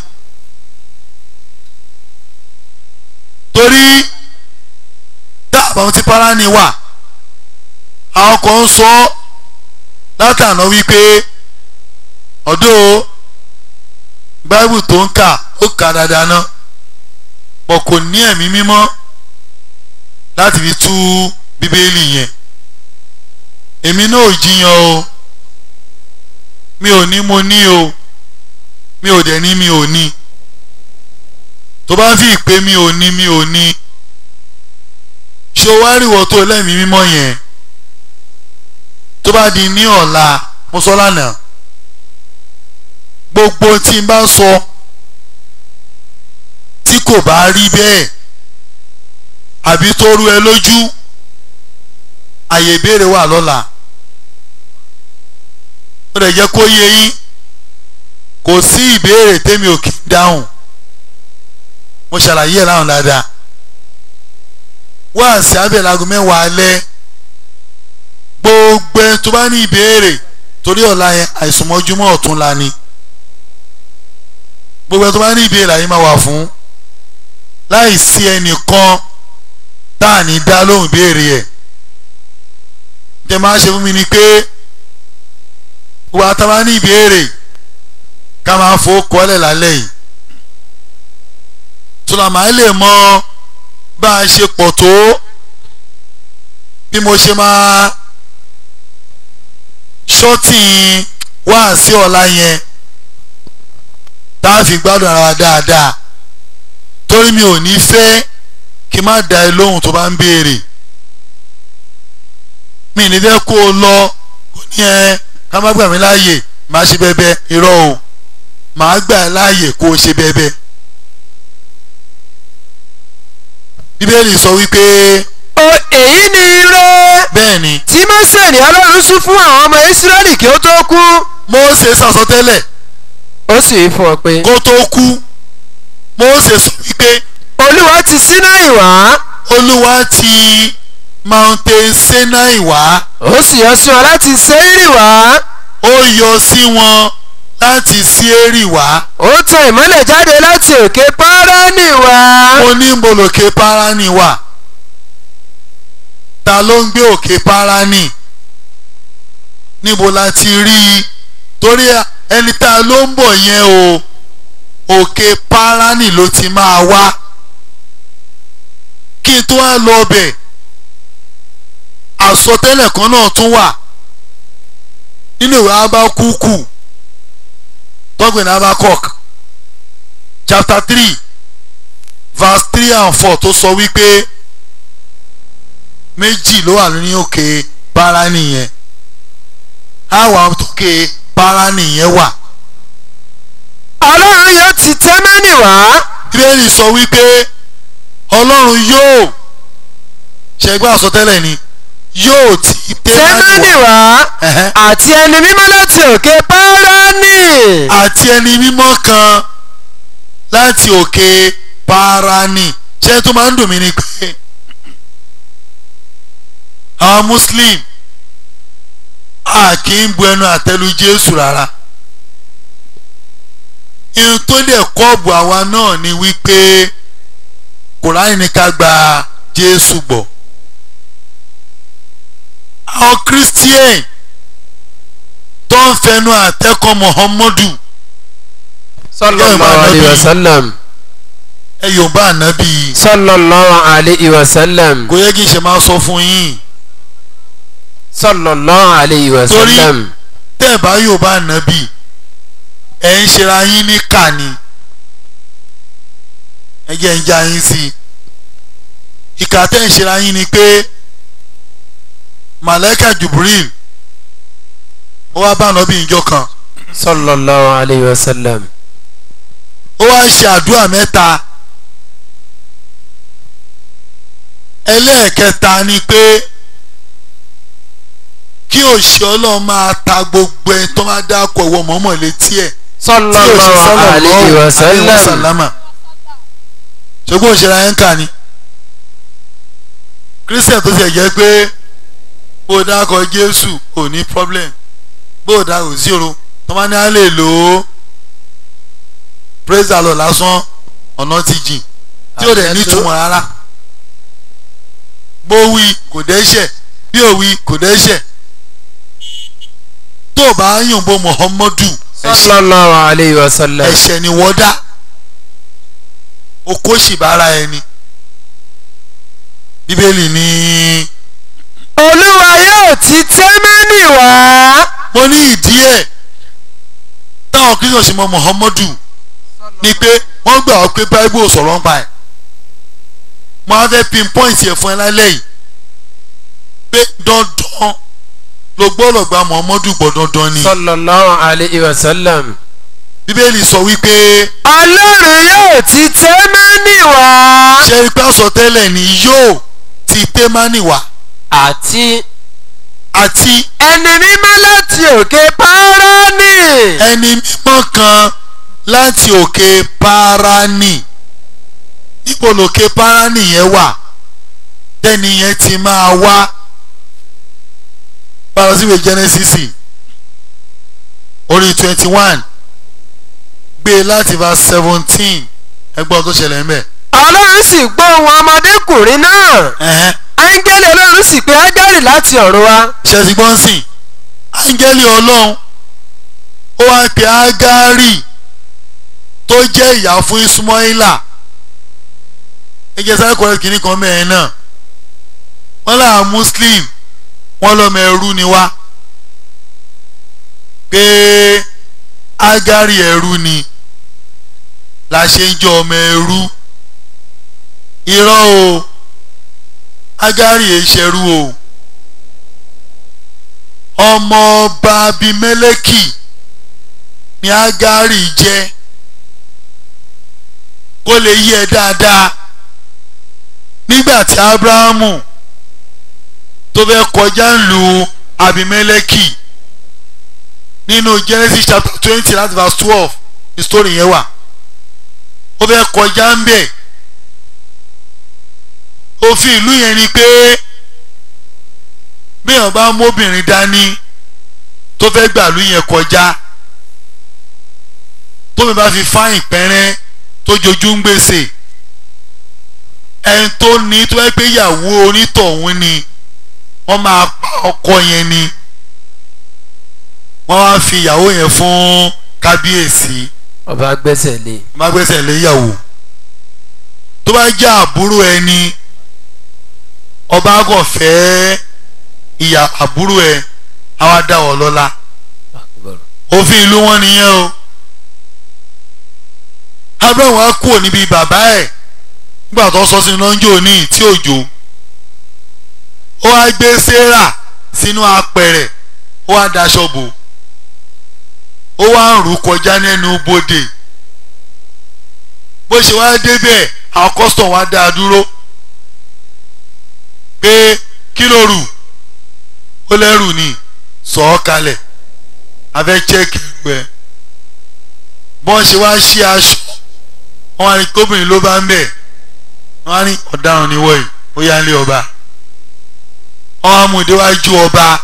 torí dáàbà tí Páránì wà àwọn kan ń sọ látànà wípé ọ̀dọ́ báíbù tó ń kà ó kà dáadáa ná pọ̀ kò ní ẹ̀mí mímọ́ láti fi tú bíbélì yẹn èmi náà ò jiyàn o mi ò ní mo ní o mi ò dẹ̀ ní mi ò ní tó bá fi ìpè mi ò ní mi ò ní ṣé o wá rí ìwọ tó lẹ́mìí mímọ́ yẹn tó bá di ní ọ̀la mo sọ lánàá gbogbo tí n bá sọ tí kò bá rí bẹ́ẹ̀ àbí tó rú ẹ lójú àyè ìbéèrè wà lọ́la ó lè jẹ́ kó yé yín kò sí ìbéèrè tèmi ò kì í dáhùn mo ṣàlàyé ẹ̀ láwọn dáadáa wá sí abẹ́lago mẹ́wàá alẹ́ gbogbo ẹ tó bá ní ìbéèrè torí ọ̀la yẹn àìsùnmọ́júmọ́ ọ̀tún la ni gbogbo ẹ tó bá ní ìbéèrè àyè máa wà fún láì sí ẹnìkan tá à ní dá lóhùn ìbéèrè ẹ̀ jẹ́ máa ṣe fún mi ni pé wà tá a bá ní ìbéèrè ká máa fowó kọ́lẹ̀ lálẹ́ yìí tùlàmà lè mọ bá a ṣe pọ̀ tó bí mo ṣe máa ṣọ́tì wá sí ọ̀la yẹn tá a fi gbádùn ara wa dáadáa torí mi ò ní fẹ́ kí n má da ẹ lóhùn tó bá ń béèrè mi ní fẹ́ kó o lọ kò ní ẹ ká má gbà mí láàyè má ṣe bẹ́bẹ́ irọ́ o màá gbà ẹ́ láàyè kó o ṣe bẹ́bẹ́. bíbélì sọ wípé o èyí ni ire bẹ́ẹ̀ ni tí Mósè ní Ọlọ́run sún fún àwọn ọmọ Ísírẹ́lì kí ó tó kú Mósè sàsọtẹ́lẹ̀ ó sì wí fún ọ pé kó tó kú Mósè sọ wípé Olúwa ti Sínáì wá olúwa ti mountain Sinai wá ó sì yọ sí wọn láti Séírì wá ó yọ sí wọn láti Síérì wá ó tan ìmọ́lẹ̀ jáde láti òkè Páránì wá onímọ̀lòkè Páránì wà ta ló ń gbé òkè Páránì níbo la ti rí i torí ẹni tá a ló ń bọ̀ yẹn o òkè Páránì ló ti máa wá kí n tó wá lọ bẹ̀ àsọtẹ́lẹ̀ kan náà tún wà nínú ìwé Ábákúkù tọ́gbìn Ábákọ́k chapter three verse three and four tó sọ wípé méjì ló wà ní òkè Páránì yẹn àwọn òkè Páránì yẹn wà Ọlọ́run yóò ti Témánì wá bíbélì sọ wípé ọlọ́run yóò ṣẹgbẹ́ àsọtẹ́lẹ̀ ni yóò ti Témánì wá Ẹ̀hẹ́. àti ẹni mímọ́ láti òkè Páránì àti ẹni mímọ́ kan láti òkè Páránì ṣé tó máa ń dùn mí ni pé àwọn muslim a kì í bu ẹnu àtẹ́lu Jésù rárá ihun tó dẹ̀ kọ́ọ̀bù àwa náà ni wípé Kùránì ní ká gba Jésù gbọ́ àwọn Christian tó ń fẹnu àtẹ́kọ̀ Muhammadu sallallahu alayhi wa sallam ẹ yorùbá ànábì sallallahu alayhi wa sallam kò yẹ kí n ṣe máa sọ fún yín sallallahu alayhi wa Torí- sallam tẹ́ ẹ̀ bá yorùbá ànábì ẹ̀ ń ṣera yín ní kàní ẹ jẹ́ ń já yín sí i ìkà tẹ́ ń ṣera yín ni pé màlẹ́kà Jubril ó wá bá ànábì ìjọ kan sallallahu alayhi wa sallam ó wá ṣe àdúrà mẹ́ta ẹlẹ́ẹ̀kẹta ni pé kí òṣì ọlọ́run máa ta gbogbo ẹ tó máa dákọ̀ ìwọ mọ́mọ́ létí ẹ̀ tí òṣì sallallahu alayhi wa sallam sàlámà ṣùgbọ́n òṣèré ayé ń kà ní. christian tó ṣe jẹ́ pé bó o dákọ̀ jésù ò ní problem bó o dá òsì o tọ́mọ ní á lè lò ó praise the lord lásán ọ̀nà ti jìn tí ò dẹ̀ ní ìtumọ̀ rárá bó wí kò dẹ́ṣẹ̀ bí ò wí kò dẹ́ṣẹ̀ tó o bá yìnbó muhammadu ẹ̀ṣẹ̀ sallallahu alayhi wa sallam. ẹ̀ṣẹ̀ ni wọ́n dá okó sì bára ẹni bíbélì ní olúwa yóò ti tẹ́mẹ́nì wá. mo ní ìdí ẹ̀ táwọn kristian sì mọ muhammadu ni pé wọ́n gbà wọ́n pé bible sọ̀rọ̀ ń pa ẹ̀ mo á fẹ́ pinpoint ẹ̀ fún ẹ lálẹ́ yìí pé dandan ló gbọ́dọ̀ gba muhammadu gbọ́ dandan ni sallallahu alayhi wa sallam. bíbélì sọ wípé ọlọ́run yóò ti tẹ́mẹ́nì wá. ṣe ipá sọ tẹ́lẹ̀ ni yóò ti témánì wá àti àti ẹni mímọ́ láti òkè páránì. ẹni mímọ́ kan láti òkè páránì níbo lòkè páránì yẹn wà tẹ́ni yẹn ti máa wá parasiwe genesis orí twenty one gbé láti verse seventeen ẹgbọ́n tó ṣẹlẹ̀ ń bẹ̀. ọlọ́run sì gbọ́ ohùn ọmọdékùnrin náà. ẹ̀hẹ́n áńgẹ́lì ọlọ́run sì pé ágárì láti ọ̀run wá. ṣẹ̀sìgbọ́n sìn áńgẹ́lì ọlọ́run ó wá pe ágárì tó jẹ́ ìyá fún ismaila ẹjẹ sáré kọrẹ kìíní kan mẹ́rin náà wọ́n là muslim wọ́n lọ́mọ ẹrú ni wá pé ágárì ẹrú ni la ṣe ń jọ ọmọ ẹrú irọ́ o ágárì èṣẹ̀rú o ọmọ ọba abimẹ́lẹ́kì ni ágárì jẹ́ kó lè yí ẹ dáadáa nígbà tí abrahamu tó fẹ́ kọjá ń lu abimẹ́lẹ́kì nínú genesis chapter twenty láti verse twelve ní story yẹn wà ó fẹ́ kọjá ń bẹ̀ òfin ìlú yẹn ni pé bíyàn bá móbìnrin dání tó fẹ́ gbàlú yẹn kọjá tómi bá fi fáyìn pẹ́rẹ́ tó jojú ń gbèsè ẹni tó ní tó ẹ pé ìyàwó onítọ̀hún ni wọ́n máa pa ọkọ yẹn ni wọ́n wá fi ìyàwó yẹn fún kábíyèsí ọba gbẹ́sẹ̀ lé. má gbèsè lé ìyàwó tó bá jẹ́ àbúrò ẹni ọba kò fẹ́ ìyá àbúrò ẹ àwa dá ọ lọ́lá òfin ìlú wọn nìyẹn o abraham wa kúrò níbi bàbá ẹ̀ nígbà tó sọ sínú ọjọ́ òní tí òjò ó wá gbé sarah sínú apẹ̀rẹ̀ ó wá daṣọ bò ó wá ń rù kọjá nínú bodè bó ṣe wá débẹ̀ àwọn custom wá dá a dúró pé kí ló rù ó lẹ́rù ni sọ ọ́ kalẹ̀ abẹ́ chẹ́ẹ̀kì ẹ̀rù ẹ̀ bọ́n ṣe wá ṣí aṣọ wọn á ní kóbìnrin ló bá ń bẹ̀ wọn á ní ọ̀daràn ni wọ̀nyí ó yá ń lé ọba wọn á mú ìdíwájú ọba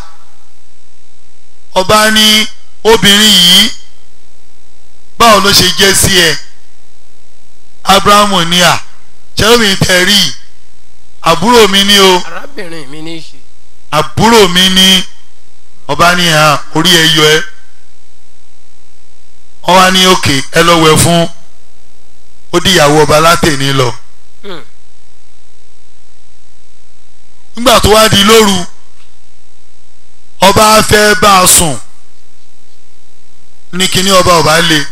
ọba ní obìnrin yìí báwo ló ṣe jẹ́ sí ẹ abrahamu ní à ṣẹ́lómi tẹ̀ rí i àbúrò mi ní o arábìnrin mi ní í ṣe. àbúrò mi ní ọba ní hàn orí ẹ yọ ẹ wọ́n wá ní òkè ẹ lọ wẹ̀ fún ó di ìyàwó ọba látẹ̀ní lọ nígbà tó wá di lóru ọba fẹ́ bá a sùn ní kíní ọba ọba lé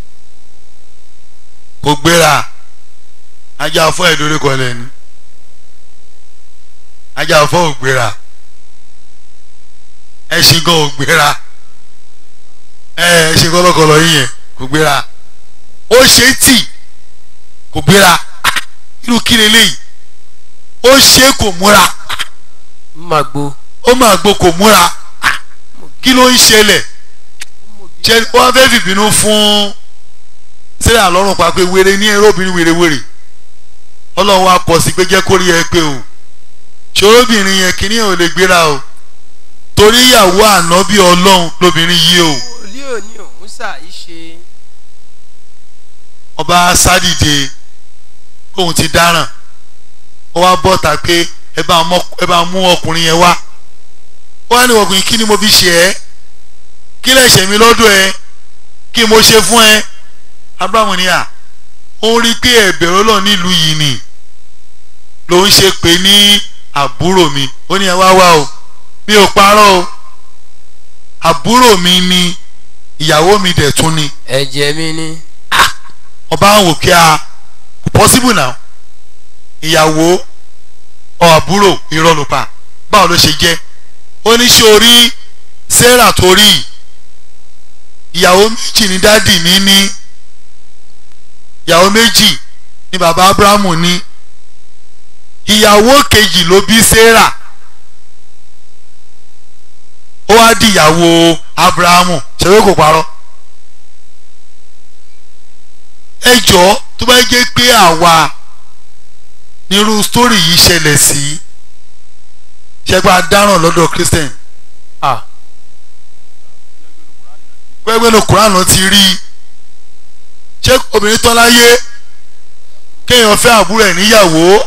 kò gbéra ajá fún ẹ̀dórí kọlẹ̀ ni ajá fún ògbéra ẹṣin gan ògbéra ẹ ẹṣin kọlọkọlọ yín yẹn kò gbéra ó ṣe tì kò gbéra irú kí leléyìí ó ṣe kò múra magbo. ó máa gbó kò múra kí ló ń ṣẹlẹ̀ ṣe wọ́n fẹ́ fìbínú fún sílẹ̀ àlọ́run pa pé wèrè ní ẹ̀rọ obìnrin wèrè wèrè ọlọ́run wa kọ̀ sí pé jẹ́ kó rí ẹ pé o ṣòróbìnrin yẹn kìíní ò lè gbéra o torí ìyàwó ànábì ọlọ́run lóbìnrin yìí o wòlíì òní òun ṣà í ṣe ọba sádìde òun ti dáràn ó wá bọ́ta pé ẹ bá mọ- ẹ bá mú ọkùnrin yẹn wá ó wá ní ọkùnrin kí ni mo fi ṣe ẹ́ kí lè ṣe mí lọ́dọ̀ ẹ kí mo ṣe fún ẹ abrahamu ni à ó rí i pé ẹ̀bẹ̀rẹ̀ ọlọ́run nílùú yìí ni ló ń ṣe pé ní àbúrò mi ó ní ẹ wá wá o mi ò parọ́ o àbúrò mi ni ìyàwó mi dẹ̀ tún ni ẹ̀jẹ̀ mi ni ọba ń wò kí a kò possible now ìyàwó ọ àbúrò irọ́ ló pa báwo ló ṣe jẹ́ ó ní ṣe orí sarah tó rí yìí, ìyàwó méjì ní dádì mi ní ìyàwó méjì ní bàbá abrahamu ní ìyàwó kejì ló bí sarah ó wá di ìyàwó abrahamu ṣe pé kò parọ́ ẹ jọ̀ọ́ tó bá jẹ́ pé àwa nírú sítórì yìí ṣẹlẹ̀ sí ṣẹgbà dáràn lọ́dọ̀ christian ah pẹ́ẹ́pẹ́ ní kuran ti rí i ṣé obìnrin tán láyé kéèyàn fẹ́ àbúrò ẹ̀ níyàwó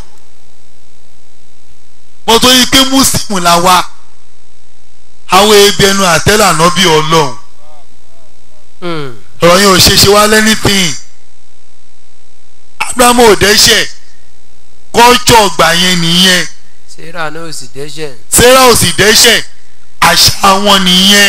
mo tó yí pé muslim la wa àwọn ebi ẹnu àtẹ́lẹ̀ ànábì ọlọ́run hmm. ọ̀rọ̀ yẹn ò ṣe ṣe wá lẹ́nìtìn abrahamu ò dẹ́ṣẹ̀ kọ́ńtọ̀ ọgbà yẹn nìyẹn sarah náà ò sì dẹ́ṣẹ̀ sarah ò sì dẹ́ṣẹ̀ àṣà wọn nìyẹn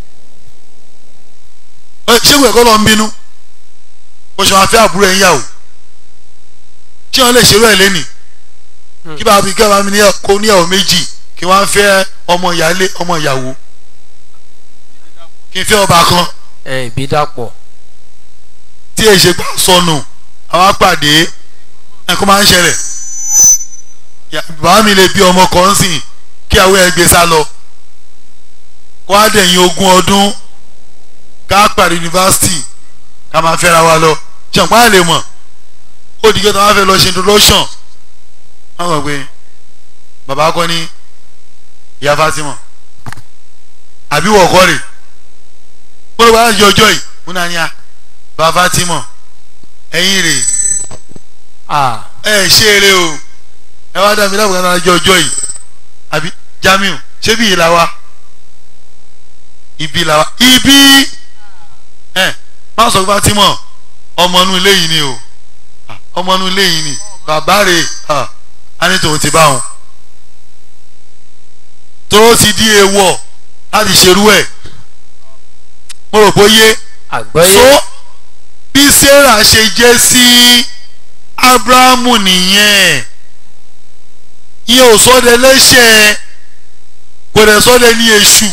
Ẹ, ṣé ìwé ẹ̀kọ́ lọ ń bínú o ṣe máa fẹ́ àbúrò ẹ̀ ń yàwó ṣé wọ́n lè ṣerú ẹ̀ lẹ́nìí Hmm. kí bàbá mi kí bàbá mi níyàwó kó níyàwó méjì kí wọ́n á fẹ́ ọmọ ìyálé ọmọ ìyàwó kí n fẹ́ ọba kan ẹ̀ ìbí dàpọ̀ tí èyí ṣe gbà sọnù àwọn apàdé ẹ̀kọ́ máa ń ṣẹlẹ̀ Ya- bàbá mi lè bí ọmọ kan sìn kí àwọn ẹgbẹ́ sá lọ kó á dẹ̀yìn ogún ọdún ká pàdé yunifásitì ká máa fẹ́ra wa lọ ṣàǹpá lè mọ̀ ó dìgbẹ́ tó máa fẹ́ lọ ṣe introduction wọ́n mọ̀ pé bàbá kọ́ ní ìyá Fatima àbí wọ̀ọ́kọ́ rè ó ló bá yọ ọjọ́ yìí ó náà ní a bàbá Fatima ẹ̀yin rè ah ẹ ṣe eré o ẹ wá dàbí lábùkún náà jọ ọjọ́ yìí àbí Jamiu ṣé bí ìlà wa ibi ìlà wa ibi ẹ má sọ pé Fatima ọmọ inú ilé yìí ni o Ah, ọmọ inú ilé yìí ni bàbá rè ah, á ní tòun ti bá wọn tó ti di èèwọ̀ láti ṣerú ẹ̀ mo rò pé ó yé àgbọ́yé so bí sarah ṣe jẹ́ sí abrahamu nìyẹn ìyẹn ò sọ́dẹ lẹ́ṣẹ̀ kò dẹ̀ sọ́dẹ ní èṣù.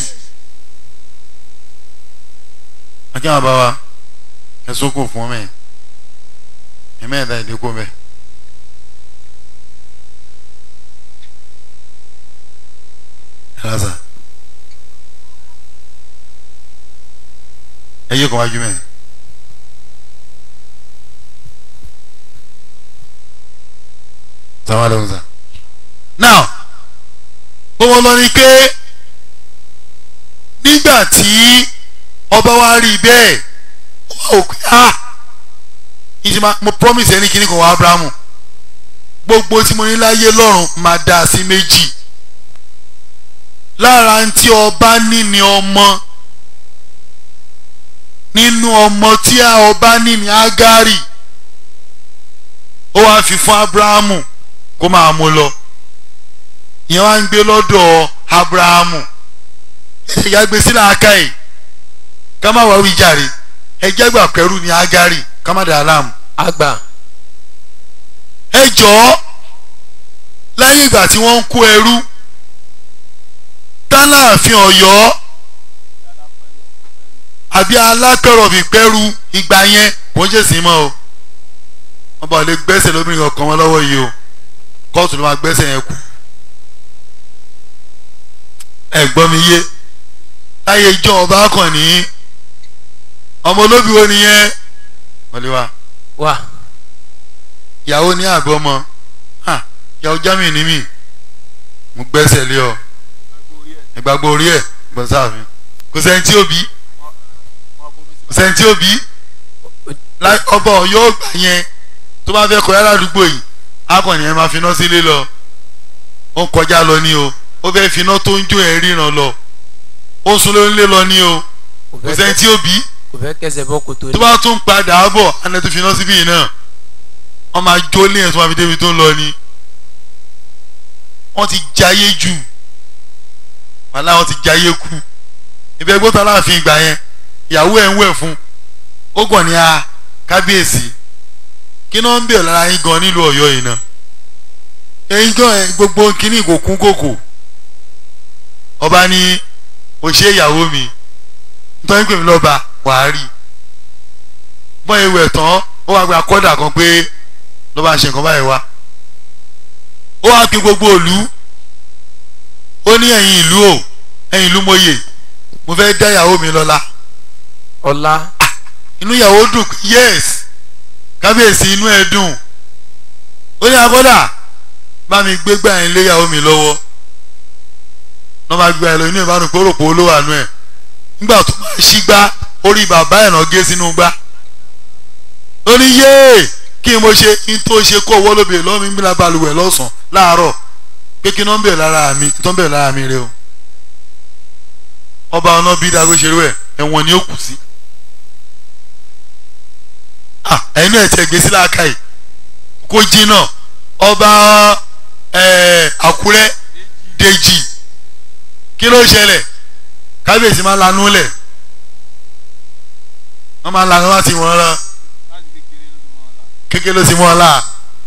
akí àwọn bàbá ẹ̀sùn kò fún mi ẹ̀mẹ́ ẹ̀dá ìdíkù mẹ́. ẹ̀ lásà ẹ yé kàn wájú mẹ́rin. sàwọn ló ń sà. now gbogbo lọ ni pé nígbà tí ọba wa rí bẹ́ẹ̀ ó wà ó pé ah ìjìmá mo promise ẹni kìíní kan wá abrahamu gbogbo tí mo ní láyé lọ́run máa dá a sí méjì lára ń tí ọba ní ni ọmọ nínú ọmọ tí a ọba ní ni agari ó wá fi fún abrahamu kó máa mú lọ ìyẹn wá ń gbé lọ́dọ̀ abrahamu ẹ̀jẹ̀ ìyá gbé sílẹ̀ aka yìí ká má wá wí jàre ẹ̀jẹ̀ gbà pẹ̀rú ni agari ká má dà á láàmú. àgbà ẹ jọ̀ọ́ lẹ́yìn ìgbà tí wọ́n ń kó ẹrú tálààfin ọ̀yọ́ àbí alápẹ̀rọ̀ fìpẹ́rù ìgbà yẹn kò ń ṣèṣin mọ́ o wọ́n bá lè gbẹ́sẹ̀ lómìnira ọkàn wọn lọ́wọ́ yìí o kóòtù ló máa gbẹ́sẹ̀ yẹn kù ẹ̀gbọ́n mi yé láyé ìjọ ọba kàn ní ọmọ olóbi wo nìyẹn wọlé wa wà ìyàwó ní àgọ́ ọmọ ha ìyàwó Jamiu ní mi mo gbẹ́sẹ̀ lé ọ ìgbàgbọ́ orí ẹ̀ gbọ́n sáàfin kò sẹ́ni tí ó bí kò sẹ́ni tí ó bí Lá- ọba ọ̀yọ́ ọgbà yẹn tó bá fẹ́ kọjá ládùúgbò yìí akọni yẹn máa finá sílé lọ ó ń kọjá lọ ní o ó fẹ́ finá tó ń jó ẹ̀ ríran lọ ó ń sunlé ńlé lọ ní o kò sẹ́ni tí ó bí kò fẹ́ kẹsẹ̀ bọ́ kòtò tó ní. bá tún padà bọ̀ àná tó finá síbí yìí náà wọ́n máa jó lé ẹ̀ tó máa fi débi tó ń lọ ni wọ́n ti jayé jù wàhálà wọ́n ti jayé kú ibẹ̀ gbọ́dọ̀ aláàfin ìgbà yẹn ìyàwó ẹ̀ ń wẹ̀ fún ó gbọ̀n ní a kábíyèsí kí náà ń bẹ̀ lára yín gan nílùú ọ̀yọ́ yìí náà ẹ̀yin gan ẹ̀ gbogbo kínní kò kún kòkò ọba ní òṣè ìyàwó mi nítorí pé mi lọ́ba wàá rí bọ́n ewé tán ó wá gba kọ́dà kan pé ló bá ń ṣe nǹkan báyìí wá ó wá pe gbogbo ìlú ó ní ẹ̀yin ìlú o ẹ̀yin ìlú mòye mo fẹ́ dá ìyàwó mi lọ́lá ọlá inú ìyàwó dùn pé yes kábíyèsí inú ẹ̀ dùn ó ní akọ́dà bá mi gbé gbà yín lé ìyàwó mi lọ́wọ́ lọ́ máa gbé ẹ lọ inú ẹ̀ bá dùn pé ó rò pé ó lówó àánú ẹ̀ nígbà tó máa ṣí gbá orí bàbá ẹ̀ náà gé sínú gbá ó ní yéè kí n mo ṣe kí n tó ṣe kó owó lóbìnrin lọ́wọ́ mi gbìlá balùwẹ̀ lọ́sàn-án láàárọ̀ pé kí n náà ń bẹ̀rẹ̀ lára mi tó ń bẹ̀rẹ̀ lára mi rẹ o ọba ọ̀nà bí dago ṣerú ẹ̀ ẹ̀wọ̀n ni ó kù sí ah ẹ̀yin náà ti ẹ̀gbẹ́ sí láàká yìí kó jìnnà ọba ẹ̀ àkúrẹ́ dèjì kí ló ṣẹlẹ̀ kábíyèsí máa ń lanú lẹ̀ wọ́n máa ń lanú láti wọ́n rán kékeré ló ti mọ́ ọ la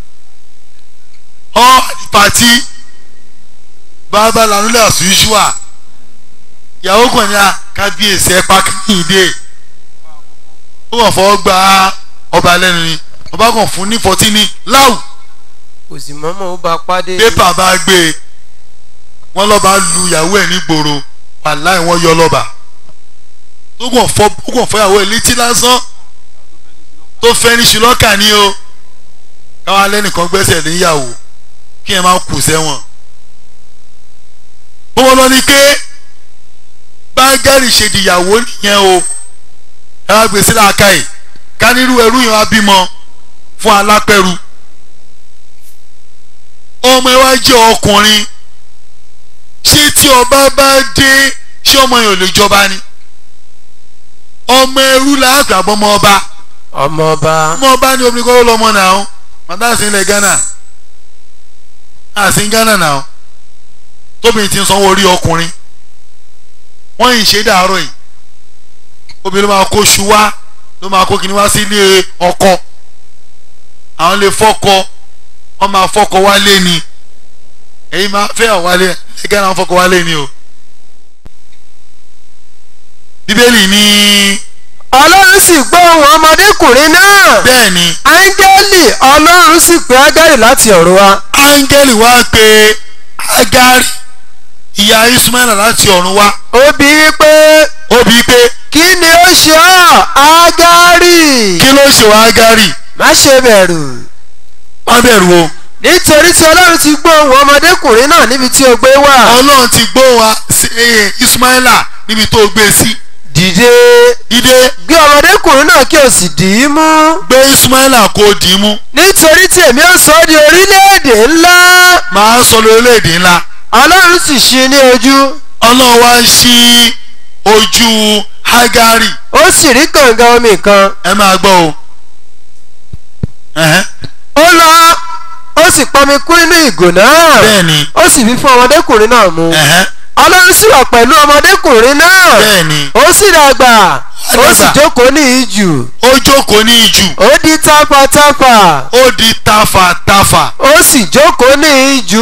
ọ́ pàtí bàbá lanú lẹ̀ ọ̀sùn ìṣúà ìyàwó kan ní a kábíyèsí ẹ̀ pàkínyìndé ó wọ́n fọwọ́ gba ọba lẹ́nu ni ọba kan fún ní fọtí ní láwù kò sì mọ́mọ́ ó bá pàdé. pépà bá gbé e wọ́n lọ́ba lu ìyàwó ẹ̀ nígboro wàláì wọ́n yọ lọ́ba tó kàn fọ́ tó kàn fọ́ ìyàwó ẹ̀ létí lásán tó fẹ́ ní ṣùlọ́kà ní o káwọn alẹ́nìkan gbẹ́sẹ̀ níyàwó kí ẹ máa kù sẹ́wọ̀n. bó wọn lọ ní ké bágárì ṣe dìyàwó nìyẹn o ẹ wá gbèsè láàká yìí ká nírú ẹrú yẹn wá bímọ fún alápẹ̀rù ọmọ ẹ wá jẹ́ ọkùnrin ṣé tí ọba bá dé ṣé ọmọ yẹn ò lè jọba ni ọmọ ẹrú làágbà bọ́mọ ọba ọmọ ọba ọmọ ọba ní obìnrin kọ́ ló lọ́mọ náà ó màdá sí ilẹ̀ Ghana àti Ghana náà ó tóbi ti ń sanwó orí ọkùnrin wọ́n yìí ṣe dàárọ̀ yìí obìnrin ló máa kó ṣu wá ló máa kó kíní wá sí ilé ọkọ àwọn lè fọ́kọ wọ́n máa fọ́kọ wálé ni èyí máa fẹ́ ọ̀wálé ẹ̀ Ghana fọ́kọ wálé ni o bíbélì ní ọlọ́run sì gbọ́ ohùn ọmọdékùnrin náà bẹ́ẹ̀ ni áńgẹ́lì ọlọ́run sì pè ágárì láti ọ̀run wá áńgẹ́lì wá pé agari ìyá ismaila láti ọ̀run wá ó bi í pé ó bí pé kí ni ó ṣe ọ́ ágárì kí ló ṣe wá agari má ṣe bẹ̀rù wọ́n bẹ̀rù o nítorí tí ọlọ́run ti gbọ́ ohùn ọmọdékùnrin náà níbi tí ó gbé wà ọlọ́run ti gbọ́ wa sí eh, ismaila níbi tó gbé sí dìde dídé gbé ọmọdékùnrin náà kí o sì dì í mú gbé ismaila kó dì í mú nítorí tí èmi ó sọ ọ́ di orílẹ̀-èdè ńlá màá sọ lórílẹ̀‐èdè ńlá ọlọ́run sì ṣí ní ojú ọlọ́run wá ṣí ojú agari ó sì rí kànga omi kan ẹ máa gbọ́ o ẹ̀hẹ́n, ó lọ ó sì pọnmi kún inú ìgò náà bẹ́ẹ̀ ni ó sì fi fún ọmọdékùnrin náà mu ẹ̀hẹ́n, ọlọ́run sì wà pẹ̀lú ọmọdékùnrin náà bẹ́ẹ̀ ni ó sì dàgbà ó sì dàgbà. jókòó ní ìjù ó jókòó ní ìjù ó di tápátápá ó di tafàtafà ó sì jókòó ní ìjù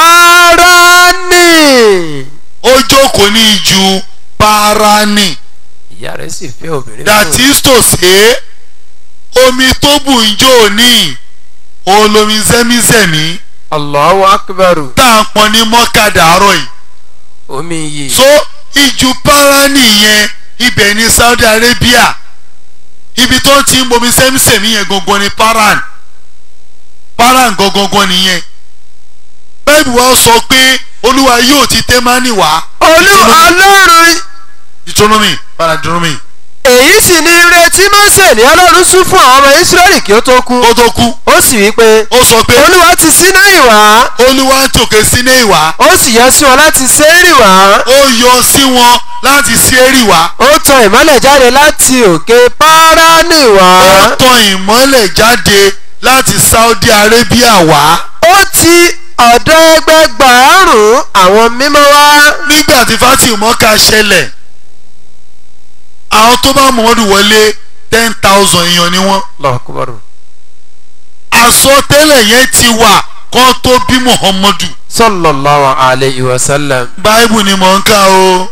páránì. ó jókòó ní ìjù parani ìyá rẹ̀ sì fẹ́ obìnrin that is to say omi tó bù ń jò ní olómi zẹ́mízẹ́mí Allahu akbar tá à ń pọn ní mọ́kàdá àárọ̀ yìí omi yìí so ìjù parani yẹn ibẹ̀ ní Saudi Arabia ibi tó ti ń bomi zẹ́mízẹ́mí yẹn gangan ni paran paran gangan nìyẹn bẹ́ẹ̀ni wọ́n sọ pé olúwa yóò ti tẹ́mánì wá olú ọlọ́run deuteronomy padà deuteronomy èyí sì ni ire tí Mósè ní ọlọ́run sún fún àwọn ọmọ Ísírẹ́lì kí ó tó kú ó tó kú ó sì wí pé ó sọ pé olúwa ti Sínáì wá olúwa tòkè síné ìwà ó sì yọ sí wọn láti Sérì wá ó yọ sí wọn láti Séérì wá ó tan ìmọ́lẹ̀ jáde láti òkè Páránì wá ó tan ìmọ́lẹ̀ jáde láti Saudi Arabia wá ó ti ọ̀dọ̀ ẹgbẹgbàárùn àwọn mímọ́ wá nígbà tí fátìmọ́ká ṣẹlẹ̀ àwọn tó bá Muhammadu wọlé ten thousand èèyàn ni wọ́n lọ́kùbọ̀rù àsọtẹ́lẹ̀ yẹn ti wà kó tó bí Muhammadu sallallahu alayhi wa sallam báíbù ni mò ń kà o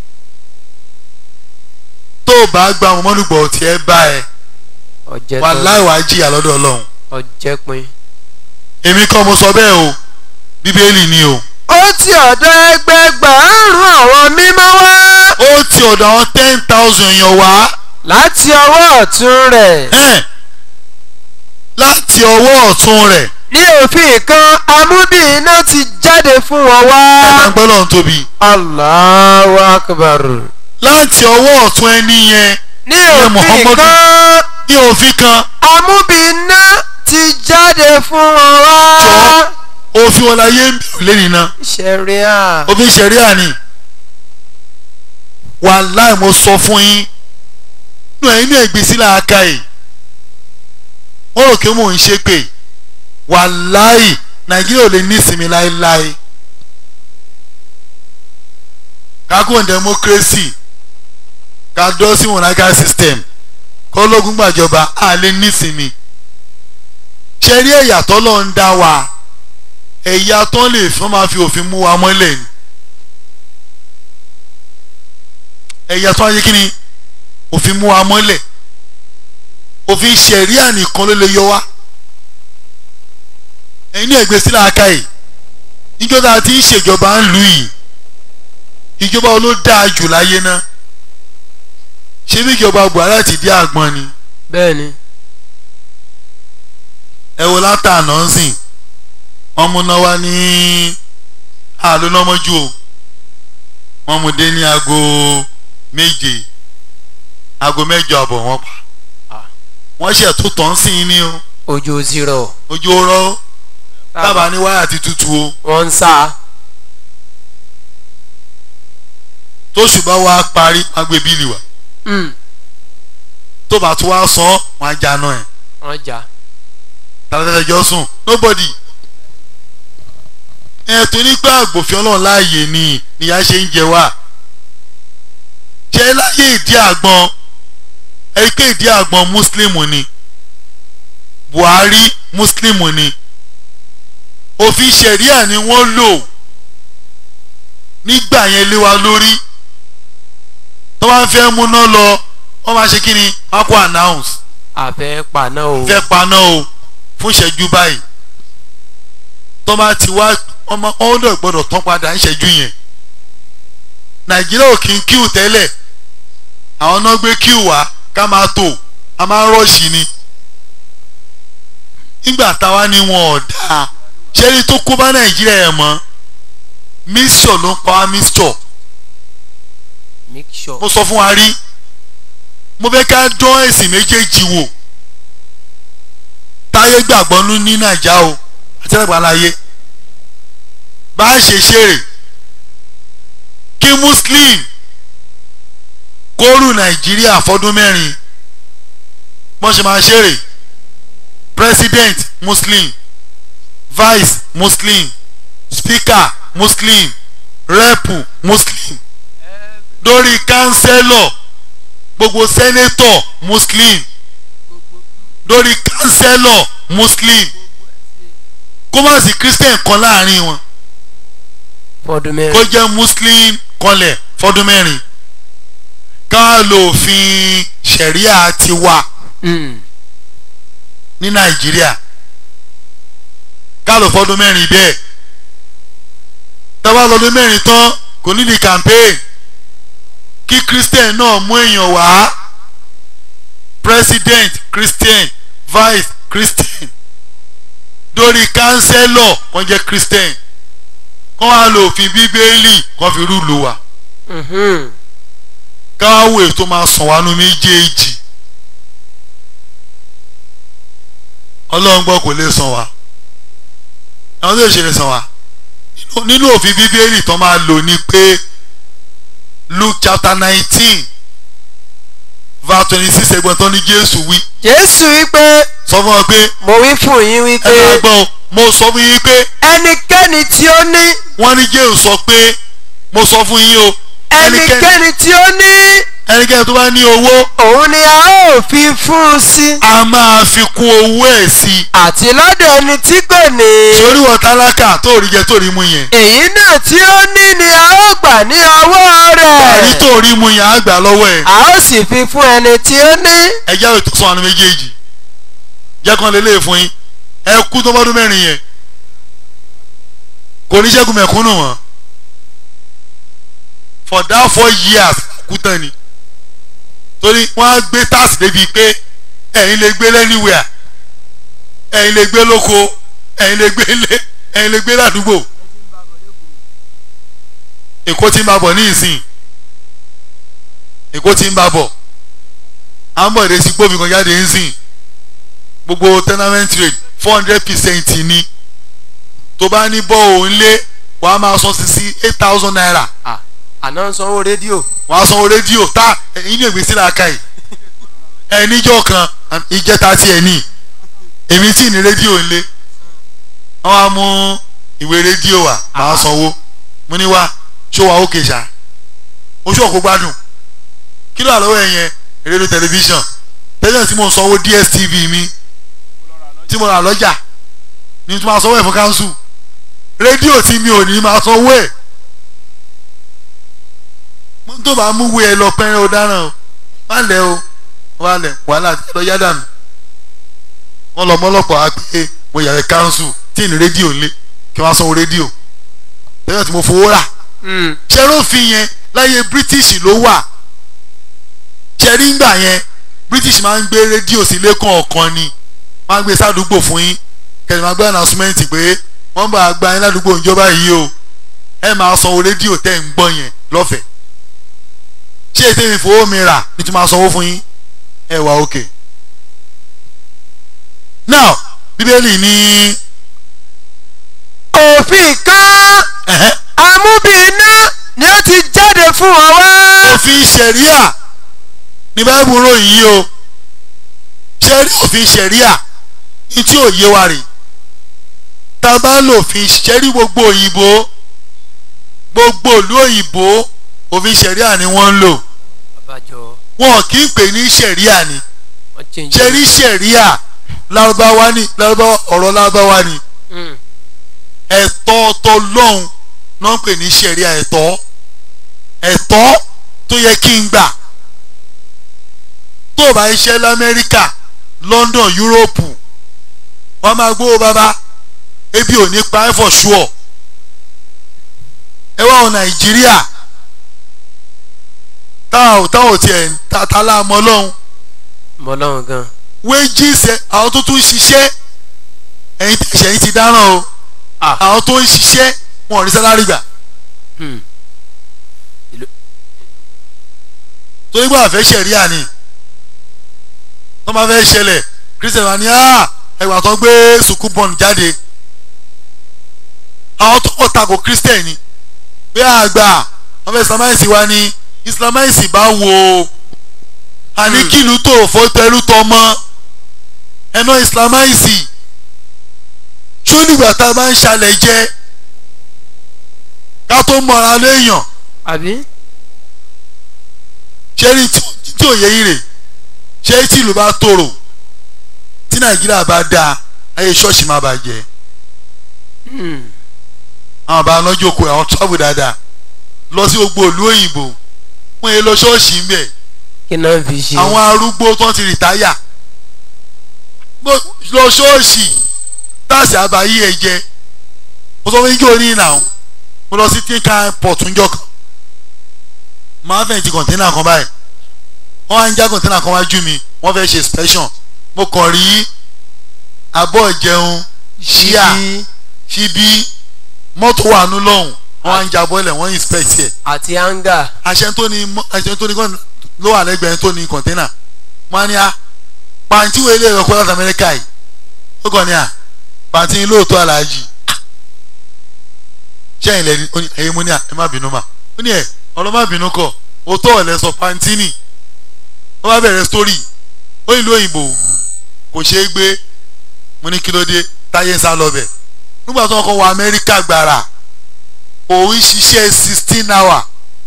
tó o bá gba Muhammadu gbọ́ tí ẹ bá ẹ ọjẹ́ wà tó láìwá jìyà lọ́dọ̀ Ọlọ́run ọjẹ́ pin. èmi kọ́ mo sọ bẹ́ẹ̀ o bíbélì ni o ó ti ọ̀dọ̀ ẹgbẹgbàárùn àwọn mímọ́ wá ó ti ọ̀dọ̀ àwọn ten thousand èèyàn wá láti ọwọ́ ọ̀tún rẹ̀ ẹ̀n, láti ọwọ́ ọ̀tún rẹ̀ ní òfin kan amúbí iná ti jáde fún wọn wá. ẹ̀ka gbọ́dọ̀ ń tóbi Allahu akbar. láti ọwọ́ ọ̀tún ẹni yẹn ní Ní òfin Muhammadu. kan ní òfin kan amúbí iná ti jáde fún wọn wá. Jọ̀ọ́. òfin wọn láyé ń bẹ̀rù lẹ́nu iná ṣẹ̀ríà. òfin ṣẹ̀ríà ni wàláì mo sọ fún yín nínú ẹ̀yin ní ẹ̀gbẹ́sí làákà yìí wọ́n rò pé mò ń ṣe pé wàláì nàìjíríà ò lè ní ìsinmi láéláé kákó democracy ká dọ́ sí monarchical system kọ́lọ́gún gbàjọba á lè ní ìsinmi ṣe rí ẹ̀yà tọ́lọ́ ń dá wa ẹ̀yà tó lè fún máa fi òfin mú wa mọ́lẹ̀ ni ẹ̀yà tó wáyé kí ni òfin mú wa mọ́lẹ̀ òfin ṣẹ̀ríà nìkan ló lè yọ wá ẹ̀yin ní ẹ̀gbẹ́ sílẹ̀ aka yìí ìjọba tí ń ṣèjọba ń lù yìí ìjọba wo ló dáa jù láyé náà ṣé bí ìjọba Buhari ti dé àgbọn ni bẹ́ẹ̀ni. ẹ wo látànà ń sìn wọ́n mú náà wá ní àlónàmọ́jú o wọ́n mú dé ní aago méje aago mẹ́jọ àbọ̀ wọ́n pa Ah. wọ́n ṣe tó tán sí i ní o ojú zero. ojú ọ̀rọ̀ tábà ní wáyà ti tutù o wọ́n ń sá. tóṣù bá wá parí wọ́n á gbé bíìlì wá tó bá tún wá san wọ́n á jáná ẹ̀ wọ́n jà. tàbí jọ sùn nobody ẹ torí pé àgbòfin ọlọ́run láàyè ni ìyá ṣe ń jẹ wá ṣe láyé ìdí àgbọn ẹ pé ìdí àgbọn muslim ni Buhari muslim ni òfin ṣẹ̀ríà ni wọ́n lò nígbà yẹn lé wa lórí tó bá fẹ́ múná lọ wọ́n máa ṣe kí ni wọ́n á kó announce àfẹ́ paná o. fẹ́ paná o fún ìṣẹ́jú báyìí tó bá ti wá ọmọ ọ̀dọ̀ gbọ́dọ̀ tán padà ń ṣẹ́jú yẹn nàìjíríà ò kí ń kíù tẹ́lẹ̀ àwọn náà gbé kíù wá ká máa tò a máa ń rọ́ọ̀ṣì ni nígbà táwa ni wọn ò dáa ṣẹ́ni tó kó bá nàìjíríà ẹ̀ mọ́ mixture ló ń pa wá mixture make sure. mo sọ fún wa rí mo fẹ́ ká dán ẹ̀sìn méjèèjì wò táyé gbàgbọ́ nú ní nàìjà o àti àgbàláyé bá a ṣe ṣeré kí muslim kóòrù nàìjíríà fọdún mẹ́rin wọ́n ṣe máa ṣeré president muslim vice muslim speaker muslim rep muslim lórí kánsẹ́lọ̀ gbogbo sẹ́nétọ̀ muslim lórí kánsẹ́lọ̀ muslim kó má sí christian kan láàrin wọn fọdún kó mẹ́rin. jẹ́ muslim kanlẹ̀ fọdún mẹ́rin ká lo òfin ṣẹ̀ríà ti wà Mm. ní nàìjíríà ká lò fọdún mẹ́rin bẹ́ẹ̀ tábà lọ́dún mẹ́rin tán kò ní di campaign kí christian náà mú èèyàn wá president christian vice christian lórí councillor wọ́n jẹ́ christian kọ́ wá lo òfin bíbélì kọ́ fi rúlu wa Mhm. káwé tó máa sàn wá nu méjèèjì ọlọ́run gbọ́ kò lè sàn wá àwọn tó ṣe lè sàn wá Nínú- nínú òfin bíbélì tó máa lò ní pé Luke chapter nineteen verse twenty six ẹgbẹ́ tó ní Jésù wí jésù wípé sọ fún ọ pé mo wí fún yín ẹ wípé máa gbọ́ mo sọ fún yín pé ẹnikẹ́ni tí ó ní wọ́n ní Jésù sọ pé mo sọ fún yín o ẹnikẹ́ni tí ó ní ẹnikẹ́ni tó bá ní owó òun ni a ó fi fún un sí a máa fi kún owó ẹ̀ sí i àti lọ́dọ̀ ẹni tí kò ní torí wọ tálákà tó rí jẹ tó rí mu yẹn èyí náà tí ó ní ni a ó gbà ní ọwọ́ àrí rẹ̀ tó rí mu yẹn á gbà lọ́wọ́ ẹ̀ a ó sì fi fún ẹni tí ó ní ẹjẹ́ ètò sọ àwọn méjèèjì jẹ́ kán lè lè fún yín ẹ kú tó bọ́dún mẹ́rin yẹn kò ní ṣẹ́gun mẹ̀kúnnù wọn for that four years kú tán ni torí wọ́n á gbé tax débi pé ẹ̀yin lè gbé lẹ́niwẹ̀ẹ́ ẹ̀yin lè gbé lóko ẹ̀yin lè gbé lé ẹ̀yin lè gbé ládùúgbò èkó tí ń bá bọ̀ ní ìsìn èkó tí ń bá bọ̀ à ń bọ̀ èdè sí gbófin kan jáde ń sìn gbogbo tenement rate four hundred percent ni tó bá ní bọ́ òun lé wàá máa san sí sí eight thousand naira àná ń sanwó rédíò wàá sanwó rédíò tá inú ìgbé sílẹ̀ aka yìí ẹ níjọ́ kan ìjẹta tí ẹ ní èmi tí ní rédíò ńlé wọ́n á mú ìwé rédíò wá máa sanwó mo ní wá ṣó wa ókè ṣá oṣù ọ̀kọ́ gbádùn kí ló wà lọ́wọ́ ẹ yẹn rédíò tẹlifíṣàn tẹ́lẹ̀ tí mo sanwó DSTV mi tí mo rà lọ́jà ní tí mo máa sanwó ẹ̀ fún káńsù rédíò tí mi ò ní máa sanwó ẹ̀ mo tó bá mú wé ẹ lọ pẹ́rẹ́ ọ̀daràn o má lẹ̀ o wà lẹ̀ wàhálà lọ yá dànù wọ́n lọ mọ́lọ́pọ̀ á pé mo yàrá káńsù tí ní rédíò lé kí wọ́n á sanwó rédíò tẹ́lẹ̀ tí mo fowó rà ṣẹ́rófin yẹn láyé British ló wà ṣẹ́rí ńgbà yẹn British máa ń gbé rédíò sí lẹ́kàn ọ̀kan ni máa ń gbé sádùúgbò fún yín kẹ́lẹ́ máa gbé announcement pé wọ́n bá gba yín ládùúgbò ìjọba yìí o ẹ máa sanwó rédíò tẹ́ ń gbọ́ yẹn lọ́fẹ̀ẹ́ ṣé ètò ìfowó mi rà ní tí máa sanwó fún yín ẹ wà òkè. now bíbélì ní òfin kan ẹ̀hẹ́, amúbìíná ni ó ti jáde fún wọn wá òfin ṣẹ̀ríà ní báyìí ròyìn yìí o ṣẹ́rí òfin ṣẹ̀ríà ní tí ò yé wa rè tá a bá lò òfin ṣẹ́rí gbogbo òyìnbó gbogbo ìlú òyìnbó òfin ṣẹ̀ríà ni wọ́n ń lò àbájọ wọn kì í pè ní ṣẹ̀ríà ni wọn change ṣẹ́rí ṣẹ̀ríà lárúbáwá ni lárúbáwá ọ̀rọ̀ lárúbáwá ni Mm. ẹ̀tọ́ tọlọ́hun náà ń pè ní ṣẹ̀ríà ẹ̀tọ́ ẹ̀tọ́ tó yẹ kí n gbà tó o bá iṣẹ́ lamẹ́ríkà London Yúróòpù wọ́n máa gbówó bàbá ebi ò ní pa ẹ́ for sure ẹ wá wọn Nàìjíríà táwọn táwọn tiẹ̀ ta ta láàmú ọlọ́run mọ lọ́wọ́ gan wages ẹ àwọn tó tún ń ṣiṣẹ́ ẹ̀yin tẹ̀sẹ̀ yín ti dáràn o Ah. àwọn tó ń ṣiṣẹ́ wọn ò rí sálárì gbà Hmm. torí gbà fẹ́ ṣẹ̀ríà ni tó máa fẹ́ ṣẹlẹ̀ christian wa ni ah ẹgbà tó gbé sukuu bọ́ọ̀nù jáde àwọn tó kọ̀ tako christian ni pé àgbà wọ́n fẹ́ islamize wa ni islamize bá wo àní kìlú tó fọ́ tẹrú tọmọ ẹ̀nà islamize ṣó nígbà tá a bá ń ṣàlẹ̀ jẹ́ ká tó mọ̀ra léèyàn àbí ṣé ní tí tí òye yìí rè ṣé tí ìlú bá tòrò tí nàìjíríà bá dáa ayé ṣọ́ọ̀ṣì máa bàjẹ́ Hmm. àwọn bá lọ́jọ́ òkú àwọn travel dáadáa lọ sí gbogbo ìlú òyìnbó wọ́n yé lọ ṣọ́ọ̀ṣì ń bẹ̀ kí náà fi ṣe àwọn arúgbó tó ti rìtáyà Bó- lọ ṣọ́ọ̀ṣì táàsì àbáyé ẹ jẹ mo sọ fún yín kí o ní ìnà o mo lọ sí tinkan port ńjọ́ kan máa fẹ̀yìn ti kọ̀ǹténà kan báyìí wọ́n á ń já kọ̀ǹténà kan wájú mi wọ́n fẹ́ ṣe inspection mo kàn rí abọ́ ìjẹun ṣíà Ṣíbí. ṣíbí mọ́tò wà nú lọ́hùn wọ́n á ń jabọ́ ilẹ̀ wọ́n inspect ẹ̀ àti anga àṣẹ tó ní mọ́- àṣẹ tó ní kọ́ ló wà lẹ́gbẹ̀ẹ́ tó ní kọ̀ńténà wọ́n á ní a pàǹtí wo ilé ẹ̀rọ kọ́ láti amẹ́ríkà yìí ó kàn ní à pàǹtí yín lóòótọ́ aláàjì ṣẹ́yìn lẹ́ni ó ní ẹ̀yin mo ní à ẹ má bínú mà ó ní ẹ̀ ọ̀rọ̀ má bínú kọ̀ òótọ́ ọ̀lẹ́ sọ pàǹtí nì ó bá bẹ̀rẹ̀ sítórì ó ìlú òyìnbó kò ṣeé gbé mo ní kí ló dé táyé ń sá lọ bẹ̀ nígbà tó ń kọ́ wọ amẹ́ríkà gbàrà òun ṣiṣẹ́ sixteen hour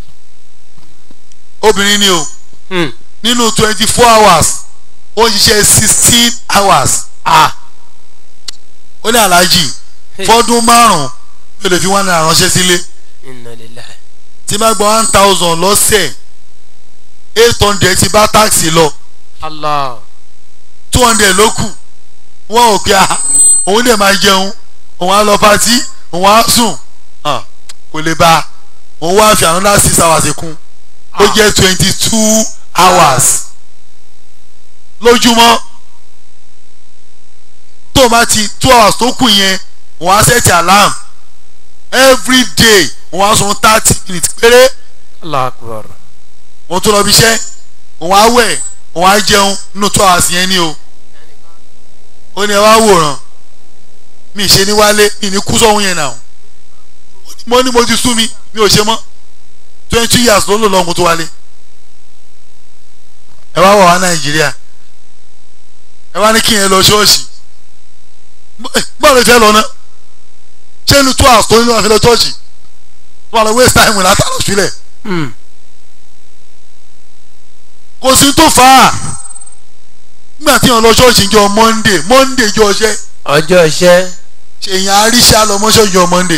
obìnrin ni o Hmm. nínú twenty four hours ó ṣiṣẹ́ sixteen hours ah ó ní aláàjì fọ́dún márùn-ún yóò lè fi one naira ránṣẹ́ sílé inna lillahi tí bá gba one thousand lọ́sẹ̀ eight hundred ti bá táàsì lọ allah two hundred ló kù wọ́n ò pé a òun lè máa jẹun òun á lọ pátí òun á sùn Ah, kò lè bá òun wá fi another six hours kún ó jẹ́ twenty two hours lójúmọ́ tó o bá ti two hours tó kù yẹn òun á set alarm every day òun á sun thirty minutes péré allah akbar òun tó lọ bí iṣẹ́ òun á wẹ̀ òun á jẹun nínú two hours yẹn ni o ó ní ẹ wá wòran mi ṣe ní wálé mi ní kú sọ́hún yẹn náà mo ní mo ti sú mi mi ò ṣe mọ́ twenty years ló lò lọ́hùn tó wálé ẹ wá wọ̀ wá nàìjíríà ẹ wá ní kí yẹn lọ ṣọ́ọ̀ṣì bọ́ọ̀lù fẹ́ lọ ná ṣé inú two hours tó nínú àfẹ́ lọ ṣọ́ọ̀ṣì wọ́n lọ waste time látàlọ́ sílẹ̀ Hmm. kò sí tó fà á nígbà tí wọn lọ ṣọ́ọ̀ṣì jọ monday monday jọ ọṣẹ́ ọjọ́ iṣẹ́ ṣèyàn àríṣà lọ mọ́ṣọ́ jọ monday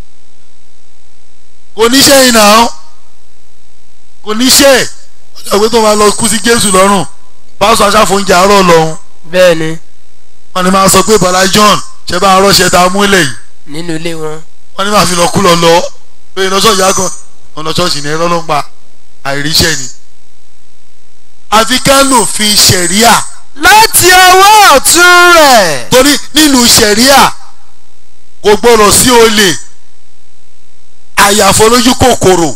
kò níṣẹ́ yìí náà kò níṣẹ́ ọjọ́ ìwé tó máa lọ kú sí jésù lọ́rùn pásọ aṣáfóúnjẹ àárọ̀ lọ́hún bẹ́ẹ̀ ni wọn ni máa sọ pé bala john ṣe bá arọ́ṣẹ́ ta múlẹ̀ yìí nínú ilé wọn wọn ni máa fi lọ kú lọ lọ pé iná ṣọ́ọ̀ṣì á kan ọ̀nà ṣọ́ọ̀ṣì ní ẹ̀rọ ló ń pa àìríṣẹ́ ni àfi ká lòfin ṣẹ̀ríà láti ọwọ́ ọ̀tún rẹ̀ torí nínú sẹ̀ríà kò gbọ́dọ̀ sí olè àyàfọ́ lójú kòkòrò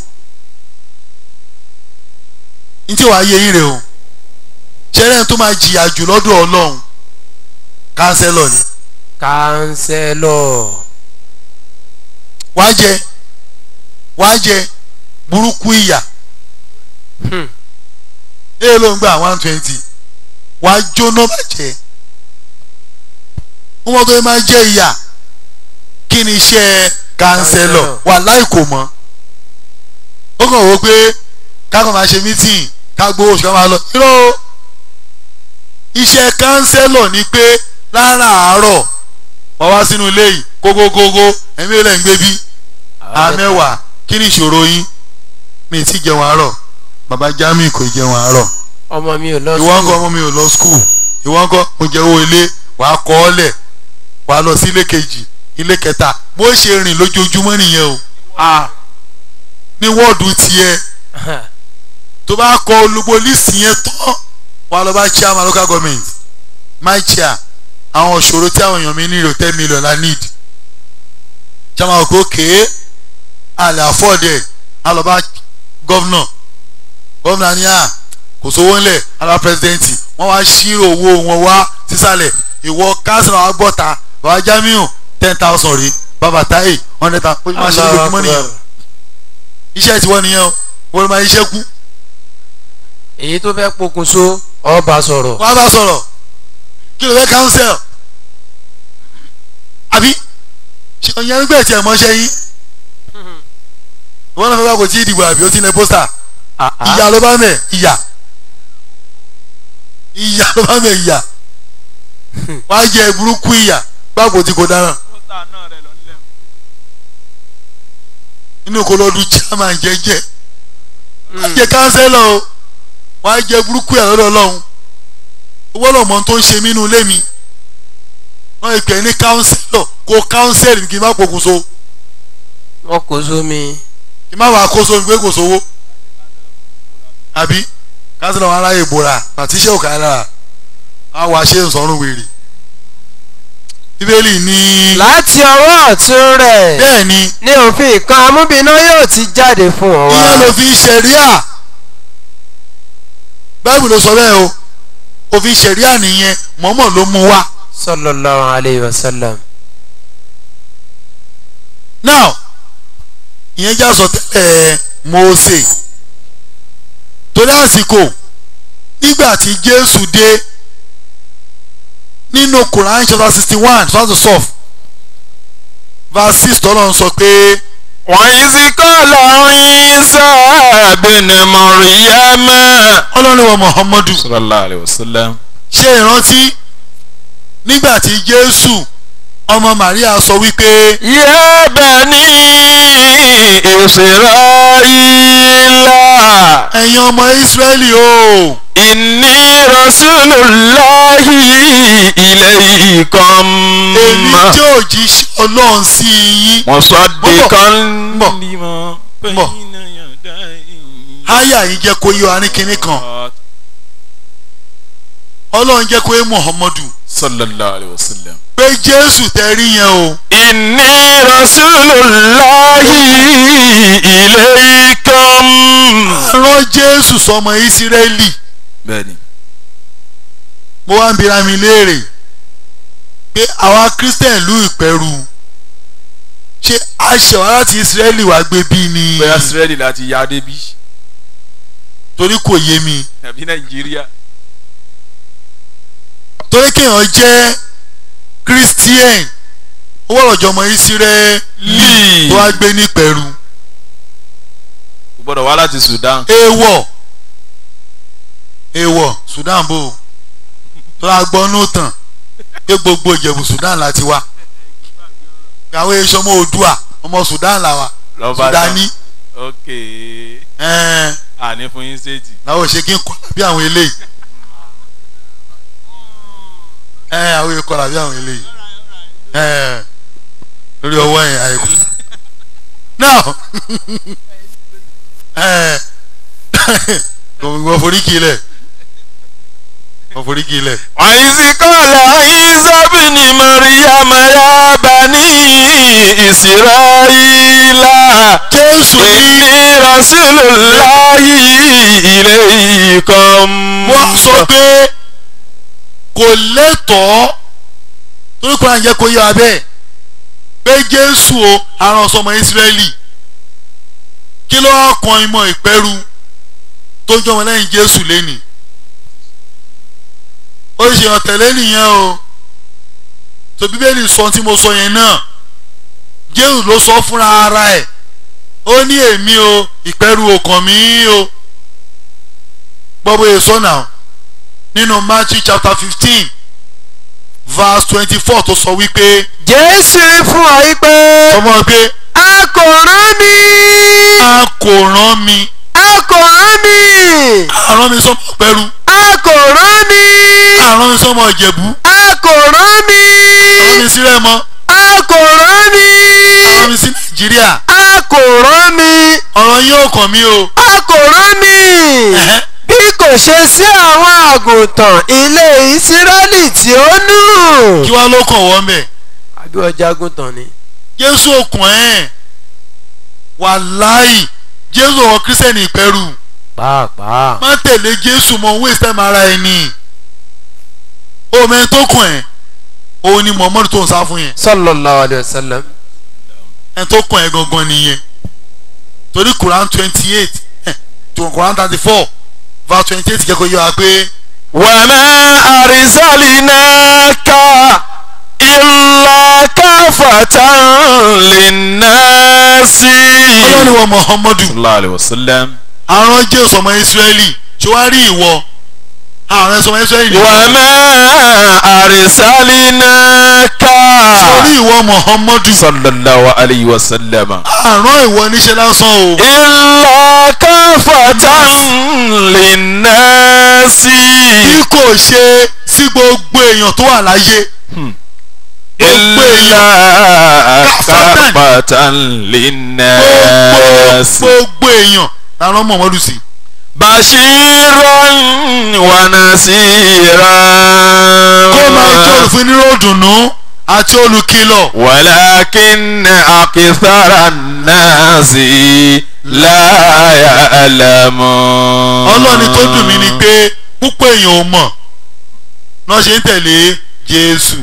ní tí wàá yé yín rè o ṣẹlẹ̀ tó máa jìyà jù lọ́dọ̀ ọlọ́run kánsẹ́lọ̀ ni kánsẹ́lọ̀ wàá jẹ wàá jẹ burúkú ìyà Hmm. èyí ló ń gbà one twenty wàá jóná bàjẹ́ wọ́n tó yẹ máa jẹ́ ìyà kí ni iṣẹ́ kánsẹ́lọ̀ wà láì kò mọ́ ó kàn wó pé ká kàn máa ṣe mítìn ká gbowó oṣù ká máa lọ irọ́ o. iṣẹ́ kánsẹ́lọ̀ ni pé láràárọ̀ wọ́n wá sínú ilé yìí kókókókó ẹ̀mí lẹ́ ń gbé bí àmẹ́wàá kí ni ìṣòro yín mi ì tí jẹun àárọ̀ bàbá Jamiu kò jẹun àárọ̀ ọmọ mi ò lọ ìwọ ńkọ́ sùkúl ọmọ mi ò lọ skul ìwọ ńkọ́ mo jẹ owó ilé wàá kọ́ ọ lẹ̀ wàá lọ sí ilé kejì ilé kẹta bó ṣe rìn lójoojúmọ́ nìyẹn o ah ní wọ́ọ̀dù tiẹ̀ tó bá kọ olugbo lísì yẹn tán wàá lọ bá chairman local government my chair àwọn òṣòro tí àwọn èèyàn mi ní ìrò ten million la need chairman òkè òkè àlẹ́ àfọ́ọ̀dẹ̀ á lọ bá governor governor ní à kò sówó ńlẹ̀ ara pẹ́sidẹ́ǹtì wọ́n wá ṣírò owó wọn wá sísàlẹ̀ ìwọ kánsìlọ̀ wa gbọ́ta bàbá Jamiu ten thousand rí bàbá Táyé hundred thousand ó máa ṣe lójúmọ́ nìyẹn iṣẹ́ tiwọn nìyẹn o wọ́n máa iṣẹ́ kú èyí tó fẹ́ pokùnso ọba sọ̀rọ̀ wọ́n á bá sọ̀rọ̀ kí ló fẹ́ counsel àbí ṣe ọ̀yàn ń gbẹ̀ tí ẹ̀ mọ́ṣẹ́ yín wọ́n náà fẹ́ bá kò tí ì dìbò àbí ó ti lẹ pósítà ìyá ló bá mẹ̀ ìyá ìyá ló bá mẹ̀ ìyá wọ́n á jẹ burúkú ìyá gbàgbó tí kò dára inú kò lọ́dún chairman jẹ́jẹ́ wọ́n á jẹ kánsẹ́lọ̀ o wọ́n á jẹ burúkú ìyá lọ́dọ̀ ọlọ́run owó lọ́mọ tó ń ṣe mí inú ilé mi wọ́n yẹ pé ní kánsẹ́lọ̀ kó kánsẹ́lì kí n má pokùnso wọn kò sómi kí n má wàá kó sómi pé kò sówó àbí kánsẹ́lọ̀ wọn aráyè bora àti iṣẹ́ òkà lára á wàá ṣe ìsọ̀rùn wèrè bíbélì ní láti ọwọ́ ọ̀tún rẹ̀ bẹ́ẹ̀ ni ní òfin kan amúbíná yóò ti jáde fún ọ wá. ìyẹn lòfin ṣẹ̀ríà báìbù ló sọ bẹ́ẹ̀ o òfin ṣẹ̀ríà nìyẹn mọ́mọ́ ló mú wá. sallallahu alayhi wa sallam. now ìyẹn já sọ tẹ́lẹ̀ Mósè torí àsìkò nígbà tí Jésù dé nínú Quran chapter sixty one chapter twelve verse six tọ́lọ́ ń sọ pé وإذ قال عيسى بن مريم ọlọ́run wa Muhammadu صلى الله عليه وسلم ṣe ìrántí nígbà tí Jésù ọmọ Màríà sọ wípé يا بني إسرائيل ẹ̀yin ọmọ Ísírẹ́lì o إني رسول الله إليكم èmi jẹ́ òjíṣẹ́ Ọlọ́run sí yín مصدقا bọ̀. لما bọ̀. بين يدي háyà yìí jẹ́ kó yọ arín kínní kan Ọlọ́run jẹ́ kó yé Muhammadu صلى الله عليه وسلم pé Jésù tẹ rí yẹn o إني رسول الله إليكم rán Jésù sọmọ Ísírẹ́lì bẹ́ẹ̀ni mo wá ń bira mi léèrè pé àwa Christian ìlú Ìpẹ́rù ṣé àṣẹwà láti Ísírẹ́lì wá gbé bí ni bóyá Ísírẹ́lì láti ya débi torí kò yé mi àbí Nàìjíríà torí kéèyàn jẹ́ Christian ó wọ̀rọ̀ jọmọ Ísírẹ́lì Lì. tó wá gbé ní Ìpẹ́rù kò gbọ́dọ̀ wá láti Sudan èèwọ̀ èèwọ̀ Sudan bò ó tó a gbọ́ nù tàn pé gbogbo Ìjẹ̀bù Sudan láti wá àwọn èso ọmọ Oòduà ọmọ Sudan là wà lọ́ba Sudani ok ẹ̀ẹ́n àní fún yín ṣéètì làwọn ò ṣe kí n kọ́ bí àwọn eléyìí ẹ̀ẹ́n àwọn èèkọ́ làbí àwọn eléyìí ẹ̀ẹ́n lórí ọwọ́ yẹn àìkú now ẹ̀ẹ́n kò wọ́n forí kì í lẹ̀ wọ́n forí kì í lẹ̀. وإذ قال عيسى بن مريم يا بني إسرائيل Jésù ní إني رسول الله إليكم wọ́n sọ pé kò lẹ́tọ̀ọ́ torí kò àjẹ́ kò yọ abẹ́ pé Jésù o aràn sọmọ Ísírẹ́lì kí ló wá kan ìmọ̀ ìpẹ́rù tó jọmọ lẹ́yìn Jésù lẹ́nìí ó ṣe ọ̀tẹ̀lẹ́ nìyẹn o tó Bíbélì sọ tí mo sọ yẹn náà Jésù ló sọ fúnra ara ẹ̀ ó ní èmi o ìpẹ́rù ọkàn mi o gbọ́bọ̀ èso náà nínú Matthew chapter fifteen verse twenty-four tó sọ wípé jésù wí fún ọ yí pé ọmọ pé a kò rán mi a kò rán mi a kò rán mi a rán mi sọmọ pẹ̀rú a kò rán mi a rán mi sọmọ Ìjẹ̀bú a kò rán mi a rán mi sí Rẹ́mọ a kò rán mi a rán mi sí Nàìjíríà a kò rán mi ọ̀rọ̀ yín ò kàn mí o a kò rán mi Ẹ̀hẹ́. bí kò ṣe sí àwọn àgùntàn ilé ìsírẹ́lì tí ó nù. kí wá ló kàn wọ́n bẹ̀ àbí ọjà àgùntàn ni. Jésù òkun ẹ̀ wàláì Jésù ọ̀rọ̀ kírísítẹ́nì ìpẹ́rù pàápàá. má tẹ̀lé Jésù mọ́ waste time ara ẹni omi ẹni tó kàn ẹ́ òun ni Muhammadu tó ń sá fún yẹn sallallahu alayhi wa sallam. ẹni tó kàn ẹ́ gangan nìyẹn torí Quran twenty eight to Quran thirty four verse twenty eight jẹ́ kó yọ wa pé وما أرسلناك إلا كافة للناس ọlọ́ni wọ Muhammadu صلى الله عليه وسلم àrùn Jésù ọmọ Ísírẹ́lì ṣé wàá rí ìwọ àrùn ẹ̀sọ́ ọmọ Ísírẹ́lì ni وما أرسلناك torí ìwọ Muhammadu صلى الله عليه وسلم àrùn ìwọ níṣẹ́ lásán o إلا كافة للناس bí kò ṣe sí gbogbo èèyàn tó wà láyé gbogbo èèyàn إلا كافة gbogbo للناس gbogbo èèyàn làrán Muhammadu sí. بشيرا ونذيرا kó máa jẹ́ òfin nírò dùnú àti olùkìlọ̀ ولكن أكثر الناس لا يعلمون ọlọ́ni tó dùn mí ni pé púpọ̀ èèyàn ò mọ̀ náà ṣe ń tẹ̀lé jésù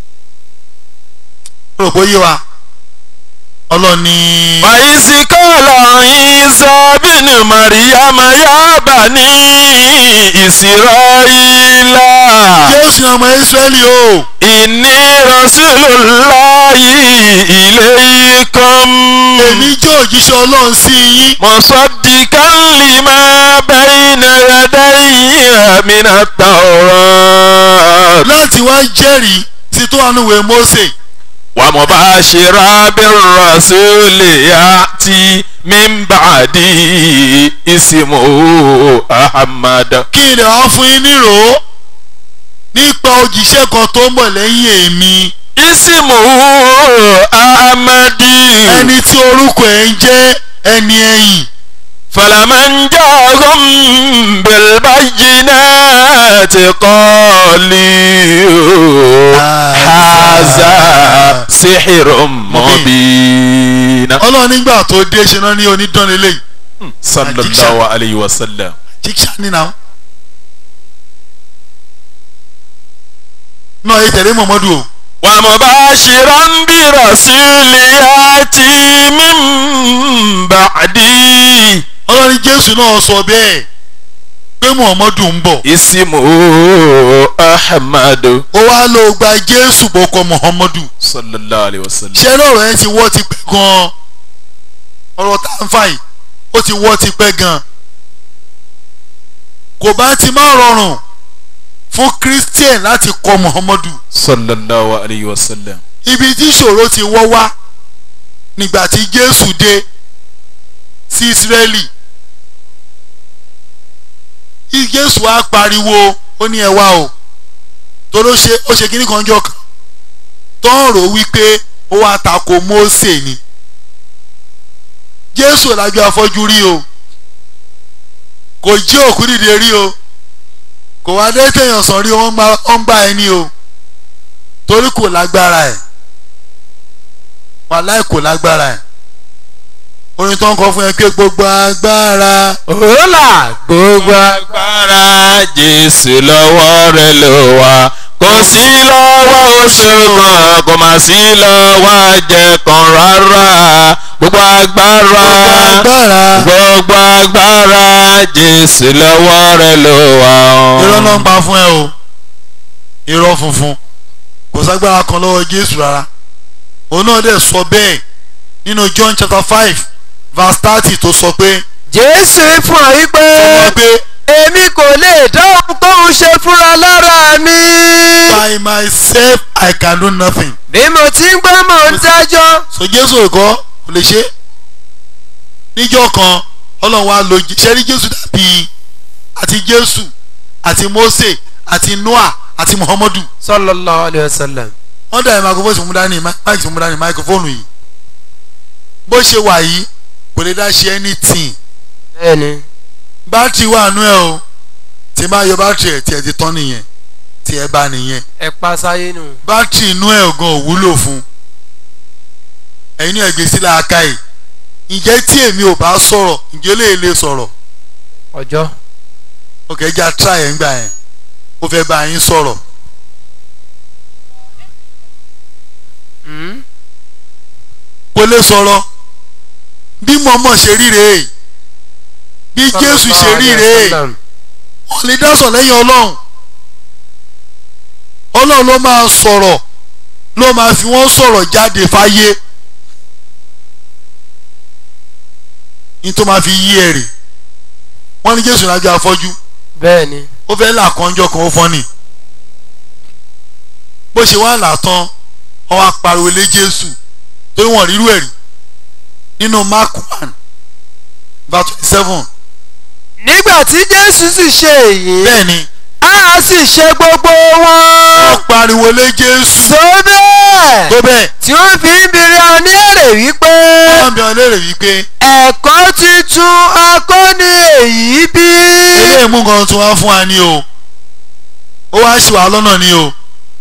rò pé ó yé wa ọlọ́ni وإذ قال عيسى بن مريم يا بني إسرائيل jésù ọmọ israẹli o إني رسول الله إليكم èmi jẹ́ òjíṣẹ́ ọlọ́run sí yín مصدقا لما بين يدي من التوراة láti wá jẹ́rìí sí tó wà níwèé mósè ومباشرا بالرسول يأتي من بعدي اسمه أحمد kí n lè wá fún yín nírò nípa òjíṣẹ́ kan tó ń bọ̀ lẹ́yìn èmi اسمه أحمد ẹni tí orúkọ ẹ̀ ń jẹ́ ẹni ẹ̀yìn فلمن جاءهم بالبينات قالوا هذا سحر مبين ọlọ́run nígbà tó dé ṣe náà ní onídánilé صلى الله عليه وسلم jíjà nínà náà yìí tẹ̀lé mọ̀mọ́dù o ومباشرا برسول ياتي من بعدي ọlọ́run jésù náà sọ bẹ́ẹ̀ pé mọ̀mọ́dù ń bọ̀ اسمه أحمد ó wá lọ gba jésù bọ́kọ mọ̀mọ́dù صلى الله عليه وسلم ṣé lọ́rọ̀ yẹn ti wọ́ ti pẹ́ gan-an ọ̀rọ̀ tá à ń fà yìí ó ti wọ́ ti pẹ́ gan-an kò bá ti má rọrùn fún christian láti kọ muhammadu صلى الله عليه وسلم ibi tí ìṣòro ti wọ́ wá nígbà tí jésù dé sí israeli Í- jésù wá pariwo ó ní ẹ wá o torí ó ṣe ó ṣe kíní kan jọ kan tó ń rò wípé ó wá tako mósè ni jésù lájú afọ́jú rí o kò jí òkú dìde rí o kò wá dé téèyàn sàn rí o wọ́n ń bá- wọ́n ń bá ẹni o torí kò lágbára ẹ̀ wàláì kò lágbára ẹ̀ orin tó ń kọ fún ẹ pé gbogbo agbára òòlà gbogbo agbára jésù lọ́wọ́ rẹ̀ ló wà kò sí lọ́wọ́ oṣù kan kò má sí lọ́wọ́ àjẹ kan rárá gbogbo agbára agbára gbogbo agbára jésù lọ́wọ́ rẹ̀ ló wà. irọ́ náà ń pa fún ẹ o irọ́ funfun kò ságbára kan lọ́wọ́ jésù rárá òun náà dẹ̀ sọ bẹ́ẹ̀ nínú john chapter five verse thirty tó sọ pé jésù fún ọ wípé sọ pé èmi kò lè dá ohun tóun ṣe fúnra lára mi by myself i can do nothing bí mo ti ń gbọ́ mò ń dájọ́ so jésù ẹ̀kọ́ kò lè ṣe níjọ́ kan ọlọ́run wa lo ṣẹ́rí jésù dàbí àti jésù àti mose àti noah àti muhammadu sallallahu alayhi wa sallam wọ́n dàbí microphone tí mo dání mic tí mo dání microphone yìí bó ṣe wà yìí kò lè dá ṣe anything bẹ́ẹ̀ni bátìrì wà nú ẹ o tí máa yọ bátìrì ẹ̀ tí ẹ ti tán nìyẹn tí ẹ bá nìyẹn ẹ pa sáyé nù. bátìrì inú ẹ̀ gan ò wúlò fún ẹ̀yin náà gbé sílẹ̀ aka yìí ǹjẹ́ tí èmi ò bá sọ̀rọ̀ ǹjẹ́ lè lè sọ̀rọ̀ ọjọ́ òkè ẹja try ẹ̀ ń gbà yẹn ó fẹ́ bá yín sọ̀rọ̀ Hmm? kò lè sọ̀rọ̀ bí mọ̀mọ́ ṣe rí rèé bí jésù ṣe rí rèé Sallam. wọ́n lè dá sọ̀ lẹ́yìn ọlọ́run ọlọ́run ló máa sọ̀rọ̀ ló máa fi wọ́n sọ̀rọ̀ jáde fáyé ní tó máa fi yí ẹ̀rì wọ́n ní jésù lájọ afọ́jú bẹ́ẹ̀ni ó fẹ́ là kánjọ́ kan ó fọ́nì bó ṣe wá là tán wọ́n wá pariwo lé jésù torí wọ́n rírú ẹ̀rí nínú mark one verse twenty seven nígbà tí jésù sì ṣe èyí bẹ́ẹ̀ ni a sì ṣe gbogbo wọn wọ́n pariwo lé jésù tó bẹ́ẹ̀ tó bẹ́ẹ̀ tí wọ́n fi ń bèrè ọ ní èrè wípé wọ́n bí wọn léèrè wípé ẹ̀kọ́ tuntun akọ́ni èyí bí. eléyìí mú nǹkan tí wọ́n fún wa ní o ó wá ṣì wá lọ́nà ní o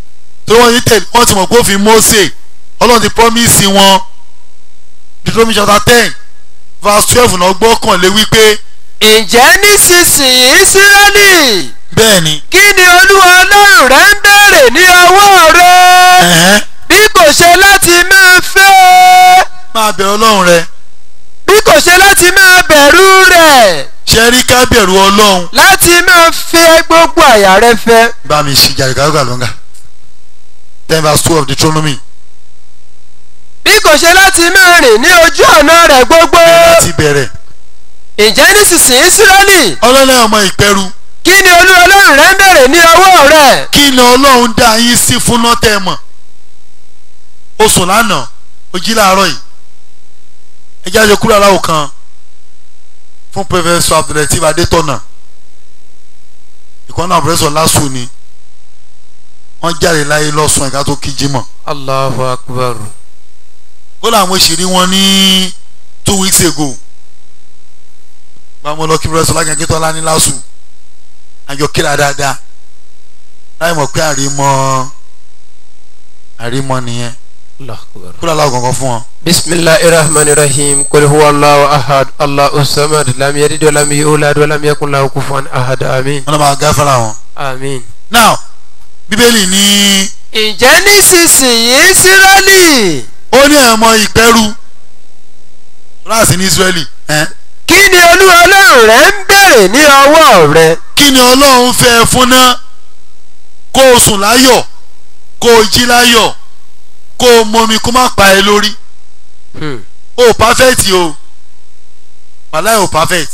tí wọ́n yí tẹ̀lé wọ́n ti mọ̀ pé òfin Mósè ọlọ́run ti promise wọn Deuteronomy chapter ten verse twelve náà gbọ́kànlé wípé ǹjẹ́ nísinsìnyí Ísírẹ́lì bẹ́ẹ̀ ni kí ni olúwa ọlọ́run rẹ ń béèrè ní ọwọ́ rẹ ẹ̀hẹ́n, bí kò ṣe láti máa fẹ́ máa bẹ̀rù ọlọ́run rẹ bí kò ṣe láti máa bẹ̀rù rẹ̀ ṣe rí ká bẹ̀rù ọlọ́run láti máa fẹ́ gbogbo àyà rẹ fẹ́. bá mi ṣe jàdùkàdùkà lọ́ngà ten verse two of Deuteronomy bí kò ṣe láti máa rìn ní ojú ọ̀nà rẹ̀ gbogbo. láti bẹ̀rẹ̀ ǹjẹ́ nísinsìnyí Ísírẹ́lì ọlọ́run ọmọ ìpẹ́rù kí ni olú ọlọ́run rẹ ń béèrè ní ọwọ́ rẹ̀. kí ni ọlọ́run dá yín sí fún nọ́tẹ̀ mọ̀ o sùn lánàá o jí láàárọ̀ yìí ẹ jáde kúrò aláwọ̀ kan fún pẹfẹsọ Abdulateef Adétọ̀nà ìkànnì àbúrẹ́sọ lásù ni wọ́n jáde láyé lọ́sùn ẹ̀ka tó kí jímọ̀ Allahu Akbar. ó làwọn òṣèré wọn ní two weeks ago báwo lọ kí pẹfẹsọ lágànkí tọ́lá ní lásù àjọ kíra dáadáa láì mọ̀ pé àrímọ́ àrímọ́ nìyẹn Allahu Akbar. kúrò aláwọ̀ kankan fún wọn. bisimilahi rahmani rahim kul huwa allahu ahad allahu samad lam yalid wa lam yulad wa lam yakun lahu kufuwan ahad amin wọn náà máa gáfárà wọn. amin. now bíbélì ní ǹjẹ́ nísinsìnyí Ísírẹ́lì ó ní ẹ̀mọ ìpẹ́rù láàsì ní Ísírẹ́lì ẹ̀ kí ni olúwa ọlọ́run rẹ ń béèrè ní ọwọ́ rẹ. kí ni Ọlọ́run fẹ́ ẹ fún náà kó o sùn láyọ̀ kó o jí láyọ̀ kó o mọmi kó má pa ẹ lórí Hmm. o ò perfect o wàláì ò perfect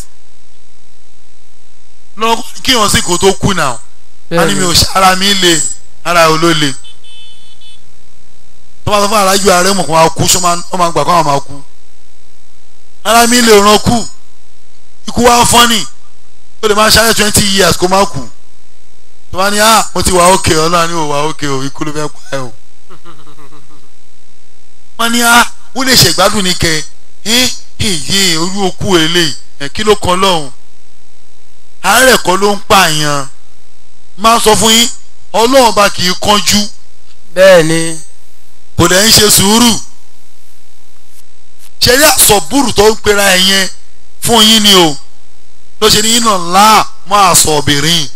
lọ kí wọn sì kó tó kú náà a ní mi ò ṣe ara mi le ara ò ló le tó bá sọ fún arájú ààrẹ mọ̀ kó máa kú ṣó máa ó máa gbà kó àwọn máa kú ara mi lè ràn kú ikú wa fọ́nì ó lè máa ṣáyẹ̀ twenty years kó má kú tó bá ní ah mo ti wà ókè ọlọ́run ní ò wà ókè o ikú ló fẹ́ pa ẹ o wọ́n ní ah ó lè ṣègbádùn ní kẹ ẹ́ èyí orí okú eléyìí ẹ̀ kí ló kan lọ́hùn àárẹ̀ kọ́ ló ń pààyàn máa sọ fún yín ọlọ́run bá kì í kánjú bẹ́ẹ̀ ni kò dẹ̀ ń ṣe sùúrù ṣẹlẹ àsọ̀bùrù tó ń pera ẹ̀ yẹn fún yín ni o ló ṣe ní yín náà láà máa sọ obìnrin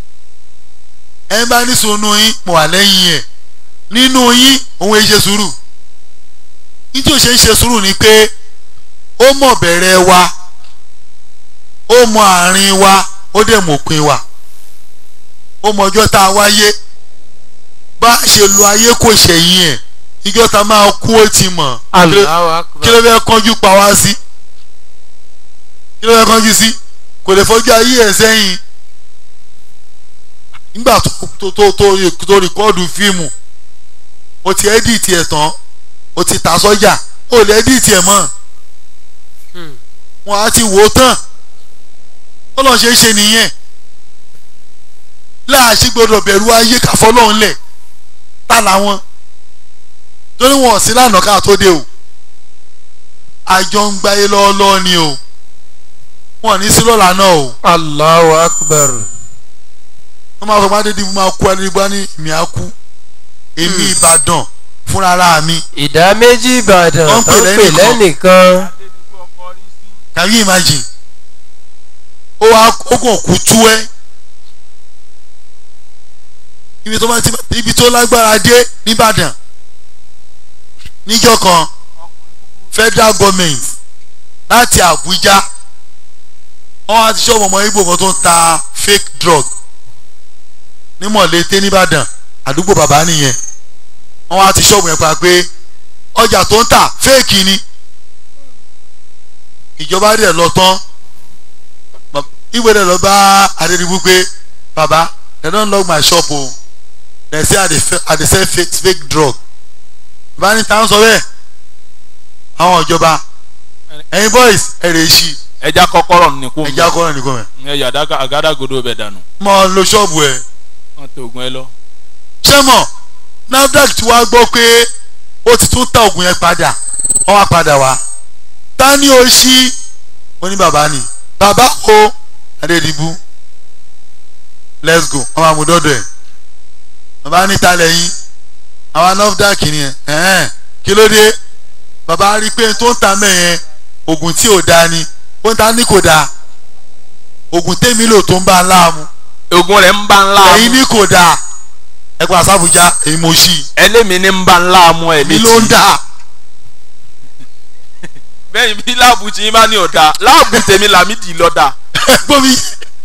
ẹ bá ní sunu yín mo wà lẹ́yìn ẹ̀ nínú yín òun ẹ ṣe sùúrù nítorí ó ṣe ń ṣe sùúrù ni pé ó mọ̀ bẹ̀rẹ̀ wa ó mọ̀ àárín wa ó dẹ̀ mọ̀ òpin wa ó mọ̀ ọjọ́ tá a wáyé bá a ṣe lo ayé kò ṣẹ̀yìn ẹ̀ ìjọ ta máa kú ó ti mọ̀ Allahu kí ló Akbar fẹ́ kánjú pa wá sí kí ló fẹ́ kánjú sí kò lè fọjú ayé ẹ̀ sẹ́yìn nígbà tó tó tó tó tó rìkọ́ọ̀dù fíìmù o ti ẹ́díìtì ẹ̀ tán o ti tà sọ́jà o lè ẹ́díìtì ẹ̀ mọ́ Hmm. wọn á ti wò ó tán ó lọ́n ṣe é ṣe nìyẹn láàṣì gbọdọ̀ bẹ̀rù ayé káfọ́lọ́hún lẹ̀ tá làwọn torí wọn ò sí lánàá ká tó dé o àjọ ń gbáyé lọ́ọ́lọ́ọ́ ni o wọn ò ní sí lọ́la náà o Allahu Akbar wọ́n máa fọ bá dédé mo máa kú adigun ní mi á kú èmi Ìbàdàn fúnra ara mi ìdá méjì Ìbàdàn Wọ́n ń tó pè ń pè lẹ́nìkan. lẹ́nìkan can you imagine ó wá ó kàn kú tú ẹ́ ibi tó máa ti ibi tó lágbára dé nìbàdàn níjọ́ kan federal government láti Àbújá wọ́n á ti ṣọ́ọ̀bù ọmọ Ìgbò kan tó ń ta fake drug ní Mọ̀lété nìbàdàn àdúgbò bàbá nìyẹn wọ́n á ti ṣọ́ọ̀bù yẹn pa pé ọjà tó ń tà fake ni ìjọba rẹ̀ lọ tán Ba- ìwé rẹ̀ lọ bá Adédìbú pé baba they don lock my shop o they say I dey fe- I dey sell fake fake drug bá ní táwọn sọ bẹ́ẹ̀ àwọn ìjọba ẹ̀yin boys ẹ̀rẹ̀ èsì ẹja kọ́kọ́rọ́ ní kú ẹ̀já kọ́rọ̀ nìkan mẹ́ ẹ yà àgádágodo bẹ̀ dànù mọ lo ṣọ́ọ̀bù ẹ̀ wọn tó ogun ẹ lọ. ṣé mọ̀ NAFDAC tí wàá gbọ́ pé ó ti tún ta oògùn yẹn padà wọ́n wá padà wá ta ni ó ṣí ó ní bàbá ni bàbá o Adédìbú let's go wọ́n máa mú dọ́dọ̀ ẹ̀ bàbá ní ta lẹ́yìn àwa nafdac ni ẹ ẹ̀hẹ́n kí ló dé bàbá rí i pé tó ń ta mẹ́yẹn oògùn tí ò dáa ni ó ń ta ní kò dáa oògùn tèmi lò tó ń bá a láàmú ogun rẹ̀ ń bá ńlá ẹ̀yin ní kò dáa ẹ pa sábùjá èyí mo ṣí i ẹlẹ́mi ní ń bá ńlá mu ẹ̀ mi létí ló ń dáa bẹ́ẹ̀ bí láàbù tí yín bá ní ọ̀dà láàbù tèmi làmídìí lọ́dà gbọ́ mi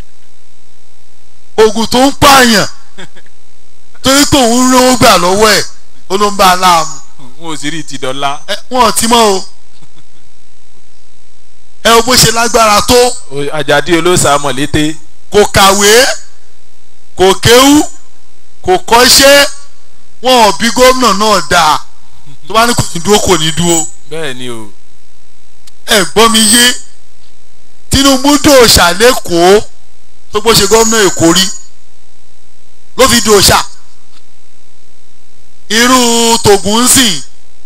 oògùn tó ń pààyàn torí pé òun rówó gbà lọ́wọ́ ẹ̀ ó ló ń bá a láàmú n ò sì rí ti dọ́là ẹ wọn ò tí mọ́ o ẹ o bó ṣe lágbára tó àjàdí olóòsà mọ̀lété kò kàwé kò kéwú kò kọ́ṣẹ́ wọn ò bí gómìnà náà dáa tó bá ní kò ní dúró kò ní dúró bẹ́ẹ̀ ni o ẹ gbọ́ mi yé Tinubu dòòṣà lẹ́kọ̀ọ́ tó gbó ṣe gómìnà Èkó rí ló fi dòòṣà irú tògùn ń sìn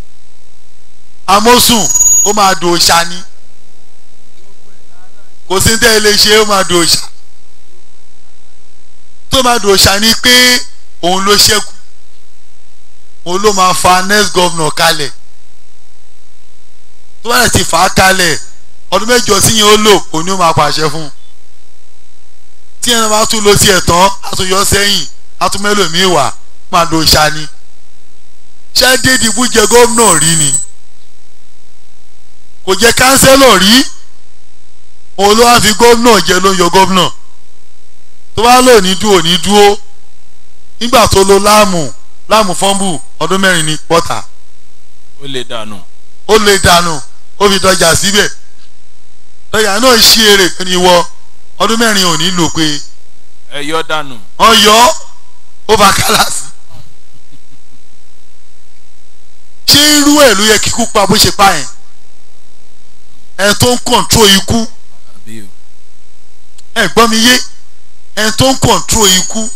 amósùn ó máa dòòṣà ni kò sí ní tẹ́ ẹ lè ṣe ó máa dòòṣà tó máa dòòṣà ni pé òun ló ṣẹ́kù òun ló máa fa next governor kalẹ̀ tó bá yẹ ti fà á kalẹ̀ ọdún mẹ́jọ sí yẹn ó lò òun ni ó máa pàṣẹ fún un tí ẹni bá tún lọ sí ẹ̀tàn àtúnyọ sẹ́yìn àtúmẹ́lòmíì wà máa lo ṣani ṣé dédìbò jẹ gómìnà rí ni kò jẹ kánsẹ́lọ̀ rí òun ló wá fi gómìnà jẹ ló ń yọ gómìnà tó bá lò ní dúró ní dúró nígbà tó lo láàmù láàmù fọ́nbù ọdún mẹ́rin ní pọ́tà ó lè dànù ó lè dànù ó fi dọjà síbẹ̀ dọjà náà ṣí èrè ní wọ ọdún mẹ́rin ò ní lò pé ẹ yọ dànù wọ́n yọ ọ́ ó bá kálásì ṣé irú ẹ̀ ló yẹ kíkú pa bó ṣe pa yẹn ẹ̀ tó ń kọ̀ǹtró ikú àbí o ẹ̀ gbọ́ mi yé ẹ̀ tó ń kọ̀ǹtró ikú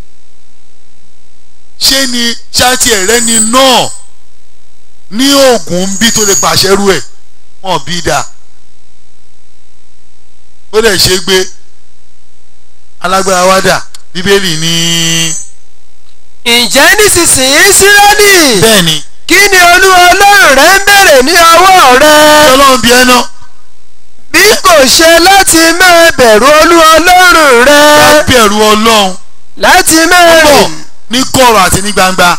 ṣé ni ṣáàtì ẹ̀rẹ́ ni náà ní oògùn ń bí tó lè pàṣẹ rú ẹ̀ wọ́n bí dáa ó lè ṣe gbé alágbára wádà bíbélì ní. ǹjẹ́ nísinsìnyí Ísírẹ́lì bẹ́ẹ̀ ni kí ni olúwa ọlọ́run rẹ ń bèrè ní ọwọ́ rẹ ọlọ́run bí ẹ náà bí kò ṣe láti máa bẹ̀rù olúwa ọlọ́run rẹ wá bẹ̀rù ọlọ́run láti máa pọ̀ rìn ní kọ̀rọ̀ àti ní gbangba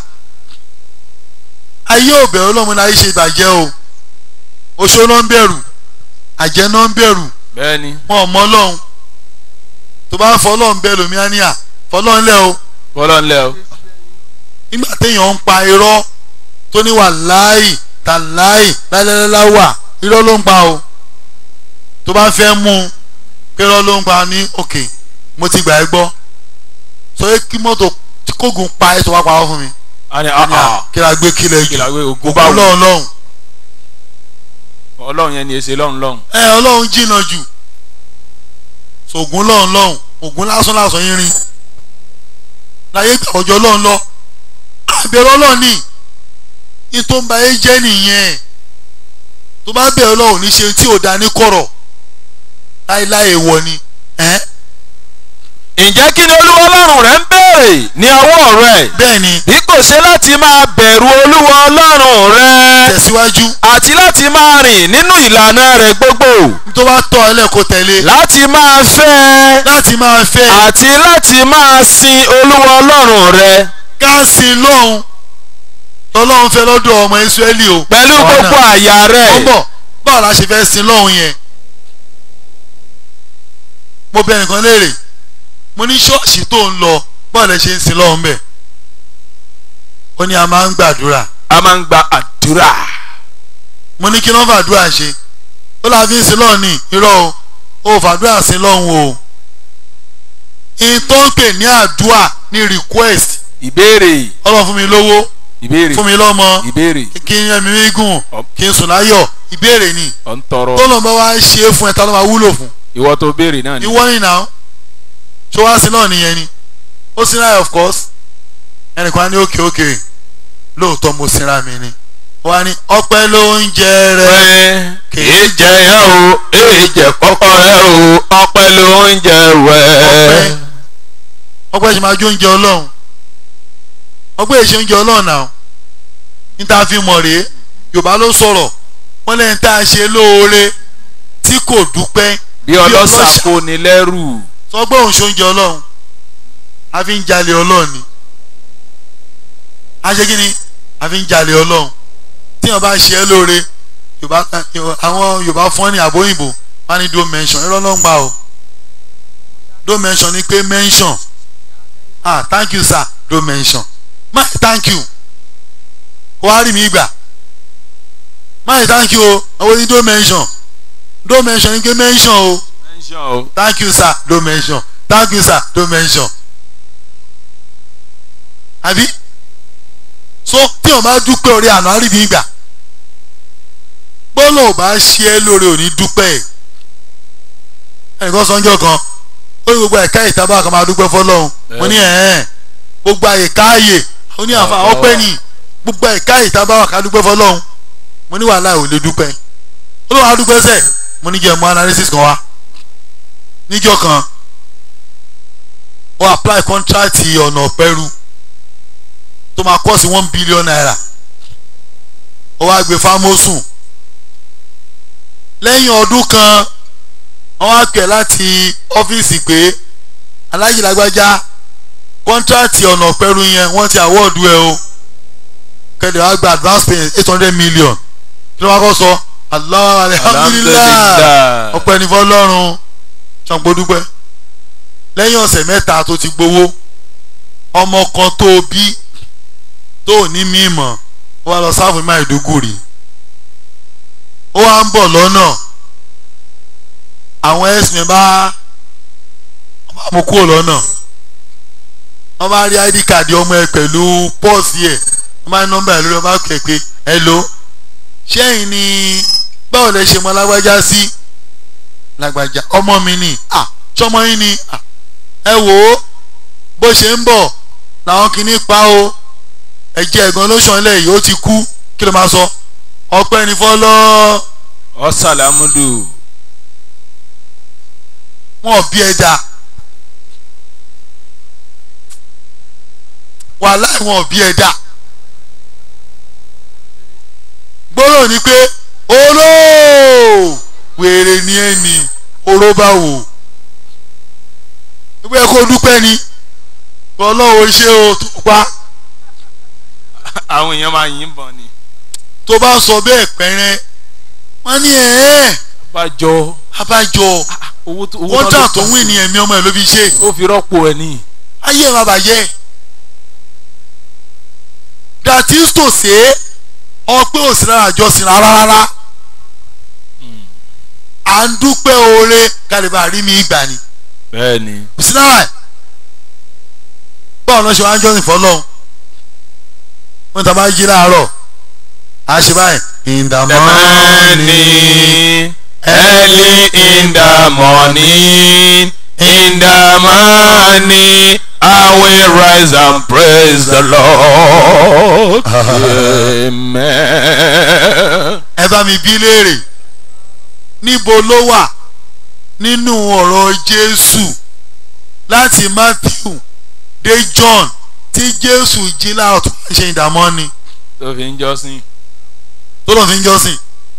ayé ò bẹ̀rù ọlọ́run láyé ṣe ìbàjẹ́ o oṣó náà ń bẹ̀rù àjẹ́ náà ń bẹ̀rù bẹ́ẹ̀ ni wọn ò mọ ọlọ́run tó bá ń fọ ọlọ́run bẹ́ẹ̀ lómi á ní à fọlọ́run lẹ́ o bọ́lá ńlẹ̀ o nígbà téèyàn ń pa irọ́ tó ní wà láàyè tà láàyè lálẹ́lẹ́lá wà irọ́ ló ń pa o tó bá fẹ́ mú un pé irọ́ ló ń pa ní òkè mo ti gbà ẹ́ gbọ́ sọ pé kí mọ́tò tí kógun pa ẹ̀ tó wá pa ọ́ fún mi a ní Ó ní à, àà kí la gbé kílẹ̀ jù kí la gbé ogun ògùn bá wù ọlọ́run lọ́hùn ọlọ́run yẹn ni èsè lọ́run lọ́run ẹ ọlọ́run jìnnà jù sògùn lọ́hùn lọ́hùn ògùn lásán lásán yín rin láyé gbà ọjọ́ lọ́hùn lọ àbẹ̀rẹ̀ ọlọ́run ní ní tó ń ba ayé jẹ́ nìyẹn tó bá bẹ̀rẹ̀ ọlọ́run ní ṣe tí ò da ní kọ̀rọ̀ láéláé wọ ni ẹ́ ǹjẹ́ kí ni olúwa ọlọ́run rẹ ń béèrè ní ọwọ́ rẹ bẹ́ẹ̀ ni bí kò ṣe láti máa bẹ̀rù olúwa ọlọ́run rẹ tẹ̀síwájú àti láti máa rìn nínú ìlànà rẹ gbogbo tó bá tọ́ ẹ lẹ́kọ̀ọ́ tẹ̀lé láti máa fẹ́ láti máa fẹ́ àti láti máa sin olúwa ọlọ́run rẹ gáàsì lọ́hùn lọ́lọ́run fẹ́ lọ́dọ̀ ọmọ Ísírẹ́lì o pẹ̀lú gbogbo àyà rẹ ó ń bọ̀ báwo la ṣe fẹ́ sin lọ́hùn yẹn mo bẹ nìkan léèrè mo ní ṣọ́ọ̀ṣì tó ń lọ báwo lẹ ṣe ń sin lọ́hùn bẹ̀ ó ní a máa ń gbàdúrà a máa ń gba àdúrà mo ní kí ló ń fàdúrà ṣe ó la fi ń sin lọ́hùn ní irọ́ o ó fàdúrà sin lọ́hùn o ìtọ́ ń pè ní àdúrà ní request ìbéèrè ọlọ́run fún mi lówó ìbéèrè fún mi lọ́mọ ìbéèrè kí n yẹn mi rí gùn Ọ- kí n sùn láyọ̀ ìbéèrè ni ọ̀ ń tọrọ tó lọ́n bá wá ṣe é fún ẹ ta ló máa wúlò fún ìwọ tó béèrè náà ni ìwọ ni náà ṣé wá sí náà nìyẹn ni ó sinra of course ẹnìkan á ní òkè òkè lóòótọ́ mo sinra mi ni wọ́n á ní ọpẹ́ ló ń jẹ rẹ wẹ́ kìí jẹ yẹn o èyí jẹ kọ́kọ́ rẹ o ọpẹ́ ló ń jẹ wẹ́. ọpẹ́ ṣe máa jó oúnjẹ ọlọ́run ọpẹ́ èṣe oúnjẹ ọlọ́run náà níta fi mọ̀ rèé yorùbá ló sọ̀rọ̀ wọ́n lẹ́yìn tá a ṣe lóore tí kò dúpẹ́ bí ọlọ́ṣà kò ní lẹ́rù sọ pé òun ṣoúnjẹ ọlọ́run a fi ń jalè ọlọ́run ni a ṣe kí ni a fi ń jalè ọlọ́run tí wọ́n bá ṣe é lóore yorùbá àwọn yorùbá fún ní àbóyìnbó wọ́n á ní do mention irọ́ ló ń gbà o do mention ni pé mention ah thank you sir do mention má thank you wàá rí mi gbà má thank you o àwọn ní do mention do mention ni pé mention o mention o thank you sir don't mention thank you sir don't mention àbí so tí o bá dúpẹ́ orí àná àríbi gbà bọ́lá ò bá ṣe é lórí òní dúpẹ́ ẹ̀ ẹnìkan sọ́njọ́ kan ó ní gbogbo ẹ̀ka ìtàbá kan máa dúpẹ́ fọlọ́run mo ní ẹ̀ẹ́n gbogbo àyè káàyè ó ní àfa ọpẹ́ ni gbogbo ẹ̀ka ìtàbá kan dúpẹ́ fọlọ́run mo ní wàhálà ò lè dúpẹ́ ó lọ́wọ́ adúpẹ́ sẹ̀ mo ní jẹ́ mọ́ analysis kan wá níjọ́ kan ó apply contract ọ̀nà pẹ́rù tó máa kọ́ sí one billion naira ó wá gbé fámọ́sùn lẹ́yìn ọdún kan wọ́n wá pè láti ọ́fíìsì pé alájì lágbájá contract ọ̀nà pẹ́rù yẹn wọ́n ti award ẹ o kẹ́lẹ́ wá gba advance payment eight hundred million kí ló wá kọ́ sọ Allah alhamdulilayi ọpẹ́ ní fọlọ́run sangbodúpẹ́ lẹ́yìn ọ̀sẹ̀ mẹ́ta tó ti gbowó ọmọ kan tó bí tó ní mímọ̀ ó wá lọ sáfù Maiduguri ó wá ń bọ̀ lọ́nà àwọn ẹ̀sìn bá mú kúrò lọ́nà wọ́n bá rí id card ọmọ ẹ pẹ̀lú pọ́ọ̀sì ẹ̀ wọ́n bá ní nọ́mbà ẹ̀ lórí ọba pẹ̀ pé ẹ lò ṣẹ́yìn ni báwo lẹ ṣe mọ lágbájá sí lágbájá ọmọ mi ni à sọmọ yín ni à ẹ wò ó bó ṣe ń bọ̀ làwọn kìíní pa o ẹ̀jẹ̀ ẹ̀gbọ́n ló ṣàn lẹ̀ yìí ó ti kú kí ló máa sọ ọpẹ́ ní fọlọ́ ọ̀sàlámùdù wọn bí ẹ dá wàhálà wọn bí ẹ dá gbọ́dọ̀ ni pé olóò wèrè ni ẹ ní oró bá wò wípé kó dúpẹ́ ni ọlọ́wọ́ ṣé o tó pa àwọn èèyàn máa yìn bọ̀ ni. tó bá sọ bẹ́ẹ̀ pẹ́rẹ́ wọ́n ní ẹ̀ẹ́ abájọ abájọ owó tó owó kọ́ńtà tó wí ni ẹ̀mí ọmọ ẹ̀ ló fi ṣe ó fi rọ́pò ẹ̀ ní. ayé ẹ̀ má bàjẹ́ that is to say ọpẹ́ òsì lára àjọsìn rárá rárá à ń dúpẹ́ oore kálíbà rí mi ìgbà ni bẹ́ẹ̀ ni. òsì lára ẹ̀ báwo ló ṣe wá ń jọ́sìn fọlọ́hún wọ́n ta bá jí láàárọ̀ a ṣe báyìí in the the morning morning early in the morning in the morning I will rise and praise the Lord. Amen. ẹ bá mi bí léèrè níbo ló wà nínú ọ̀rọ̀ Jésù láti Matthew dé John tí Jésù jí láàárọ̀ tó máa ṣe ìdààmú ni tó fi ń jọ́sìn. tó lọ́ọ́ fi ń jọ́sìn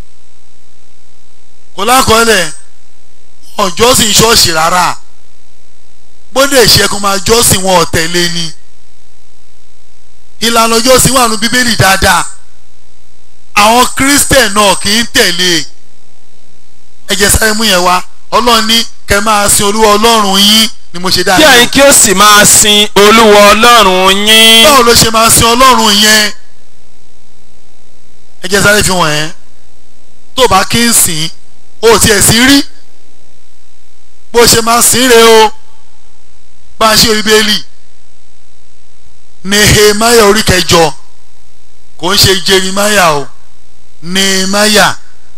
kò lákọọ́lẹ̀ wọn ò jọ́sìn ṣọ́ọ̀ṣì rárá gbọ́dọ̀ ìṣẹ́kùn máa jọ́sìn wọn ò tẹ̀lé ni ìlànà jọ́sìn wà nù bíbélì dáadáa àwọn kírísítẹ̀ náà kì í tẹ̀lé ẹ jẹ́ sáré mú yẹn wá ọlọ́run ní kẹ́ máa sin olúwa ọlọ́run yín ni mo ṣe kí dáadáa ẹ̀yin kí ó sì máa sin olúwa ọlọ́run yín. báwo ló ṣe máa sin ọlọ́run yẹn ẹ jẹ́ sáré fi wọ̀n yẹn tó bá kí ń sìn ó tiẹ̀ sí rí bó ṣe máa sìn rè o bá a ṣe bíbélì nehemiah orí kẹjọ kò ń ṣe jeremiah o nehemiah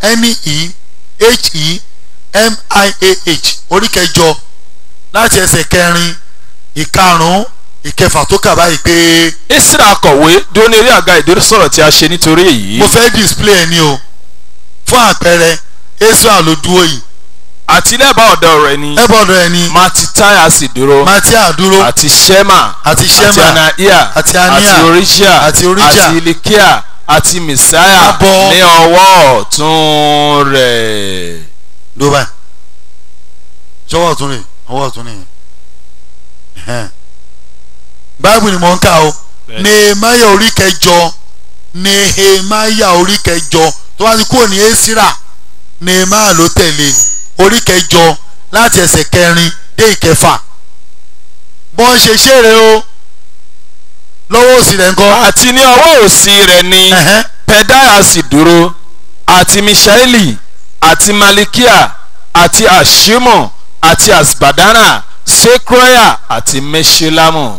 n-e-h-e-m-i-a-h orí kẹjọ láti ẹsẹ̀ kẹrin ìkarùn-ún ìkẹfà tó kà báyìí pé Ísírà akọ̀wé dúró ní eré àga ìdúró sọ̀rọ̀ tí a ṣe nítorí èyí. mo fẹ́ display ẹni o fún àpẹẹrẹ israel ló dúró yìí àti lẹ́bàá ọ̀dọ̀ rẹ̀ ni ẹbọdọ ẹni Matitiah sì dúró matia dúró àti Shema àti àti shema Anaiah àti Anaiah, àti Oríṣíà àti Oríṣíà, àti Ilikia àti mẹsáyà Abọ́. ní ọwọ́ ọ̀tún rẹ̀. ló báyìí ṣọwọ́ ọ̀tún rè ọwọ́ ọ̀tún nìyẹn Ẹhẹ́n. báìbù ni mò ń kà o Bẹ́ẹ̀. nehemiah orí kẹjọ nehemiah orí kẹjọ tó bá ti kúrò ní esira nehemiah ló tẹ̀lé orí kẹjọ láti ẹsẹ̀ kẹrin dé ìkẹfà bọ́n ṣe ṣeré o lọ́wọ́ òsì rẹ̀ ńkọ́ àti ní ọwọ́ òsì rẹ̀ ni Ẹhẹ́n. pedaya sì dúró àti mishaeli àti malikia àti ashimo àti asbadana sekroya àti meshulamu.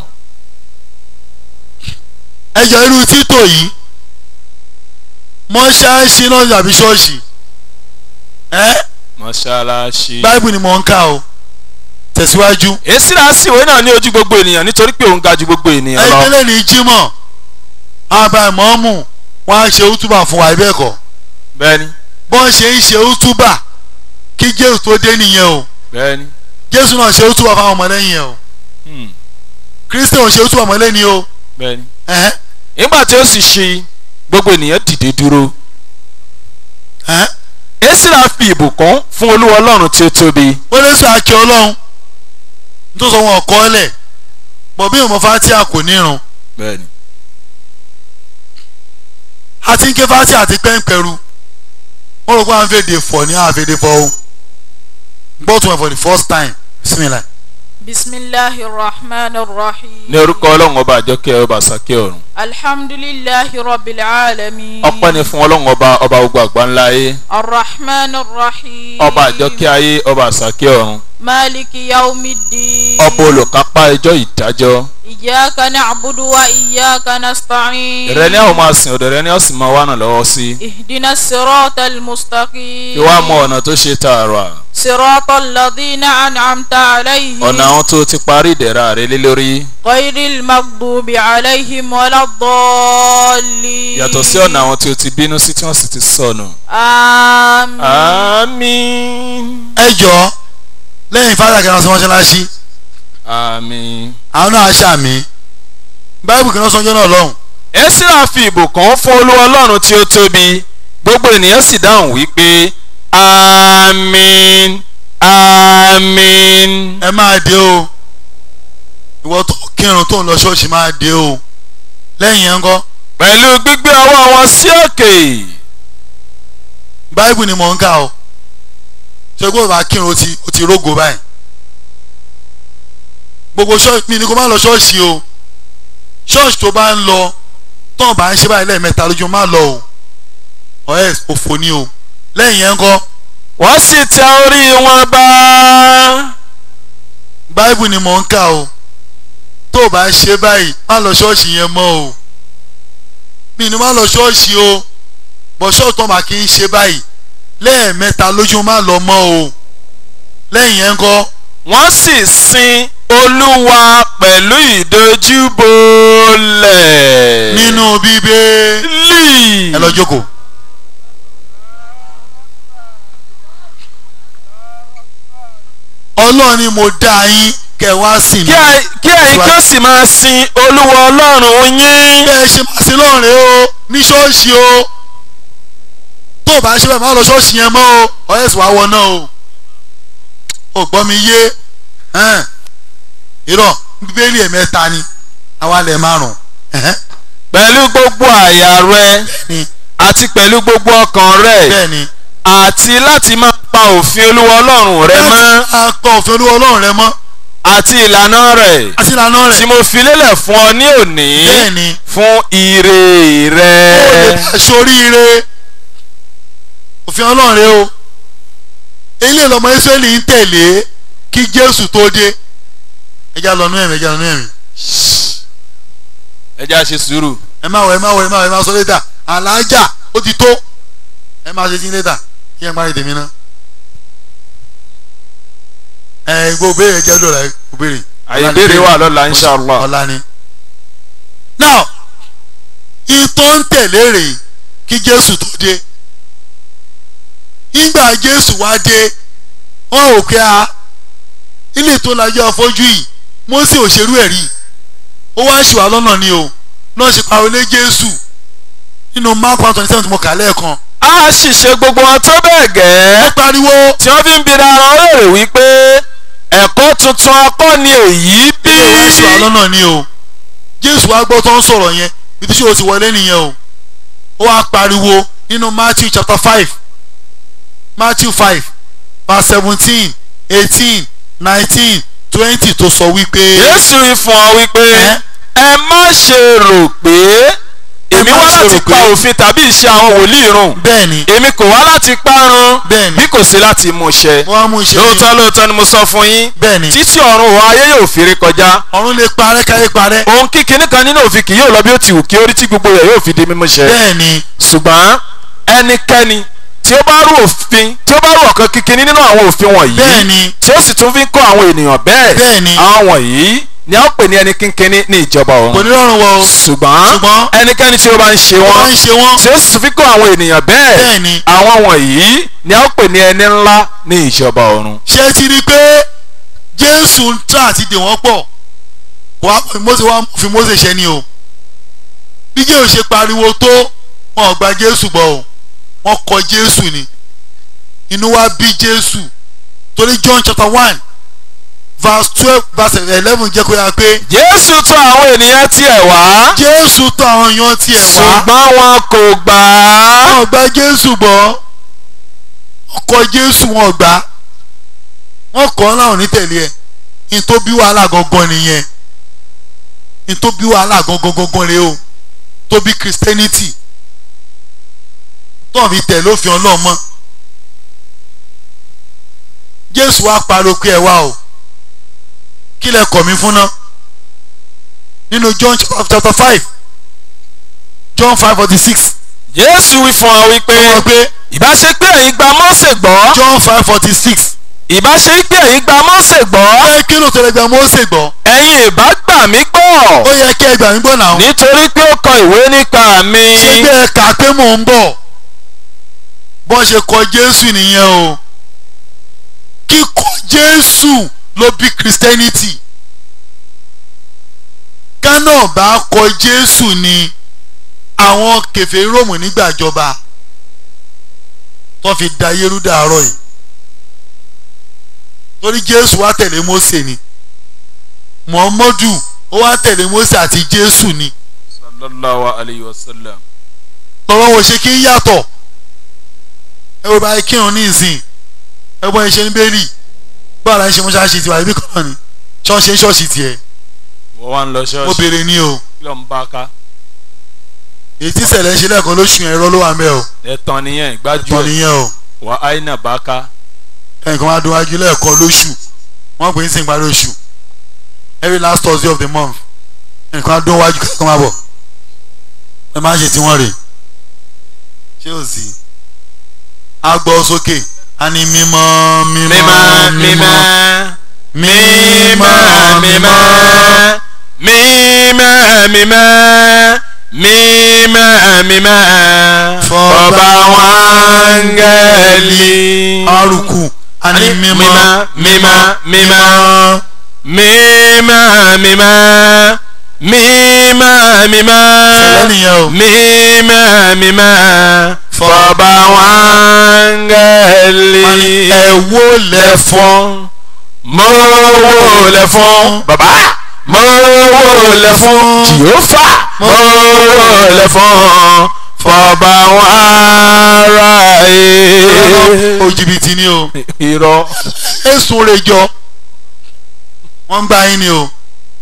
ẹjọ irú títò yìí mọ́ṣáláṣí náà tàbí ṣọ́ọ̀ṣì ẹ́ mọ́ṣáláṣí. báìbù ni mò ń kà o tẹ̀síwájú èsìrà síwèé náà ní ojú gbogbo ènìyàn nítorí pé òun ga ju gbogbo ènìyàn lọ. ẹgbẹ́lẹ́ ní jímọ̀ àbá ìmọ̀ọ́mù wọn á ṣe útúbà fún wa ibẹ̀ kọ́ bẹ́ẹ̀ni bọ́n ṣe ń ṣe útúbà kí jésù tó dé nìyẹn o bẹ́ẹ̀ni. jésù náà ṣe útúbà fáwọn ọmọlẹ́yìn yẹn o Hmm, kristi ò ṣe útúbà ọmọlẹ́yìn o bẹ́ẹ̀ni. ẹ̀hẹ́n nígbà tí ó sì ṣe gbogbo ènìyàn dìde dúró. ẹ̀hẹ́n èsìrà fi ìbùkún fún olúwa ọlọ́run tí ó tóbi. wọ́n lè sọ àkẹ́ ọlọ́run tó sọ wọn ọ̀kọ́ ẹlẹ̀ bọ̀ bí ìmọ̀ fatia kò nírun bẹ́ẹ̀ni. àti ké fatia àti pẹ́ńpẹ́rù wọ́n rò pé à ń fèdè fọ̀ ní àfèdè fọ̀ o gbọ́ tún ẹ̀ for the first time bismillah. bisimilahi rahman rahim. ní orúkọ ọlọ́run ọba àjọkẹ́ ọba àsàkẹ́ ọ̀run. alhamdulilahi rabbil alamin. ọpẹ́ ni fún ọlọ́run ọba ọba gbogbo àgbáńlá ayé. arrahman rahim. ọba àjọkẹ́ ayé ọba àsàkẹ́ ọ̀run. maliki yaumidin. ọba olùkápá ẹjọ́ ìdájọ́. iyaka na'budu wa iyaka nasta'in. rẹ ní àwọn máa sìn ọ̀dọ̀ rẹ ní ọ̀sìn máa wà náà lọ́wọ́ sí. ihdina sirata almustaqim. ìwà mọ ọ̀nà tó ṣe tààrà. sirata alladhina an'amta alayhim. ọ̀nà àwọn tó ti parí ìdẹ̀ra rẹ lé lórí. ghayril maghdubi alayhim waladdallin. yàtọ̀ sí ọ̀nà àwọn tí o ti bínú sí tí wọ́n sì ti sọnù. àmín. àmín. ẹ jọ lẹ́yìn fada kan sọ mọ́ṣáláṣí àmín. àwọn náà ṣàmì báìbù kan sọ ọjọ́ náà lọ́hùn Ẹ́sírà fi ìbùkún fún olúwa ọlọ́run tí ó tóbi gbogbo ènìyàn sì dáhùn wípé àmín àmín. ẹ máa dé o ìwọ tó kírun tó ń lọ ṣọ́ọ̀ṣì máa dé o lẹ́yìn yẹn ń kọ́ pẹ̀lú gbígbé ọwọ́ wọn sí òkè. báìbù ni mò ń kà o ṣé kó o bá kírun ó ti ó ti rógo báyìí gbogbo ṣọ́ọ̀ṣì mi ni kó má lọ ṣọ́ọ̀ṣì o ṣọ́ọ̀ṣì tó bá ń lọ tó bá ń ṣe báyìí lẹ́ẹ̀mẹ́ta lójú má lọ o ọ̀ẹ́ òfò ni o lẹ́yìn yẹn ń kọ́ wọ́n sì tẹ orí wọn bá. báìbù ni mò ń kà o tó o bá ṣe báyìí má lọ ṣọ́ọ̀ṣì yẹn mọ́ o mi ni má lọ ṣọ́ọ̀ṣì o bọ̀ ṣọ́ọ̀ṣì tó bá kí ń ṣe báyìí lẹ́ẹ̀mẹ́ta lójú má lọ mọ́ o lẹ́yìn yẹn ń kọ́ wọ́n sì sin olúwa pẹ̀lú ìdojúbolẹ̀. nínú bíbélì ẹ lọ jókòó. ọlọ́run ni mo dá yín kẹ́ wá sí mi kí ẹ- kí ẹ̀yin kí ó sì máa sin olúwa ọlọ́run yín. bẹ́ẹ̀ ṣe máa sí lọ́rùn o ní ṣọ́ọ̀ṣì o tó o bá ṣe bẹ́ẹ̀ má lọ ṣọ́ọ̀ṣì yẹn mọ́ o ọ̀yẹ́ sì wá wọ náà o ò gbọ́ mi yé ẹn, irọ́ bíbélì ẹ̀mẹ́ta ni àwa lẹ̀ márùn-ún ẹ̀hẹ́n, pẹ̀lú gbogbo àyà rẹ ni àti pẹ̀lú gbogbo ọkàn rẹ bẹ́ẹ̀ ni àti láti máa pa òfin olúwa ọlọ́run rẹ mọ́ akọ òfin olúwa ọlọ́run rẹ mọ́ àti ìlànà rẹ̀ àti ìlànà tí rẹ̀ mo fi lélẹ̀ fún ọ ní òní bẹ́ẹ̀ ni fún ire ó lè rẹ. bá ṣoríire òfin ọlọ́run rẹ o eléyìí lọmọ israẹli ń tẹ̀lé kí jésù tó dé ẹja lọ nú ẹ̀mí ẹja lọ nú ẹ̀mí ẹ já ṣe sùúrù. ẹ má wọ ẹ má wọ ẹ má wọ ẹ má sọ létà àlàájá ó ti tó ẹ má ṣe jí létà kí ẹ má rí tèmi ná ẹ gbọ́ béèrè jẹ́ lọ́la ẹ kò béèrè. àyè ìbéèrè wà lọ́la inshallah. ọ̀la ni. now ìtọ́ ń tẹ̀lé rèé kí jésù tó dé nígbà jésù wá dé wọn ò pé a ilé tó lajú afọ́jú yìí mósè òṣèrú ẹ̀ rí ó wá ṣì wá lọ́nà ni o náà ṣe pa olé jésù nínú mark one twenty seven tí mo kà lẹ́ẹ̀kan a sì ṣe gbogbo wọn tó bẹ́ẹ̀ ó gẹ́ pariwo tí wọ́n fi ń bira ara wọn léèrè wípé ẹ̀kọ́ tuntun akọ́ ni èyí bí. ilé ìwé èṣù àlọ́nà ni o jésù wá gbọ́ tó ń sọ̀rọ̀ yẹn ibi tí o ti wọlé nìyẹn o ó wá pariwo nínú matthew chapter five matthew five verse seventeen eighteen nineteen twenty tó sọ wípé Jésù wí fún ọ wípé Ẹ́? ẹ má ṣe rò pé èmi má wá ṣe láti rò pa pé- òfin tàbí ìṣe àwọn wòlíì run bẹ́ẹ̀ ni èmi kò wá láti parun Bẹ́ẹ̀ni. bí kò sí láti mú ṣẹ wọ́n á mú iṣẹ́ lóòótọ́ lóòótọ́ ni mo sọ fún yín bẹ́ẹ̀ ni títí ọ̀run òun ayé yóò fi rí kọjá ọ̀run lè parẹ́ káyé parẹ́ ohun kíkiní kan nínú òfin kì yóò lọ bí ó ti wù kí orí tí gbogbo rẹ̀ yóò fi di mímú ṣẹ bẹ́ẹ̀ ni ṣùgbọ́n ẹnikẹ́ni tí ó bá rú òfin tí ó bá rú ọ̀kan kíkiní nínú àwọn òfin wọ̀nyí bẹ́ẹ̀ ni tí ó sì tún fi ń kọ́ àwọn ènìyàn bẹ́ẹ̀ Bẹ́ẹ̀ni. àwọn wọ̀nyí ni a ó pè ní ẹni kínkínní ní ìjọba kò ọ̀run ní rọrùn wọ o ṣùgbọ́n ṣùgbọ́n ẹnikẹ́ni tí ó bá ń ṣe wọ́n wọ́n ń ṣe wọ́n tí ó sì tún fi kọ́ àwọn ènìyàn bẹ́ẹ̀ Bẹ́ẹ̀ni. àwọn wọ̀nyí ni a ó pè ní ẹni ńlá ní ìjọba ọ̀run. ṣé ti rí i pé jésù ń tà àti dè wọ́n pọ̀ wá Mósè wá fi Mósè ṣe ni o bí jésù ṣe pariwo tó wọn ò gba jésù gbọ́ o wọ́n kọ jésù ni inú wa bí jésù torí john chapter one verse twelve verse eleven jẹ́ kó yára pé jésù tọ̀ àwọn ènìyàn tiẹ̀ wá jésù tọ̀ àwọn èèyàn tiẹ̀ wá ṣùgbọ́n wọn kò gbà á. wọn ò gba jésù gbọ́ wọ́n kọ jésù wọn ò gbà wọ́n kọ́ ọ́ láwọn onítẹ̀lé ẹ̀ ní tó bí wàhálà gangan nìyẹn ní tó bí wàhálà gangan gangan rèé o tó bí christianity tó ń fi tẹ̀ lófin ọlọ́run mọ́ jésù wá pariwo pé ẹ wá o kí lẹ kọ̀ mí fún ná nínú john chapter five john five forty six jésù wí fún ọ wípé wọ́n pé ìbá ṣe pé ẹ̀yin gba Mósè gbọ́ john five forty six ìbá ṣe pé ẹ̀yin gba Mósè gbọ́ pé kí ló tẹ̀lé gba Mósè gbọ́ ẹ̀yin ìbá gbà mí gbọ́ ó yẹ kí ẹ gbà mí gbọ́ náà nítorí pé ó kọ ìwé nípa mi ṣé pé ẹ kà pé mò ń bọ̀ bọ́n ṣe kọ Jésù nìyẹn o kíkọ Jésù ló bí Christianity Ghana bá kọ Jésù ni àwọn kèfèrí Róòmù nígbàjọba tó fi da yérú dàárọ̀ yìí torí Jésù wá tẹ̀lé Mósè ni Muhammadu ó wá tẹ̀lé Mósè àti Jésù ni sallallahu alayhi wa sallam. tọrọ wo ṣe kí ń yàtọ̀ ẹ wo báyìí kírun ní ìsìn ẹ bọ́ ẹ ṣe ń bẹ́ẹ̀rì báwo la ń ṣe mọ́ṣáláṣí tiwa ibi kan náà ni ṣọ́ọ̀ṣì ń ṣọ́ọ̀ṣì tiẹ̀ wọ́n wá ń lọ mo ṣọ́ọ̀ṣì béèrè ní o kí ló ń bá ká. èyí tí ṣẹlẹ̀ ń ṣe lẹ́ẹ̀kan lóṣù yẹn irọ́ ló wà mẹ́ o ẹ̀tàn nìyẹn tọ́ ìgbájú ẹ̀ nìyẹn o wà áìnà bá ká. ẹnìkan wá dúnwájú lẹ́ẹ̀kan lóṣù wọ́n pè é sí ìparí oṣù every last Thursday of the month ẹnìkan wá dúnwájú kẹ́kọ̀ọ́ máa bọ̀ ẹ máa ń ṣe tiwọn rè ṣé ò sí a gbọ́ sókè a ní mímọ́ mímọ́ mímọ́ mímọ́ mímọ́ mímọ́ mímọ́ mímọ́ mímọ́ fọba wọn gẹ̀ẹ́lì. arùkù a ní mímọ́ mímọ́ mímọ́ mímọ́ mímọ́ mímọ́ mímọ́ Ṣẹlẹ̀ nìyẹn o. mímọ́ mímọ́ fọba wọn gẹ̀ẹ́lì. ẹ wó lẹ fún mo wò lẹ fún bàbá mo wò lẹ fún jìhófà mo wò lẹ fún fọba wọn ara ẹ. òjìbìtì ni o irọ́ èsùn rẹ̀ jọ wọ́n ń gbá yín ni o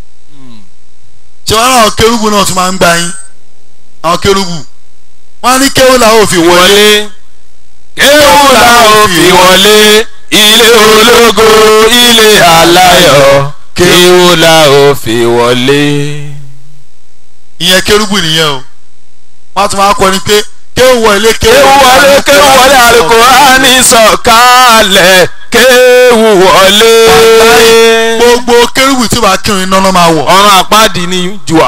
ṣé wọ́n àwọn kérúbù náà tún máa ń gbá yín àwọn kérúbù wọ́n á ní kéwù làwọn ò fi wọlé wọlé kéwù la ó fi wọlé ilé ológo ilé aláyọ̀ kéwù la ó fi wọlé. ìyẹn kérúbù nìyẹn o wọ́n á tún máa kọrin pé kéwù wọlé kéwù wọlé kéwù wọlé Al-Kùránì sọ̀kalẹ̀ kéwù wọlé. gbogbo kérúbù tí ó bá kírun iná náà máa wọ̀ ọ̀run àpáàdì ni jùà.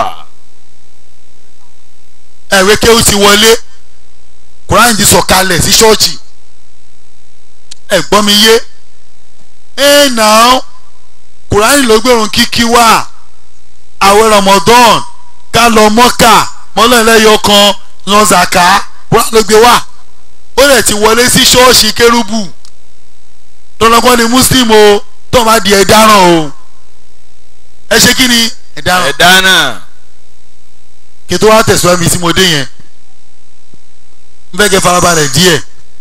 ẹ̀wé kéwù ti wọlé kùránì ti sọ̀kalẹ̀ sí ṣọ́ọ̀ṣì ẹ̀gbọ́n mi yé ẹ̀ náà kùránì ló gbẹ̀rún kíkí wá àwẹ̀ Ramadan ká lọ mọ́kà mọ́lẹ́lẹ́yọ kan yan zaka kúrán ló gbé wá ó lè ti wọlé sí ṣọ́ọ̀ṣì kérúbù tọ́lọ́gbọ́n ni muslim o tó máa di ẹ̀dáràn o ẹ ṣe kí ni ẹ̀dáràn ẹ̀dá náà kí n tó wá tẹ̀síwájú mi tí mo dé yẹn n fẹ́ kẹ́ farabalẹ̀ díẹ̀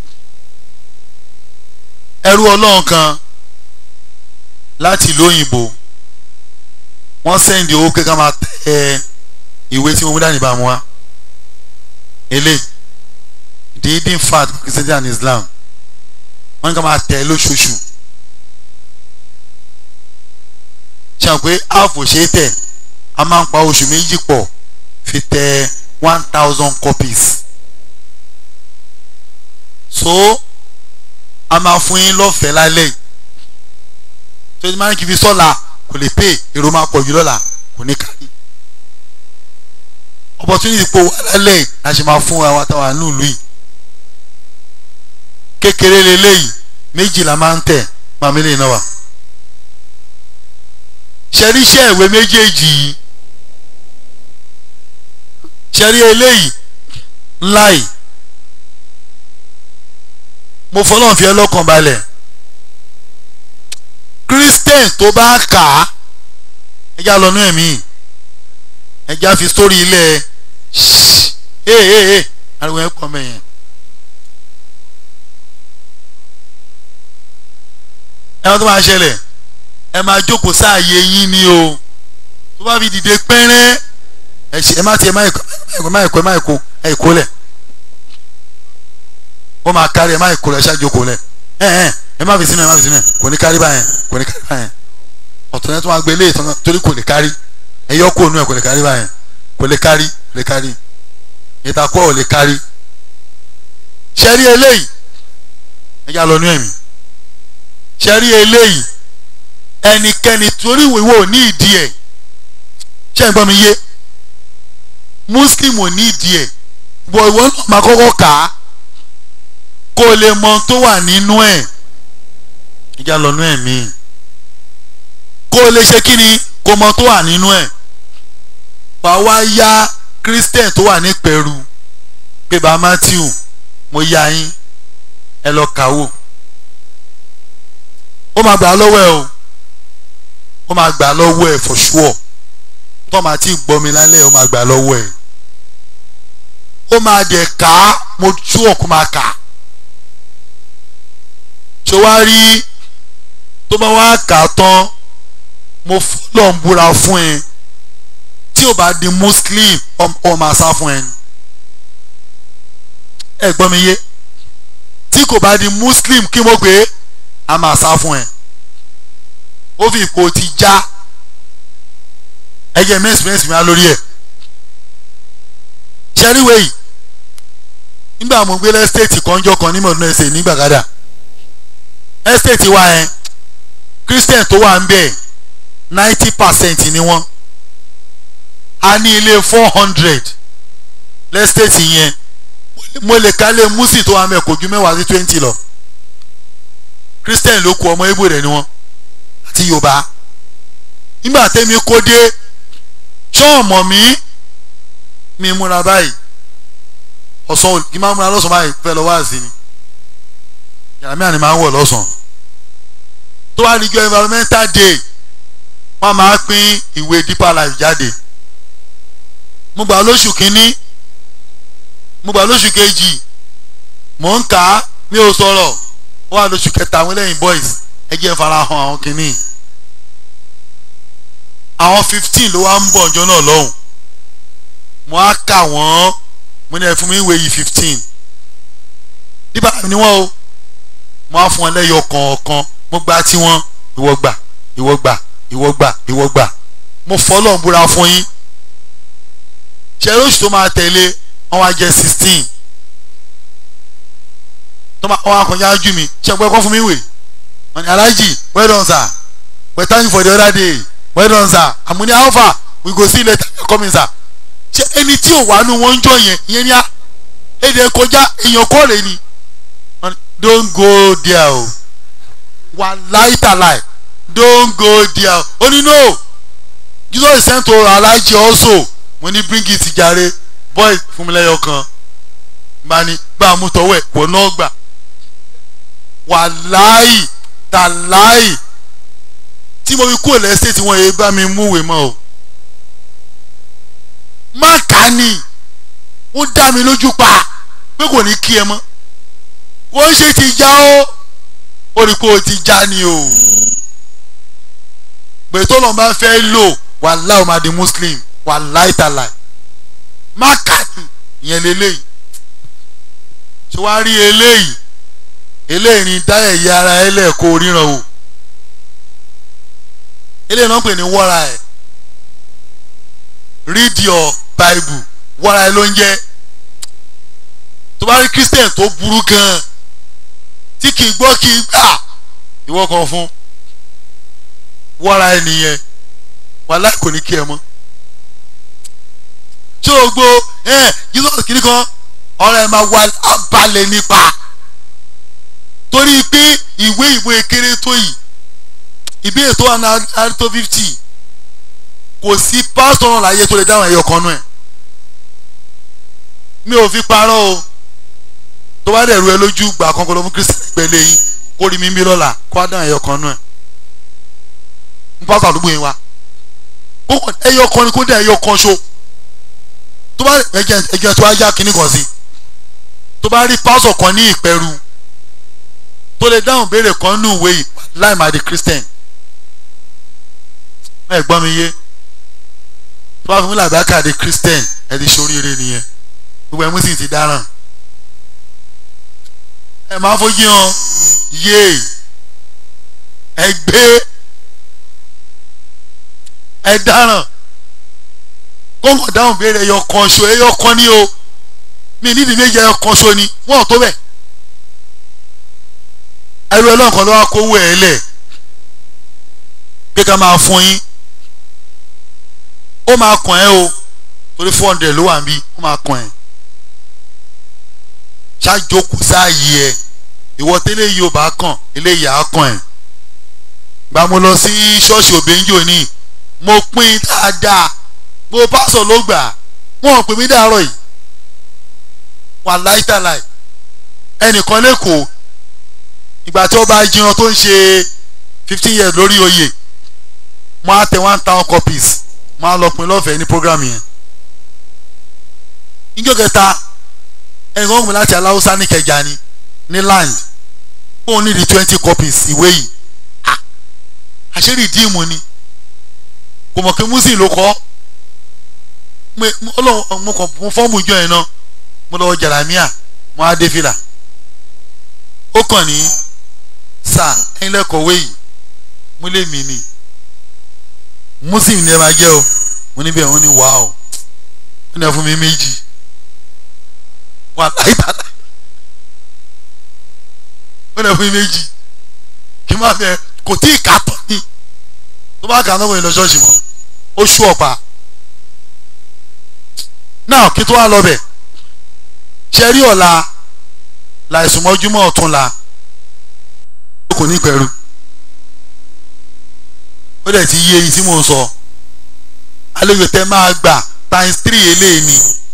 ẹrú ọlọ́run kan láti ìlú òyìnbó wọ́n sẹ́ndì owó kéka máa tẹ ìwé tí mo mú dání bá mu wá ele the hidden fact of Christianity and Islam wọ́n ní ká máa tẹ̀ lóṣooṣù ṣe hàn pé áàfù ṣe é tẹ̀ a máa ń pa oṣù méjì pọ̀ fi tẹ one thousand copies so a máa fún yín lọ́fẹ̀ẹ́ lálẹ́ yìí tó ti máa ń kí fi sọ́la kò lè pè èrò máa pọ̀ jù lọ́la kò ní kárí opportunity pò wà lálẹ́ yìí la ṣe máa fún àwọn àtàwọn àánú ìlú yìí kékeré leléyìí méjì la máa ń tẹ̀ máa mi lè náà wà ṣẹ́ríṣẹ́ ìwé méjèèjì yìí ṣẹ́rí eléyìí ńlá yìí mo fọlọ́n fi ẹ́ lọ́kàn balẹ̀ christian tó bá kà á ẹjá lọ́nú ẹ̀mí ẹjá fi sórí ilẹ̀ ee ee ee ariwo ẹ̀ pọ̀ mẹ́yẹn. ẹ̀rọ tó máa ṣẹlẹ̀ ẹ máa jókòó sáàyè yín ni o tó bá fi dìde pẹ́rẹ́ ẹ ṣe ẹ má ti ẹ má ẹ̀kọ́ ẹ má ẹ̀kọ́ ẹ má ẹ̀kọ́ ẹ ẹ̀kọ́ lẹ̀ ó máa kárí ẹ má ẹ̀kọ́ lẹ̀ ṣáà jókòó lẹ̀ ẹ ẹ ẹ má fi sínú ẹ má fi sínú ẹ kò ní kárí báyẹn kò ní kárí báyẹn ọ̀tún yẹn tó máa gbé ilé ìtàn torí kò ní kárí ẹ yọ kó nu ẹ kò ní kárí báyẹn kò lè kárí kò lè kárí ìtakọ́ ò lè kárí ṣẹ́rí eléyìí ẹ já lọ nú ẹ̀mí ṣẹ́rí eléyìí ẹnikẹ́ni torí ìwé ò ní ìdí ẹ̀ ṣé ẹ gbọ́ mi yé muslim ò ní ìdí ẹ̀ bọ̀ ìwọ náà máa kọ́kọ́ kà á kó o lè mọ tó wà nínú ẹ̀ ìjà lọ́nú ẹ̀ mi kó o lè ṣe kí ni kó o mọ tó wà nínú ẹ̀ wà wá yá christian tó wà ní pẹ̀rù pé bá matthew mo yá yín ẹ lọ kàwó ó máa gbà á lọ́wọ́ ẹ o ó máa gbà á lọ́wọ́ ẹ for sure tó máa ti gbọ́ mi lálẹ́ ó máa gbà á lọ́wọ́ ẹ ó máa dẹ̀ ká mo tú ọ̀kú máa kà á ṣé wàá rí tó bá wá kà á tán mo fọlọ́ ń búra fún ẹ tí ò bá di muslim ọ máa sá fún ẹ ẹ gbọ́ mi yé tí kò bá di muslim kí mo gbé a máa sá fún ẹ ó fi ipò ti já ẹjẹ mẹ́sìmẹ́sì mi á lórí ẹ̀ ṣẹ́ríwé yìí nígbà mo gbé lẹ́stéètì kanjọ́ kan ní mọ̀ọ́dún ẹ̀sẹ̀ ní gbàgádà ẹ́stéètì wa ẹ̀ christian tó wà ń bẹ̀ ninety percent ni wọ́n a ní ilé four hundred lẹ́stéètì yẹn mo lè kálé musi tó wà ń bẹ̀ kò ju mẹ́wàá sí twenty lọ christian ló kù ọmọ ibo rẹ̀ ni wọ́n àti yorùbá nígbà tẹ́mi kó dé ṣọ́ọ̀mọ̀ mi mi múra báyìí ọ̀sán kí n máa múra lọ́sàn báyìí fẹ́ lọ wá sí ni yàrá mìíràn ni máa ń wọ̀ lọ́sàn tó wá ní jọ environmental day wọ́n máa pín ìwé deeper life jáde mo gbà lóṣù kínní mo gbà lóṣù kejì mò ń kà á mi ò sọ̀rọ̀ ó wà lóṣù kẹta àwọn eléyìí boys ẹ jẹ́ farahàn àwọn kínní àwọn fifteen ló wá ń bọ̀ ọjọ́ náà lọ́hùn mo á kà wọ́n mo ní ẹ fún mi ìwé yìí fifteen nígbà ni wọ́n o mo á fún wọn lẹ́yọ kọ̀ọ̀kan mo gba tiwọn ìwọ gbà ìwọ gbà ìwọ gbà ìwọ gbà mo fọlọ́ ń búra fún yín ṣe lóṣù tó máa tẹ̀lé wọ́n wá jẹ́ sixteen tó máa wọ́n akọ̀yà jù mí ṣe pé kọ́ fún mi ìwé wọ́n ní alájì well done sir we thank you for the other day well done sir àmúni alpha we go see later coming sir ṣe ẹni tí ò wá nu wọn ń jọ yẹn ìyẹn ní a èdè kọjá èèyàn kọ́ rẹ̀ ni don't go there o wà láìtàláì don't go there o ní no Jesus sent to Alhaji also mo ní bring it jàre boy fún mi lẹ́yọ kan bá ní bá a mú tọwọ́ ẹ̀ wọ́n náà gbà wàláì tàláì tí mo fi kúrò lẹ́sẹ̀ tí wọ́n yé bá mi múwèé mọ́ o má kà á nì ó dá mi lójú pa pé kò ní kí ẹ mọ́ kò ń ṣe ti já ó ó rí pé o ti já ni o gbètò lọ́n bá fẹ́ lò wàláì ó máa di muslim wàláì tàláì má kà á nì ìyẹn lélẹ́yìí tí wàá rí eléyìí eléyìí ní dá ẹ̀yà ara ẹ lẹ́ẹ̀kọ́ ríran o eléyìí náà ń pè ní wọ́ra ẹ̀ read your bible wọ́ra ẹ ló ń jẹ́ tó bá rí christian tó burú gan tí kì í gbọ́ kì í gbà ìwọ kan fún wọ́ra ẹ nìyẹn wàhálà kò ní kí ẹ mọ́ tí o gbó ẹ jesus kìíní kan ọ̀rọ̀ ẹ máa wà abalẹ̀ nípa torí pé ìwé ìwé kéré tó yìí ìbéèrè tó wà ní tó fifty kò sí pásítọ̀ náà láyé tó lè dáhùn ẹ̀yọ kan náà ẹ̀ mi ò fi parọ́ o tó bá dẹ̀ ru ẹ lójú gbà kan kó lọ fún kristian gbẹlẹ yín kó rí mi bí lọ́la kó wá dáhùn ẹ̀yọ kan náà ẹ̀ ń pásítọ̀ àdúgbò yín wa kó ẹ̀yọ kan ni kó dẹ̀ ẹ̀yọ kan ṣo tó bá ẹ̀jẹ̀ ẹ̀jẹ̀ tó wá yá kínní kan sí tó bá rí pásítọ̀ kan ní ìpẹ́rù tó lè dáhùn béèrè kan nínú ìwé yìí láì máa di christian ẹ gbọ́ mi yé tó bá fún mi làbákà di christian ẹ di sóríire nìyẹn gbogbo ẹ mú sì ti dáràn ẹ máa fojú hàn yé ẹ gbé ẹ dáràn kóńgò dáhùn béèrè ẹyọ kan ṣo ẹyọ kan ní o mi nídìí méjì ẹyọ kan ṣo ni wọn ò tó bẹ́ẹ̀ ẹrú ẹlọ́kan ló wá kówó ẹ̀ lẹ̀ pé ká máa fún yín ó máa kàn ẹ́ o torí four hundred ló wà níbí ó máa kàn ẹ́ ṣáàjókòó sáàyè ẹ ìwọ tẹ́lẹ̀ yìí ò bá kàn eléyìí á kàn ẹ́ gba mo lọ sí ṣọ́ọ̀ṣì òbẹ́njò ní mo pín dáadáa mo pásọ̀ ló gbà wọ́n pè mí dàárọ̀ yìí wà láìtàláì ẹnìkan lẹ́kọ̀ọ́ ìgbà tí wọ́n bá jiran tó ń ṣe fifteen years lórí oyè mo á tẹ one thousand copies mo á lọ pin lọ́fẹ̀ẹ́ ní program yẹn. níjọ́ kẹta ẹnì kan gbìn láti aláwùsá ní kẹjà ni ní land fóun ní di twenty copies ìwé yìí àṣírí díìmù ni kò mọ̀ pé muslim ló kọ́ mo kàn mo fọ́ọ̀mù ìjọ yẹn náà mo lọ́wọ́ jàlámíà mo á dé fìlà ó kàn ní sà ẹ̀yin lẹ́kọ̀ọ́wé yìí mo lè mí ni muslim ni ẹ máa jẹ́ o mo níbẹ̀ wọ́n ní wà o wọ́n ní ẹ fún mi méjì wà láìpàdà wọ́n ní ẹ fún mi méjì kí n má fẹ́ kò tí ì ká tán ni tó bá kà á náà wọ́n lọ ṣọ́ọ̀ṣì mọ́ ó ṣú ọ̀pá náà kí tó wá lọ bẹ̀ ṣe rí ọ̀la láìsùn mọ́júmọ́ ọ̀tún la kò ní pẹ̀rù ó dẹ̀ ti yé eyín tí mò ń sọ àlejò tẹ máa gbà times three eléyìí ni